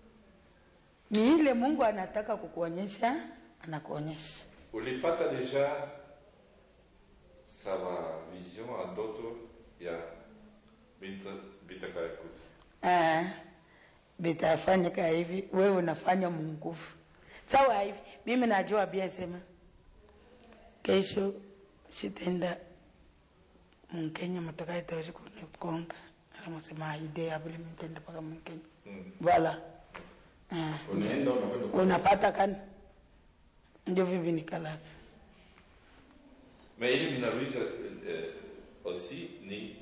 ni ile mungu anataka kukuonyesha anakuonyesha ulipata deja sawa vision a ndoto ya binta bitakayakuta Ah, vitafanyika hivi wewe unafanya munguvu sawa hivi mimi najua bia sema kesho sitenda mkenya matoka itawezi kukonga alamusema idea vile mitenda paka mkenya mm. vala Ah. unaenda unakwenda kwa- unapata kana ndio vivi nikalaka Mais ili ninauliza eh, aussi ni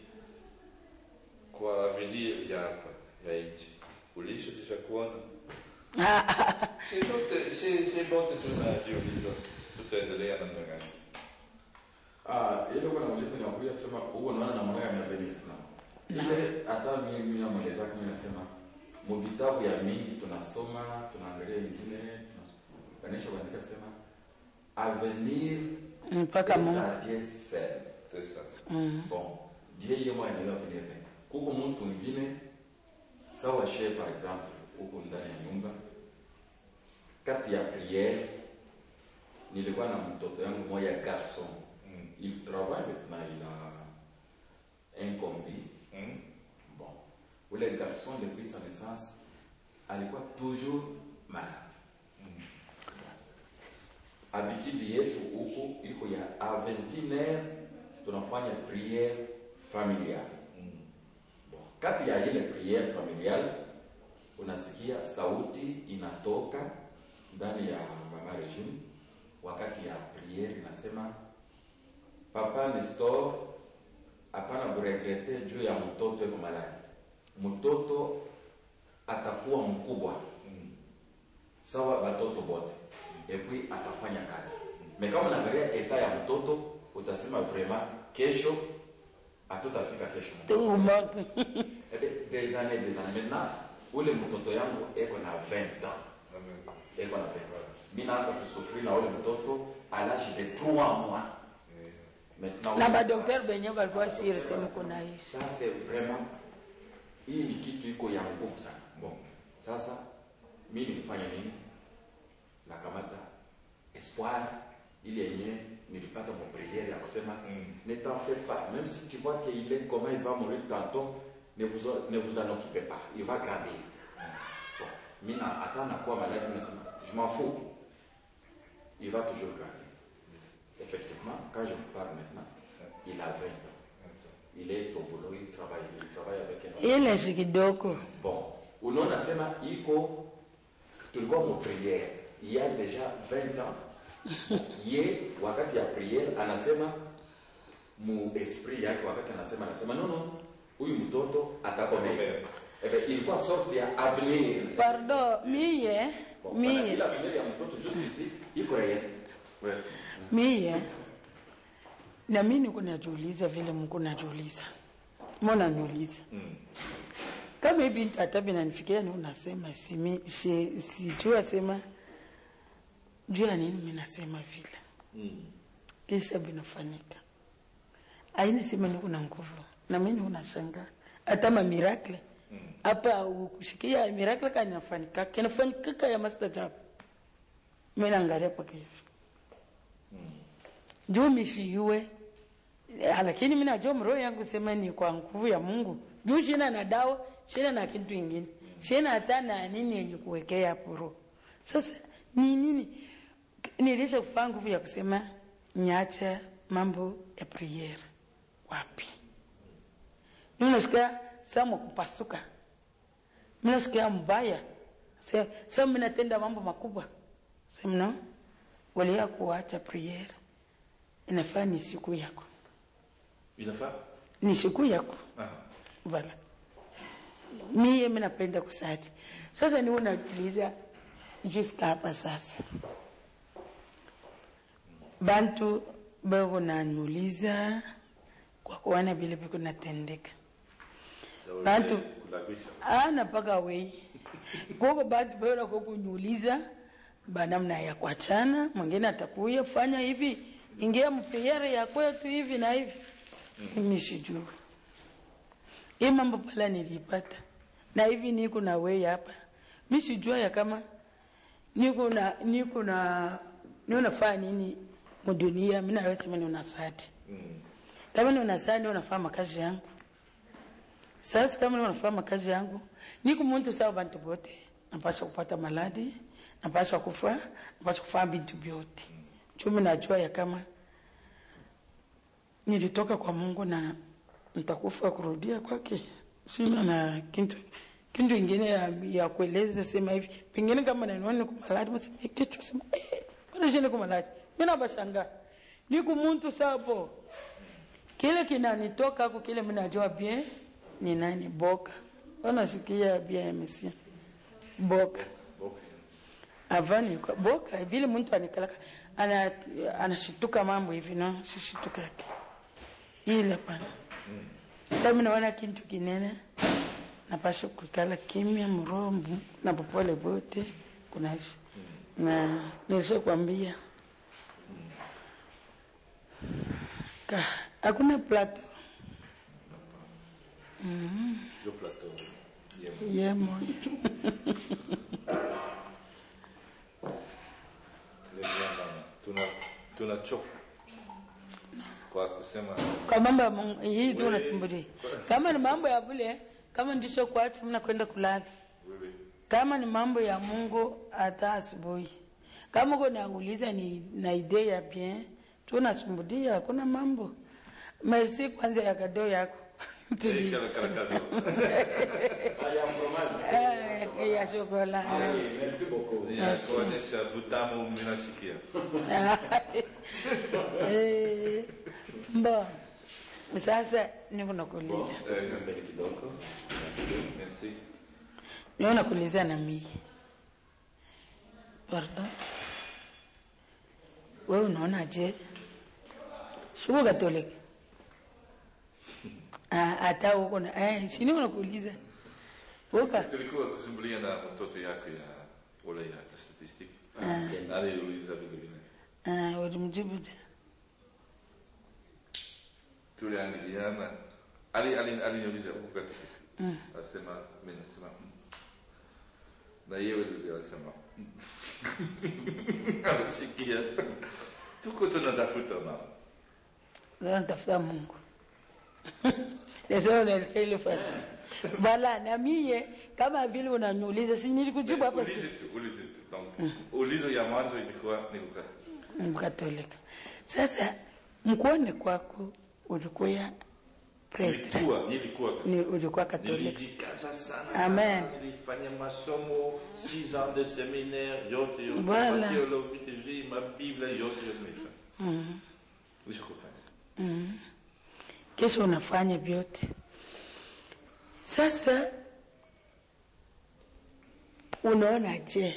kwa avenir ya hapa ya nchi ulishatisha kuona si lote si si lote tunajiuliza tutaendelea namna gani Ah, ile kwa nauliza ni wakuja kusema huko unaona namna gani ya venir na ile hata mimi mimi namweleza kama nasema mu vitabu ya mingi tunasoma tunaangalia ingine tunaganisha kuandika sema avenir mpaka Mungu Dieu seul. c'est ça Mm. Bon, Dieu yeye mwenyewe anaweza kunielewa. Kuko mtu mwingine sawa she par exemple huko ndani ya nyumba kati ya priere nilikuwa na mtoto yangu moya garçon Mm. il travaille maintenant il a un combi Mm. bon ule garçon depuis sa naissance alikuwa toujours malade Mm. habitude yetu huku iko ya a 21 tunafanya priere familiale Mm. Bon, kati ya ile priere familiale unasikia sauti inatoka ndani ya mama regime wakati ya priere inasema papa Nestor hapana kuregrete juu ya mtoto eko maladi mtoto atakuwa mkubwa Mm. sawa watoto bote epui atafanya kazi me kama unaangalia eta ya mtoto utasema vraiment kesho hatutafika kesho tumoto Ebe, des années des années maintenant ule mtoto yangu eko na 20 ans Amen. eko na 20 ans mi naanza kusufuri na ule mtoto à l'âge de 3 mois Eh, maintenant na badokteri benye balikuwa siri sehemu kunaishi ça c'est vraiment hii ni kitu iko ya nguvu sana bon sasa mi nilifanya nini nakamata espoir ile yenye nilipata mon prière ya kusema Mm. ne t'en fais pas même si tu vois qu'il est comment il va mourir tantôt ne vous, en- ne vous en occupez pas il va grandir bon mi na hata nakuwa malade nasema je m'en fous il va toujours grandir effectivement quand je vous parle maintenant il a 20 ans il est au boulot, il travaille, il travaille avec un ile si kidogo Bon, unaona sema iko tulikuwa mu priere il y a déjà 20 ans ye wakati ya priere anasema mu esprit yake wakati anasema anasema no no huyu mtoto atakomea ebe ilikuwa sorte ya avenir pardo miye Bon, maana miye ile avenir ya mtoto juste ici iko réel ouais. miye na mi niko najiuliza vile mko najiuliza mbona niuliza Mm. kama hivi hata binanifikiria ni unasema simi she- sijui asema juu ya nini mi nasema vile Mm. kisha vinafanyika aini sema niko na nguvu na mi niko nashangaa hata ma miracle hapa ukushikia miracle kanafanyika kinafanyika ya mastajabu mi naangalia paka hivi juu mishiyue Eh, lakini mi najua mroho yangu sema ni kwa nguvu ya Mungu juu shina na dawa shina na kitu ingine shina hata na nini yenye kuwekea hapo roho. Sasa ni nini nilisha kufaa nguvu ya kusema nyacha mambo ya prayer wapi? Mimi nasikia sama kupasuka, mimi nasikia mbaya, sema sema mimi natenda mambo makubwa, sema no, walia kuacha prayer inafaa ni siku yako inafaa ni siku yako Ah. Voilà. Mie mi napenda kusali. Sasa ni unajiuliza jusqu'à hapa sasa. Bantu beko naniuliza kwa kuona vile viko natendeka. Sawa, Bantu kulabisha ana paka wei. Koko bantu beko kwa kuniuliza banamna ya kuachana, mwingine atakuya fanya hivi, ingia mfeyere ya kwetu hivi na hivi. Mimi sijui. Hii mambo pala nilipata na hivi niko na wewe hapa, mi sijua ya kama niko na niko na ni unafanya nini mudunia. Mi nawe sema ni unasadi Mm. kama ni unasadi unafanya makazi yangu. Sasa kama ni unafanya makazi yangu, niko muntu sawa bantu bote, napasha kupata maladi, napasha kufa, napasha kufanya bintu vyote. Chumi najua ya kama nilitoka kwa Mungu na nitakufa kurudia kwake, sina na kintu kintu ingine ya, ya kueleza sema hivi pengine kama naniona niko malati masema kichwa sema eh bwana shine niko malati mimi nabashanga niko muntu sapo kile kinanitoka huko kile mimi najua bien ni nani boka wanasikia bien msia boka Okay. avani kwa boka vile mtu anikalaka ana anashituka mambo hivi no sishituka yake ile pana kama naona kintu kinene napasha kukala kimya mrombu na popole bote kunaishi na nilisha kwambia ka hakuna plato Yo plateau. Bien. yemo Très bien, mama. Tuna tunachoka kwa kusema kwa mambo ya Mungu hii tu unasumbulia kama ni mambo ya vile kama ndisho kuacha mna kwenda kulala wewe kama ni mambo ya Mungu hata asubuhi. Kama uko nauliza ni na idea ya bien, tunasumbudia hakuna mambo. Merci kwanza ya kado yako. Eh, Tuli. kala kala kala. Ah, ya fromage. Eh, ya chokola. Ah, oui, merci beaucoup. Ya kuonyesha butamu mnasikia. Eh, Mbo. Sasa niko nakuuliza. Eh, Mbele kidogo. Merci. merci. Niko nakuuliza na mimi. Pardon. Wewe unaona je? Shuko Katoliki. Ah, hata huko na eh, sini unakuuliza. Woka. Tulikuwa kusumbulia na watoto yako ya wale ya statistiki. Ah, tena. Aliuliza vile vile. Ah, ulimjibu je? Tuliangaliana. Ali ali aliniuliza huko katika. Asema mimi nasema mm. na yeye yule alisema mm. Alisikia. Tuko tunatafuta mama. Leo natafuta Mungu. Leo unasikia ile fasi. Bala na mie kama vile unaniuliza si nilikujibu hapa Ulize tu, ulize tu. Donc, ulizo ya mwanzo ilikuwa ni kukata. Mkatolika. Sasa mkuone kwako ulikuwa pretre. Nilikuwa, nilikuwa Ni ulikuwa katolika. Nilijikaza sana. Amen. Nilifanya masomo 6 ans de séminaire yote yote. Voilà. Ma théologie, ma Bible yote yote nilifanya. Mhm. Nishakufanya. Mhm. Kesho unafanya vyote. Sasa unaona je,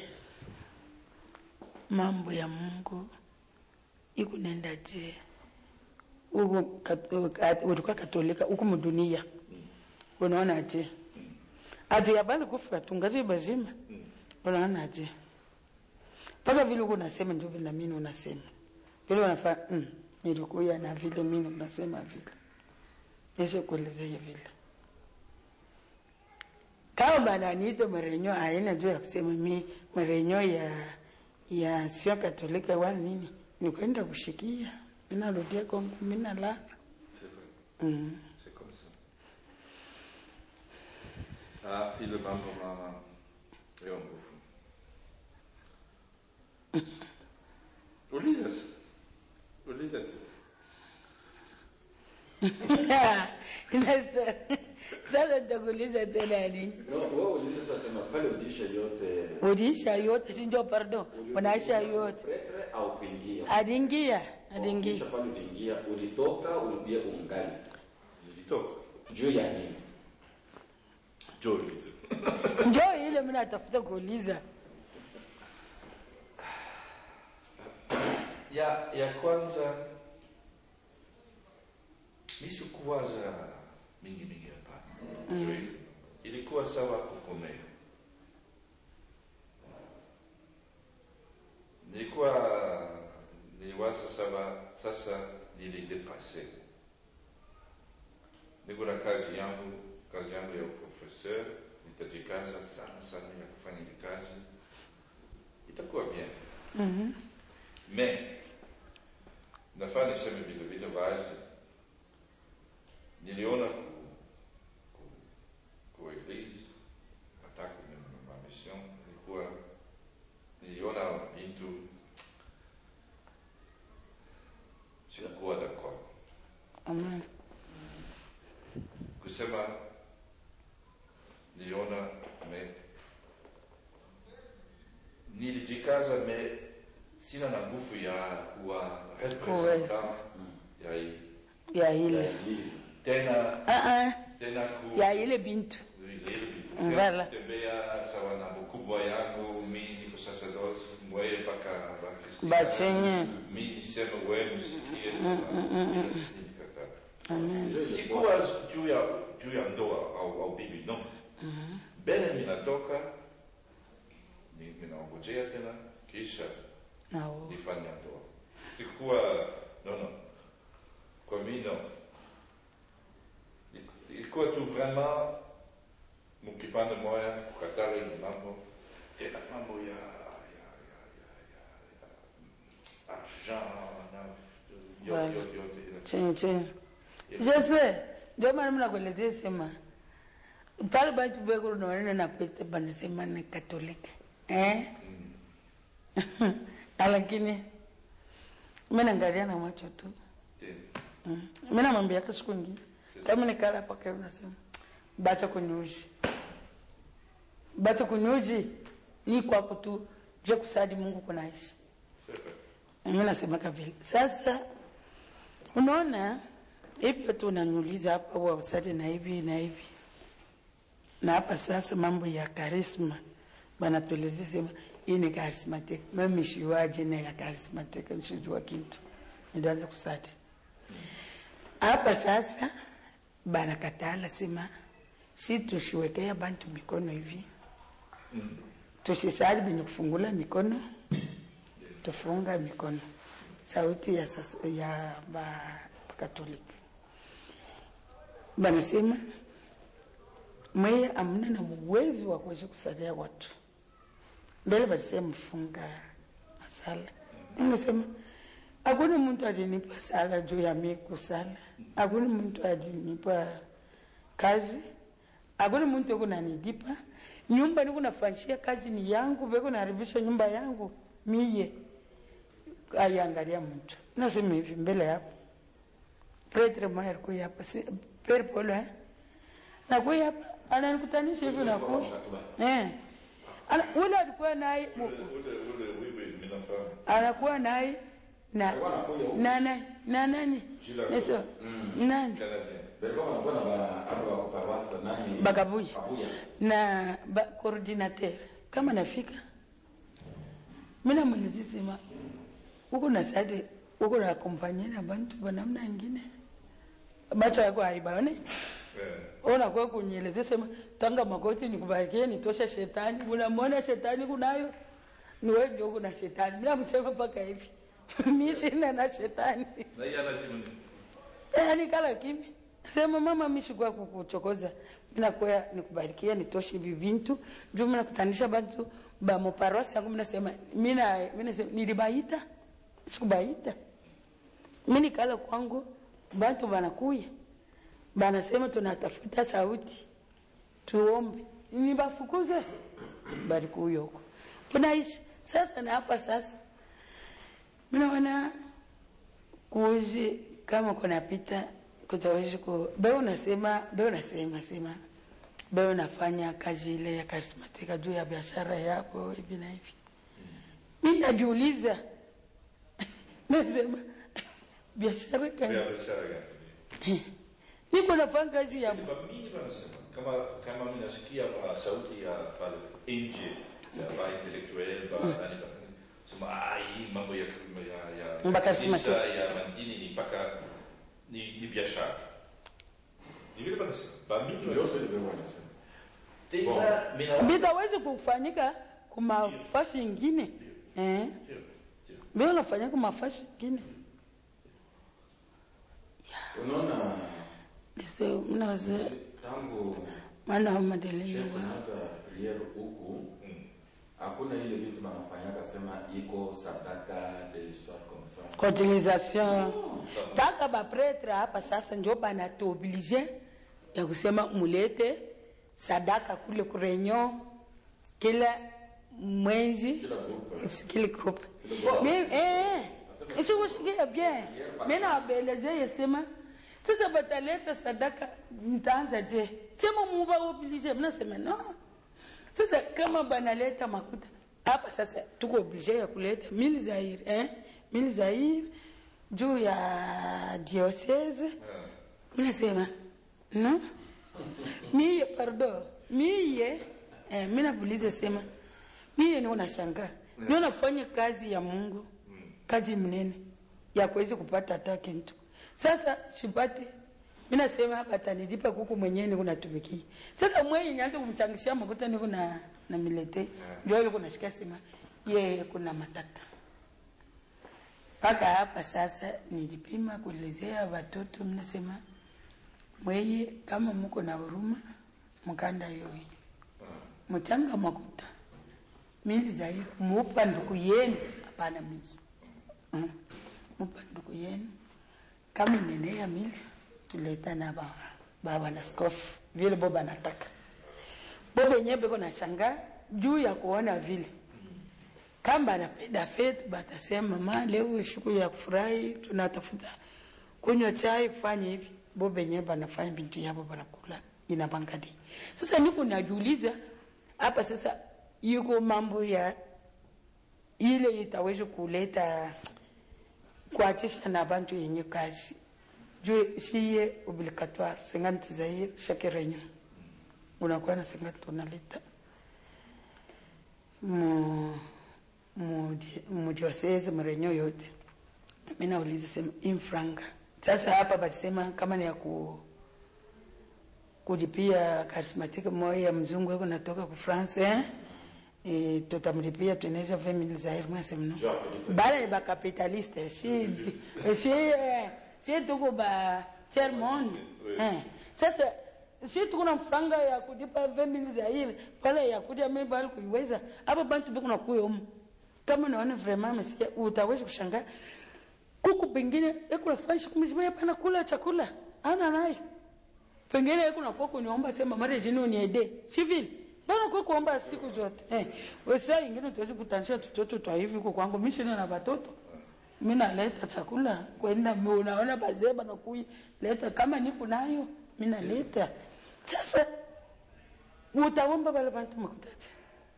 mambo ya Mungu ikunenda je? Uko kat- kat- ulikuwa katolika huku mdunia, unaona je? Hatuyabali kufa tungali bazima, unaona je? Mpaka vile uko unasema ndio vile na mimi unasema vile unafaa mm, nilikuya na vile mimi unasema vile nishe kuelezea vile kama bananiita marenyo aina juu ya kusema mi marenyo ya ya sio katolika wala nini ni kwenda kushikia minarudia kongo minalala C'est vrai. mm. C'est comme ça. Ah, ile mambo mama. Leo nguvu. Uliza tu. Uliza tu. Sasa- sasa nitakuuliza tena nini No, wewe uliza tutasema pale udisha yote. uliisha yote si ndio pardon unaisha yote Pretre au kuingia. adingia adingia Kisha pale uliingia, ulitoka, urudia ungali. Nilitoka. Juu ya nini? Jo uliza. ndio ile mimi natafuta kuuliza Ya ya kwanza nisikuwaza mingi mingi hapana. Ilikuwa sawa kukomea. Nilikuwa niliwaza sawa sasa nilidepase. Niko na kazi yangu, kazi yangu ya professeur, nitajikaza sana sana ya kufanya hii kazi. Itakuwa bien. Mhm. Mais nafaa niseme vile vile wazi, niliona ku, ku, ku eglise hata kwenye mamission nilikuwa niliona vitu sikuwa d'accord Amen. kusema niliona nilijikaza me sina na nguvu ya kuwa Kuweza. representant ya hii ya ile tena Ah, ah, tena ku ya ile bintu ile vitu. Voilà. tembea sawa na mkubwa yangu mi niko sacerdote mweye mpaka bakristo Bachenye. mi niseme wewe msikie Nikakataa. Amen. sikuwa juu ya juu ya ndoa au, au bibi no mbele ninatoka ni- ninaongojea tena kisha Nao. nifanya ndoa sikuwa no no kwa mi no ilikuwa tu vraiment mkipande moya kukatala ile mambo tena mambo ya ya ya ya ya, ya argent na Voilà. yote yote yote Chenye chenye. Jose, ndio maana mnakuelezea sema pale bantu beko unaona na pete banasema ni Katoliki. Eh? Na lakini mimi naangalia na macho tu. tena Mm. Mimi namwambia kesho siku nyingine. Kama nikala hapa karibu nasema bacha kunyuji. Bacha kunyuji ni kwako tu je kusadi Mungu kunaishi. Mimi nasema vile. Sasa unaona hivyo tu unaniuliza hapa wa usadi na hivi na hivi. Na hapa sasa mambo ya karisma banatuelezea sema hii ni charismatic. Mimi shiwaje na ya charismatic nishijua kitu. Nilianza kusadi. Hapa sasa banakatala sema si tushiwekea bantu mikono hivi tusisali benye kufungula mikono tufunga mikono sauti ya, sasa, ya ba katoliki banasema mweye amna na uwezo wa kuweza kusalia watu mbele balisema mfunga masala ningesema hakuna mtu alinipa sala juu ya mi kusala hakuna mtu alinipa kazi hakuna mtu kunanilipa nyumba nikunafanyishia kazi ni yangu veko naharibisha nyumba yangu miye aliangalia mtu nasema hivi mbele hapo pretre moya alikuya hapa si- pere polo eh? nakuya hapa ananikutanisha hivi nakuya eh. Ana- ule alikuwa naye ule ule wewe minafahamu anakuwa naye na Alikuwa anakuja huku. na nani na nani Jila- Yesu nani canadien Belikuwa wanakuwa na ba hapo wako parwasa nani? Bagabuya. Kabuya. na ba, coordinateur kama nafika mina mulizisema uko na sade uko na kompanye na bantu banamna ingine bacho yako haibaone eh unakuwa kunyelezea sema tanga magoti nikubarikie nitosha shetani unamwona shetani kunayo ni wewe ndio kuna shetani bila msema mpaka hivi mimi sina na shetani na yeye anajibu nini yani kala kimi sema mama mishikwa kukuchokoza minakuya nikubarikia nitoshe hivi vintu juu minakutanisha bantu ba muparosi yangu minasema mina minasema nilibaita sikubaita mini kala kwangu bantu banakuya banasema tunatafuta sauti tuombe nibafukuze balikuya huko tunaishi sasa na hapa sasa minaona kuuzi kama kunapita kutawishi ku be unasema be unasema sema be unafanya kazi ile ya karismatika juu ya biashara yako hivi na hivi mi najiuliza nasema biashara ya kani biashara gani niko nafanya kazi ya Ba mingi wanasema kama kama mimi nasikia ba sauti ya pale nje ya ba intellectuel ba nani ba sema ah hii mambo ya ya ya Ba charismatic. kanisa, ya mandini ni mpaka ni ni biashara ni vile wanasema ba mingi Ndio wanasema sio ndio wanasema. tena mimi na bitawezi kufanyika kumafashi ingine eh? Ndio, ndio. bi unafanyika kumafashi ingine Unaona Ndio, mnawaza tangu maana wa madeleni shehe wa tunaanza priere huku Mm. hakuna ile vitu wanafanyaka sema iko sadaka de l'histoire comme ça. cotisation mpaka bapretre hapa sasa njo banatuoblige ya kusema mulete sadaka kule kurenyo kila mwezi Kila groupe. kile group isikusikia bien mi nabeleze yesema sasa bataleta sadaka mtaanza je sema muba oblige mnasema no sasa kama banaleta makuta hapa sasa tuko oblige ya kuleta mili zaire eh? mili zaire juu ya diocese minasema no miye pardon miye eh, minabulize sema miye niwo nashangaa niwo nafanya kazi ya mungu kazi mnene ya kuwezi kupata hata kintu sasa sipate minasema batanilipa kuku mwenyewe niko natumikia sasa mweye nianze kumchangishia makuta niko na na milete ndio ile kuna shika sema ye kuna matata mpaka hapa sasa nilipima kuelezea watoto mnasema mweye kama muko na huruma mkanda yoyi mchanga makuta mili zaidi mupa nduku yenu hapana mii Mm. mupa nduku yenu kama inenea mili tuleta na baba baba na skofu vile boba nataka boba yenyewe beko na shangaa juu ya kuona vile kama anapenda fete batasema mama leo siku ya kufurahi tunatafuta kunywa chai kufanya hivi bobe yenyewe banafanya bintu yabo banakula inabangadi sasa niko najiuliza hapa sasa yuko mambo ya ile itaweza kuleta kuachisha na bantu yenye kazi juu shiye obligatoire 50 zaire chaque réunion unakuwa na 50 unaleta mu mu mu diocese mrenyo yote mimi nauliza sema infranga sasa hapa batusema kama ni ya ku kulipia karismatiki moja ya mzungu wako natoka ku France eh? E, tutamlipia tuenesha 20000 zaire mwasema no bale ni bakapitaliste shi shi eh, shi tuko ba tiers monde eh. sasa si tuko na franga ya kulipa 20000 zaire pale ya kuja mimi bali kuiweza hapa bantu biko na kuyo umu kama naona vraiment msikia utaweza kushangaa kuku pengine ekula fashi kumizima pana kula chakula ana nayo pengine ekuna kwa kuniomba sema mara jini uniede si vile bana kwa kuomba siku zote eh wesa ingine tuwezi kutanisha tutoto twa hivi kwa kwangu mimi sina na watoto mimi naleta chakula kwenda unaona bazeba na kui leta kama nipo nayo mimi naleta sasa utaomba wale bantu makutacha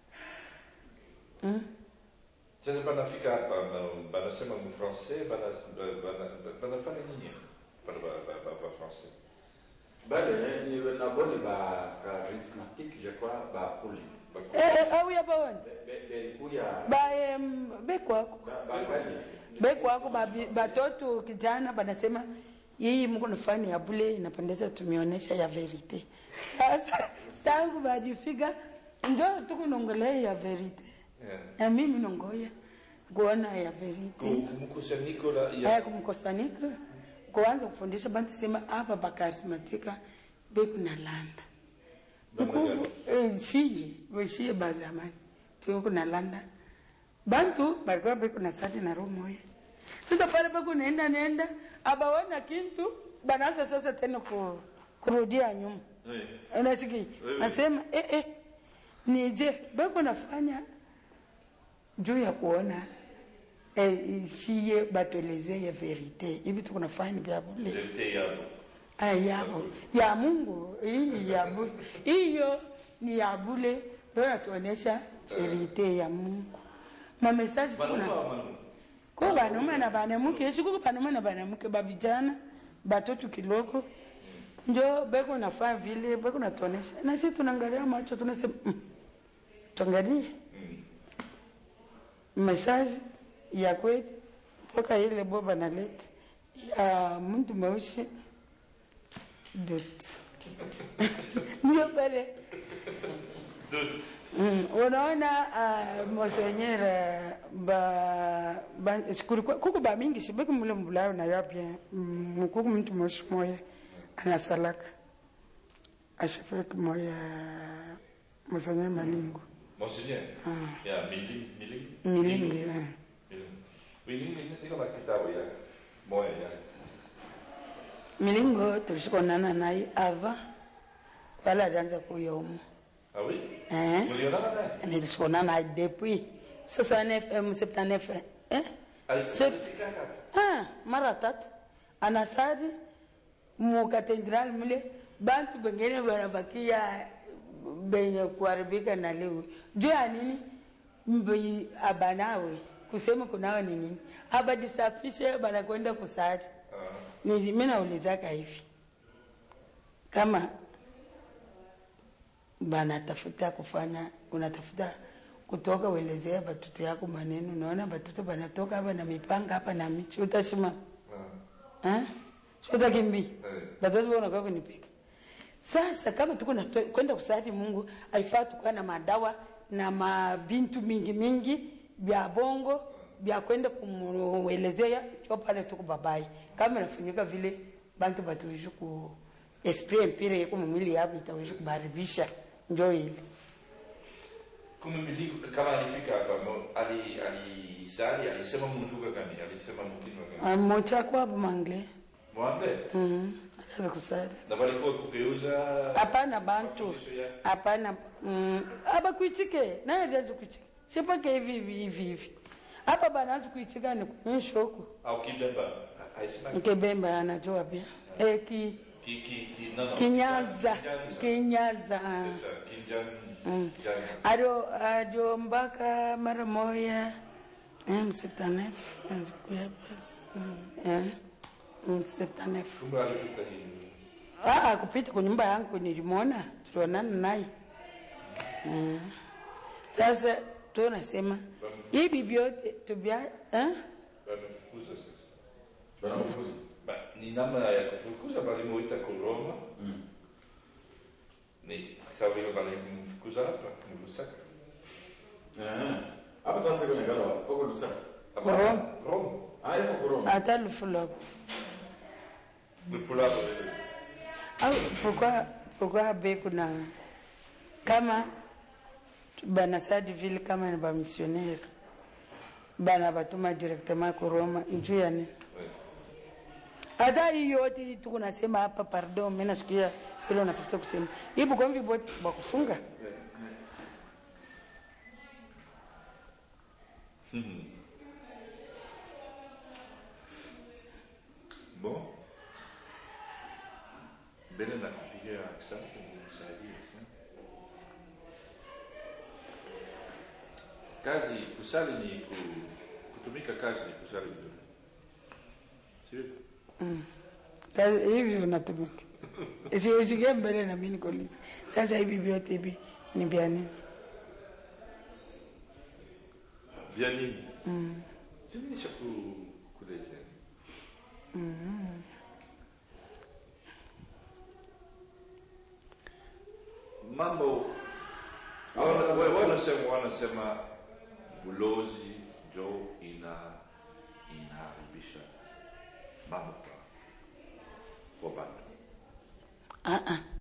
mm? Sasa banafika hapa bana- banasema mfrancais bana- bana- banafanya nini bana ba- ba- ba- ba français bale ni nabo ni ba charismatique je crois ba kuli eh, eh, au ya bawani belikuya ba em, bekwako bali bekwako babi- batoto kijana banasema yeye mko nafani ya bule inapendeza tumeonyesha ya verite sasa tangu bajifika njo tukunongelea ya verite Yeah. na mimi nongoya kuona ya verite Ku- mkusanyiko la haya ya kumkosanika kuanza kufundisha bantu sema hapa bakarismatika bekunalanda Namna ukuvu eh, shiye weshiye bazamani tikunalanda bantu balikuwa bekuna sati na roho moya sasa pale bekunaenda nenda abaona kintu banaanza sasa tena ku, kurudia nyuma Oui. unashiki Wewe. nasema eh, eh, nije beko nafanya juu ya kuona eh, shiye batuelezee ya verite hivi tukunafanya ni vya bule Verite yabo Ah, yabo ya Mungu hii ya bu- hiyo ni ya bule ndio natuonesha verite ya Mungu ma message Wanaume tukuna au wanaume? ko banume na banamuke siku banume na banamuke babijana batoto kiloko njo beko nafaa vile beko natuonesha na sisi tunaangalia macho tunasema mm, tuangalie message ya kweli mpaka ile boba naleta ya mtu mweusi dot ndio pale Doute. Mm, unaona uh, monseigneur ba, ba kulikuwa kuku ba mingi sibeki mule mbulayo na yapya mm, kuku mtu moshi moya anasalaka ashafeki moya monseigneur malingo Monseigneur. Ah. Ya mili mili. milingi eh. Mili. Mili niko na kitabu ya moya ya. milingo tulishikonana naye ava wala alianza kuyomu Ah oui? eh? Mulionana naye? nilisikonana naye depuis 69 eh, 79 eh? Sep- Alifika hapa. Ah, mara tatu anasari mukatedrali mule bantu bengine banabakia benye kuharibika na lewe juu ya nini mbi abanawe kusema kunawa ni nini abajisafishe banakwenda kusali Nili- mi naulizaka hivi kama banatafuta kufanya unatafuta kutoka uelezea batoto yako maneno unaona batoto banatoka hapa na mipanga hapa na michi utashima Eh? Si utakimbia Eh. batoto wanakaa kunipika sasa kama tuko na kwenda kusali mungu aifaa tukuwa na madawa na mabintu mingi mingi vya bongo vya kwenda kumuelezea cho pale tuko babai kama inafanyika vile bantu batuishi ku esprit empire yeko mumwili yabo itawishi kubaribisha njo ile kumimili kama alifika hapa mo- ali alisali alisema munduka gani alisema mkinwa gani mochakwabo mangle mwande Mhm, anaweza kusali na walikuwa kugeuza hapana bantu mafundisho ya- hapana mm, abakuichike naye ajazi kuichika sipake hivi hivi hivi hivi hapa banaanza kuichika ni kumishoku au kibemba alisema nkebemba anajua pia eh, ki, ki ki ki no no kinyaza Kinyaza. kinyaza sasa kinjan Mm. jana adio adio mpaka mara moya eh, mseptanef kuya basi Mm, eh, mseptanef kumbe alipita hivi Ah, kupita kwa nyumba yangu nilimwona, tulionana naye. Mm. Sasa tunasema hivi vyote tubia eh? wamefukuza sasa Wanafukuza. Ba, ni namna ya kufukuza balimuita kuroma Mm. ni sawa vile balimfukuza hapa ni Lusaka Eh. Hapa sasa kwenye galo huko Lusaka. Hapa Roma. Roma Ah, yuko Kuroma. hata lufulo Lufulabo vile au pourquoi pourquoi be kuna kama banasadi vile kama ni bamissionnaire bana batuma directement ku Roma njuu ya nini? Ouais. hata hii yote hii tuko nasema hapa pardon mimi nasikia ile unatafuta kusema hii Bukombe bote bakufunga Bon. Mbele na kupiga asante nisaidie sana. Kazi kusali ni ku, kutumika kazi ni kusali vizuri. Sio? Kazi- hivi unatumika Si usikie mbele na mimi nikuulize sasa hivi vyote hivi ni vya nini Vya nini? Mm. Sinisha ku kuelezea. Mambo Hawa sasa- Wa- wa- wanasema wanasema bulozi jo ina inaharibisha mambo kwa kwa bantu Ah, ah.